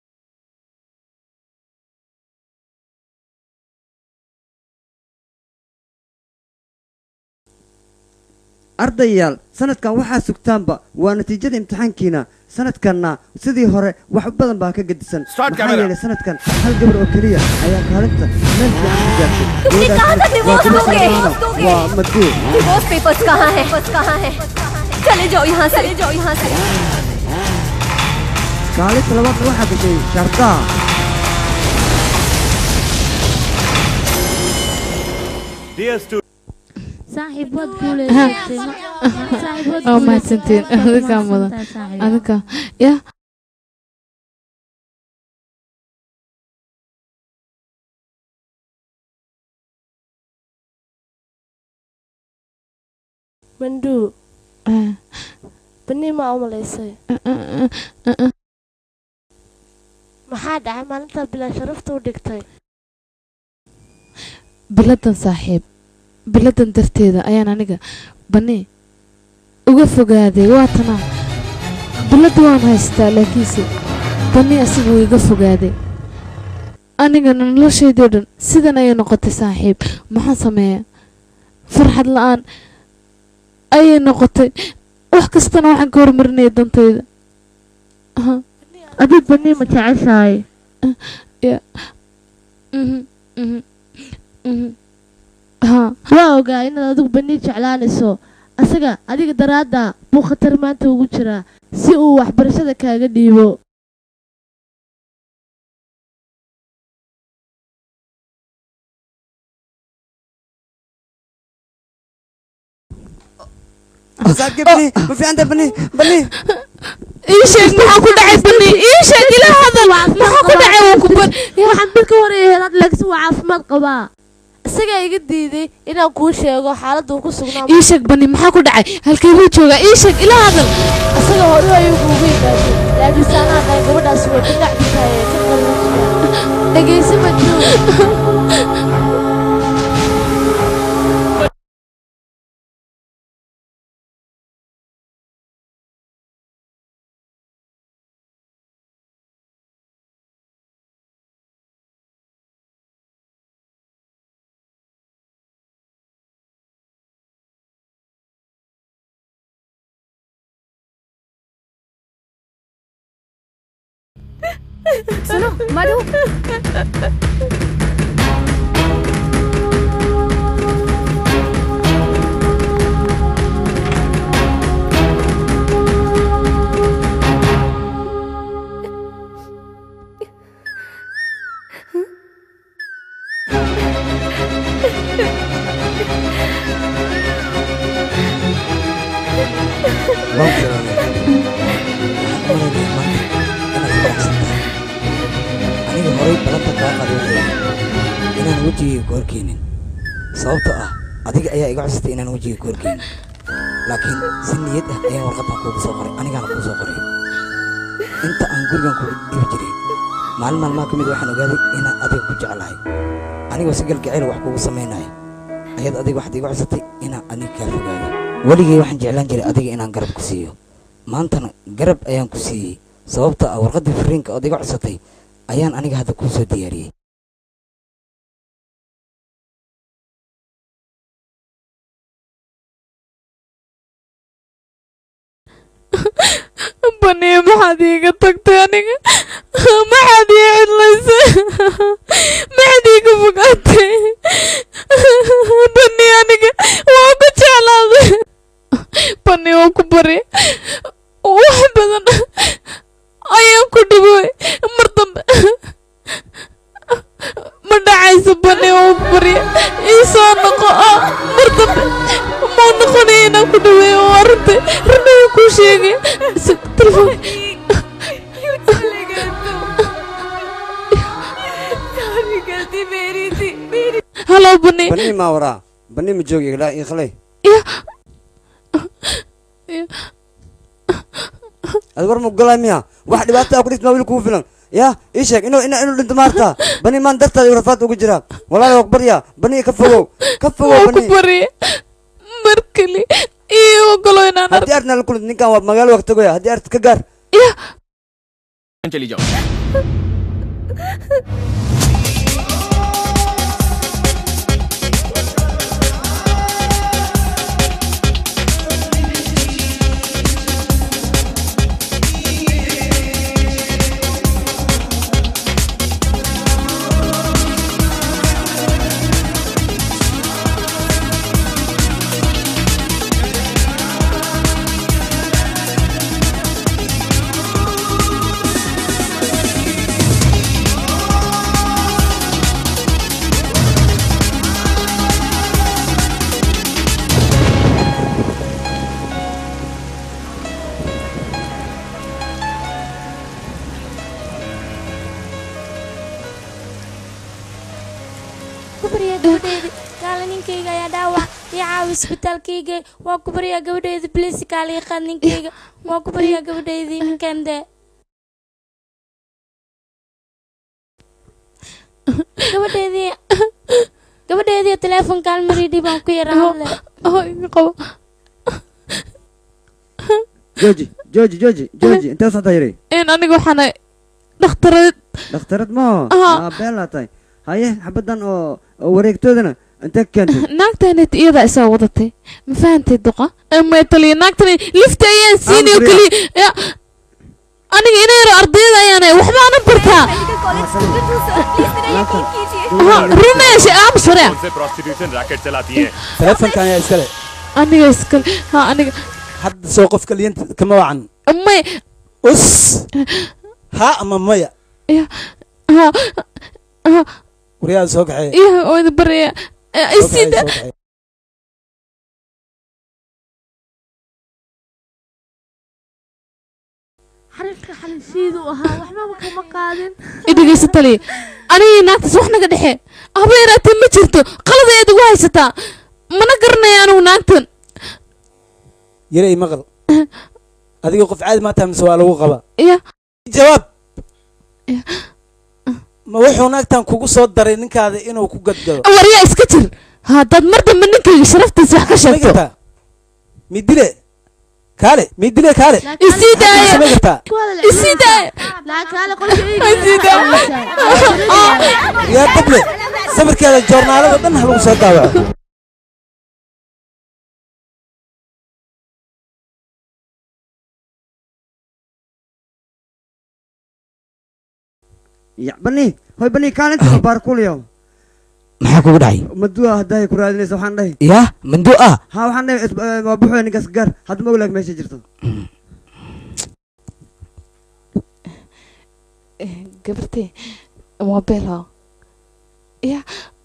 ardayaal sanadkan waxaa sugtaanba waa natiijada imtixaankiina sanadkanna sidii hore wax badan baa ka gedisan maxaa yeelay sanadkan hal gabar oo keliya ayaa kaalinta meel fiican ku gaartay तुमने कहाँ तक Waa divorce Grace दोगे Romano. waa maduu divorce papers कहाँ है कहाँ है चले जाओ यहाँ से चले जाओ यहाँ से kaalinta labaadna waxaa gashay shardaa saaxiib waad guuleysatay saaxiib waad oo mahadsantiin adinkaa mudan adinka ya manduu bani maa u malaysay maxaa dhacay maalintaa bilaa sharafta u dhigtay biladan saaxiib biladan darteeda ayaan aniga bani uga fogaaday waatanaa bilada waan haystaa laakiinse bani asiga wuu iga fogaaday anigana noloshaydii dhan sidan ayay noqotay saaxiib maxaan sameeyaa farxad la-aan ayay noqotay wax kastana waxaan ka hormarinaya dantayda adii bani ma jeceshahay waa ogaa inaad adigu bani jeclaanayso asaga adiga daraadda buu khatar maanta ugu jiraa si uu waxbarashada kaaga dhiibo saaxiibkii bani ma fiicanta bani bani ii sheeg maxaa ku dhacay bani ii sheeg ila hadal maxaa ku dhacay waa ku ban waxaan bil ka horeeyay helaad laakiin waa caafimaad qabaa isagaa iga diiday inaan kuu sheego xaaladda uu ku sugnaa ii sheeg bani maxaa ku dhacay halkee buu joogaa ii sheeg ila hadal isaga hore ayuu kuugu yimaaday laakiin saanaa dhahay gabadhaas way ka dhacditahay ka qalluujiya dhegaysi ma jiro सुनो मधु waan ku salaamay waxaan u malaynaya maanta inaad faraxsan tahay aniga horay balanta kaa qaday waxay ahayd inaan wejigayga ku horkeenin sababtoo ah adiga ayaa iga cusatay inaan wejiga ku horkeenin laakiin si niyad ah ayaan warqadan kuugu soo qoray anigaana kuu soo qoray inta aan gurigan kugu dhibi jiray maalin maalmaha ka mid waxaan ogaaday inaan adiga ku jeclahay anigoo si galgacayl wax kugu samaynayo ayaad adiga waxaad iga cusatay inaan adiga kaa fogaado weligay waxaan jeclaan jiray adiga inaan garab ku siiyo maantana garab ayaan ku siiyey sababta ah warqaddii fariinka ood iga cusatay ayaan aniga hadda kuu soo diyaariyey bani maxaad iiga tagtay aniga maxaad ii cidlaysay maxaad iiga fogaatay bani aniga waa ku jeclaaday bani waa ku bari wax badan ayaan ku dhibay mar dambe ma dhacayso bani waa ku bari ii soo noqo ah mar dambe mau noqonaya inaan ku dhaweeyo waa runtay runaya kuu sheegay telefoon halo bani bani maa waraa bani ma joogi ilaa ikhlay ad war ma ogolaa miya wax dhibaataa ku dhigtmaa wiil kugu filan ya ii sheeg inuu ina inuu dhinto maarta bani maan dartaada igu rafaad ugu jiraa walaala waa barya bani ka fogow ka fogow waa ku bani bari mar kale ii ogolo inaan haddii arna la kulid ninkan waa magaalo waqti goya haddii art ka gaar चली जाओ Thank ku baryaa gabadheedi kaale ninkayga ayaa dhaawac ii caawi isbitaalkayga waa ku baryaa gabadheedi bliis kaale ii qaad ninkayga waa ku baryaa gabadheedii ninkande gabadheedii gabadheedii teleefonkaan maridhi baan ku yaraa hadle qabo jooji jooji jooji jooji intee socdaa yiri in aniga waxaana dhakhtarad dhakhtarad maho Aha. aa beelaa tahay haye xabadan oo oo wareegtoodana intee ka keentay naagtanet iyadaa isaa wadatay ma fahantay duqa ma taliya naagtani lifta ayaan siini oo keliya Ya, aniga ina yaro ardayda ayaana waxbaana bartaa Ha, rumeesha aamus wareec से prostitution racket चलाती हैं teleefonkan ayaa iskale aniga iskale ha aniga hadda soo qof kaliyanta kama wacan may us ha ama maya ya ha ha waryaada soo kaxeeya ya oo idin baraya Soo kaxeeya, isida soo kaxeeya. xarifka xalishiidu ahaa waxbaba kama qaadin idhegeysa taliya anigii naagtaas wax naga dhexe haba yaraatee ma jirto qalad ayaad ugu haysataa mana garanaya anigu naagtan yare i maqal adiga qof caadi maa tahay mise waa lagu qabaa ya jawaab ma wuxuu naagtan kugu soo daray ninkaada inuu ku gadgado waryaa iska jir haddaad mar dambe ninkayga sharaftiisa wax ka sheegto midile kaale midile kaale isii daaya samayn kartaa isii daaya yaa dable sawirkeeda joornaalada dhan ha lagu soo daawaco ya bani hoy bani kaalinta baar kuliyo maxaa kugu dhacay madua hadday ku raadinaysa waxaan dhahay yaa mandu ah ha waxaan dhahay is- eh, waa buxoy ninkaas gaar hadda ma oglaag meesha jirto gabartay mobile ya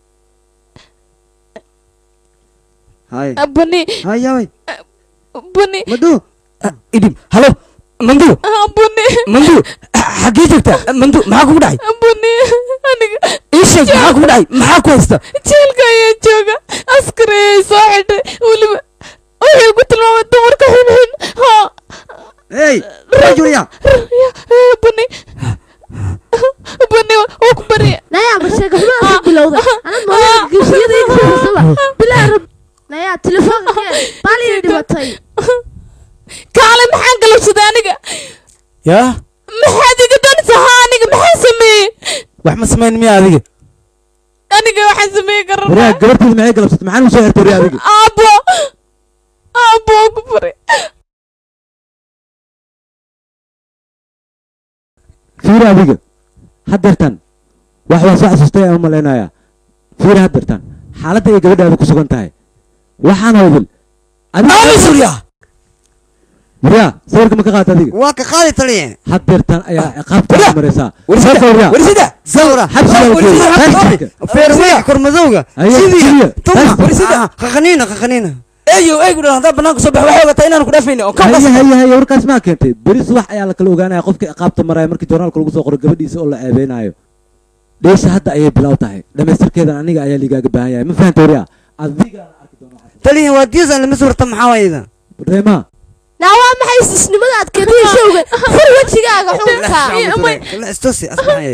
hay bani hay yaway bani madu idhib halo mandu bani mandu xaggee joogtaa mandu maxaa kugu dhacay bani aniga ii sheeg maxaa kugu dhacay maxaa ku haysta jeelka ayaa jooga askari ayay soo xidhay weliba wuxuu ku tilmaamay dumarka xunxun ha hey rajulya bani bani waa ku barya nayaa ma sheeg waxba ka bilowda anad moolada geshiyada iga fiirsaba bilaa rab nayaa telefoonka baaliya dhibatay kaale maxaan galabsaday aniga yaa maxaad iga danaysaa ha aniga maxaan sameeyey wax ma samayn miya adiga aniga waxaan sameeyey waryaa garanaa gabarteeda maxay galabsatay maxaa nagu soo xirtay waryaa adiga aabo aabo waa ku baray fiiri adiga haddeertan wax waa soo xasuustay aan u malaynayaa fiiri haddeertan xaaladda ay gabadhaada ku sugan tahay waxaan hawdil surya waryaa sawirka ma ka qaata adiga waa ka qaadi taliye haddeertan ayaa ciqaabta ku maraysaa sawirka waryaa warsida sawra xabsiga la geeyo taashka feerweega kormadowga Aye, sidii sidii. tuma Warsida. qaqaniina qaqaniina eeyo eegu dhan haddaa banaanka soo bax waxay ogataa inaanu ku dhaafayni oo haye haye haye warkaas maa keentay beri subax ayaa la kala ogaanaya qofka ciqaabta maraya markii joornaalka lagu soo qoro gabadhiisa oo la eebeynayo dheesha hadda ayay bilow tahay dhamaystirkeedan aniga ayaa ligaaga baahan yahay ma fahanta waryaa adiga taliye waa diisan lama suurta maxaa wayda reema naa waa maxay isnimada aad keentay showga fur wejigaaga xunka istusi asmaxay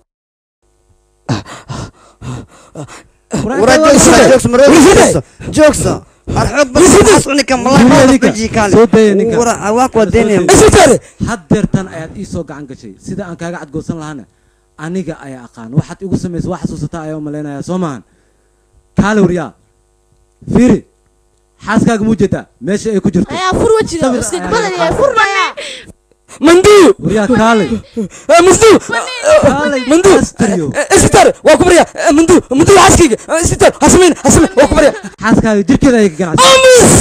joogso arxoog bas unika soo daya ninka waa kuwa deynaya haddeertan ayaad ii soo gacan gashay sida aan kaaga cadgoosan lahana aniga ayaa aqaan waxaad igu samaysa waa xasuusataa ayaa u malaynayaa soo maahan kaale waryaa fiiri xaaskaaga muu jeedaa meesha ay ku jirto ayaa fur wejiga iska badan yahay fur nayaa mandu waryaa kaale mandu mandu isbitaal waa ku barya mandu mandu xaaskayga isbitaal hasamayn hasamayn waa ku barya xaaskaaga jirkeeda ayay ka ganacsan amis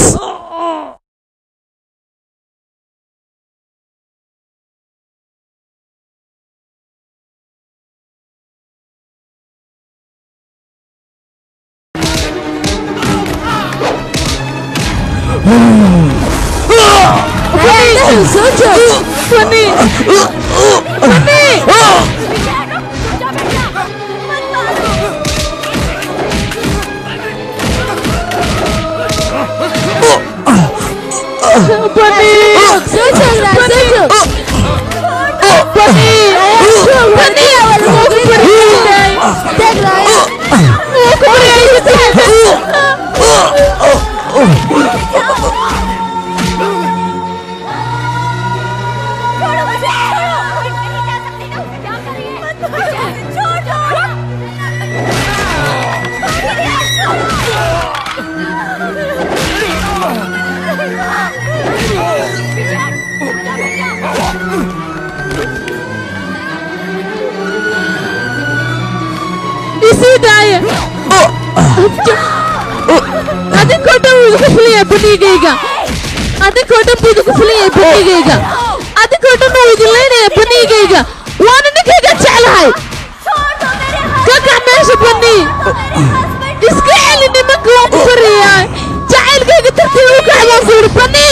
Bani, soo joog. Bani, Bani. joog soo joognaa soo joog bani bani waa lagu baryay taagnaaya wuu ku baryay isii daaya adinkoo dhan wuu idinku filayaa banigayga adinkoo dhan buu idinku filayaa banigayga adinkoo dhan wuu idin laynayaa banigayga waana ninkayga jeclahay ka kax meesha bani iska celi nimanka waan ku farayaa jacaylkayga tartiib u kax baan ku yidhi bani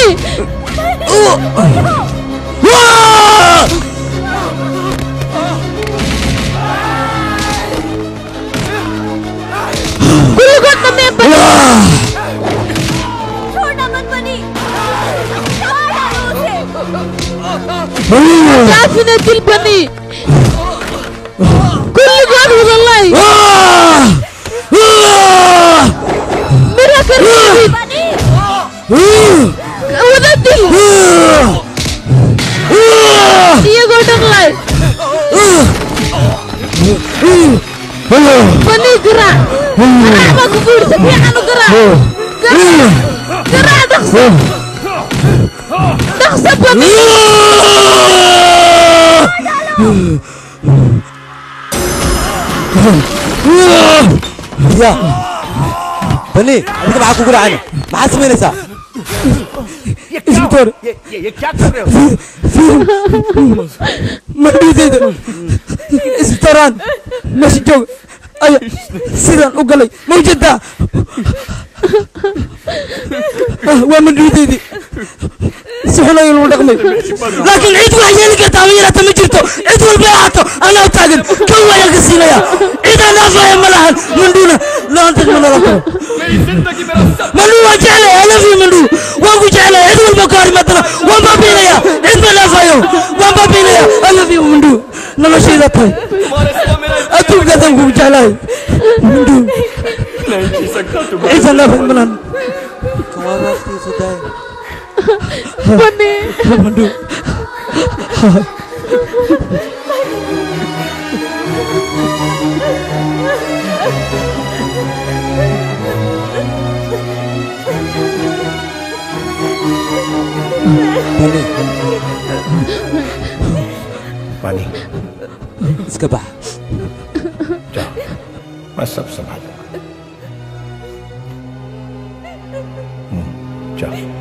kulligood dhameen bani daafina dil bani kulligood wadalay mira ka reebin wada dil iyagoo dhan lay bani garaac garaac baa ku guurisa fiican u garaac garaac garaac dhaqso dhaqso bani ya bani adiga maxaa kugu dhacayna maxaad samaynaysaa isbitoor madhiideyda isbitooraan meesha joog aya sidaan u galay ma ujeedaa waa madhiideydii si xun ayuu lagu dhaqmay laakiin cid wax yeeli karta ama yaraata ma jirto cid walba ay ahaato anaa u taagan kan waayaan ka siinaya cid aan dhaafaya ma lahan mandhuuna laanta ma nala karo mandhuu waan jeclay I love you mandhuu waan ku jeclay cid walba ka hor imaadana waan baabiinaya cid ma dhaafayo waan baabiinaya I love you mandhuu noloshayda tahay adduunkaasaan kugu jeclahay mandhuu ciisan dhaafay ma lahan bani mandhuu bani पानी iska bax जाओ मैं सब संभालूंगा हम्म, जाओ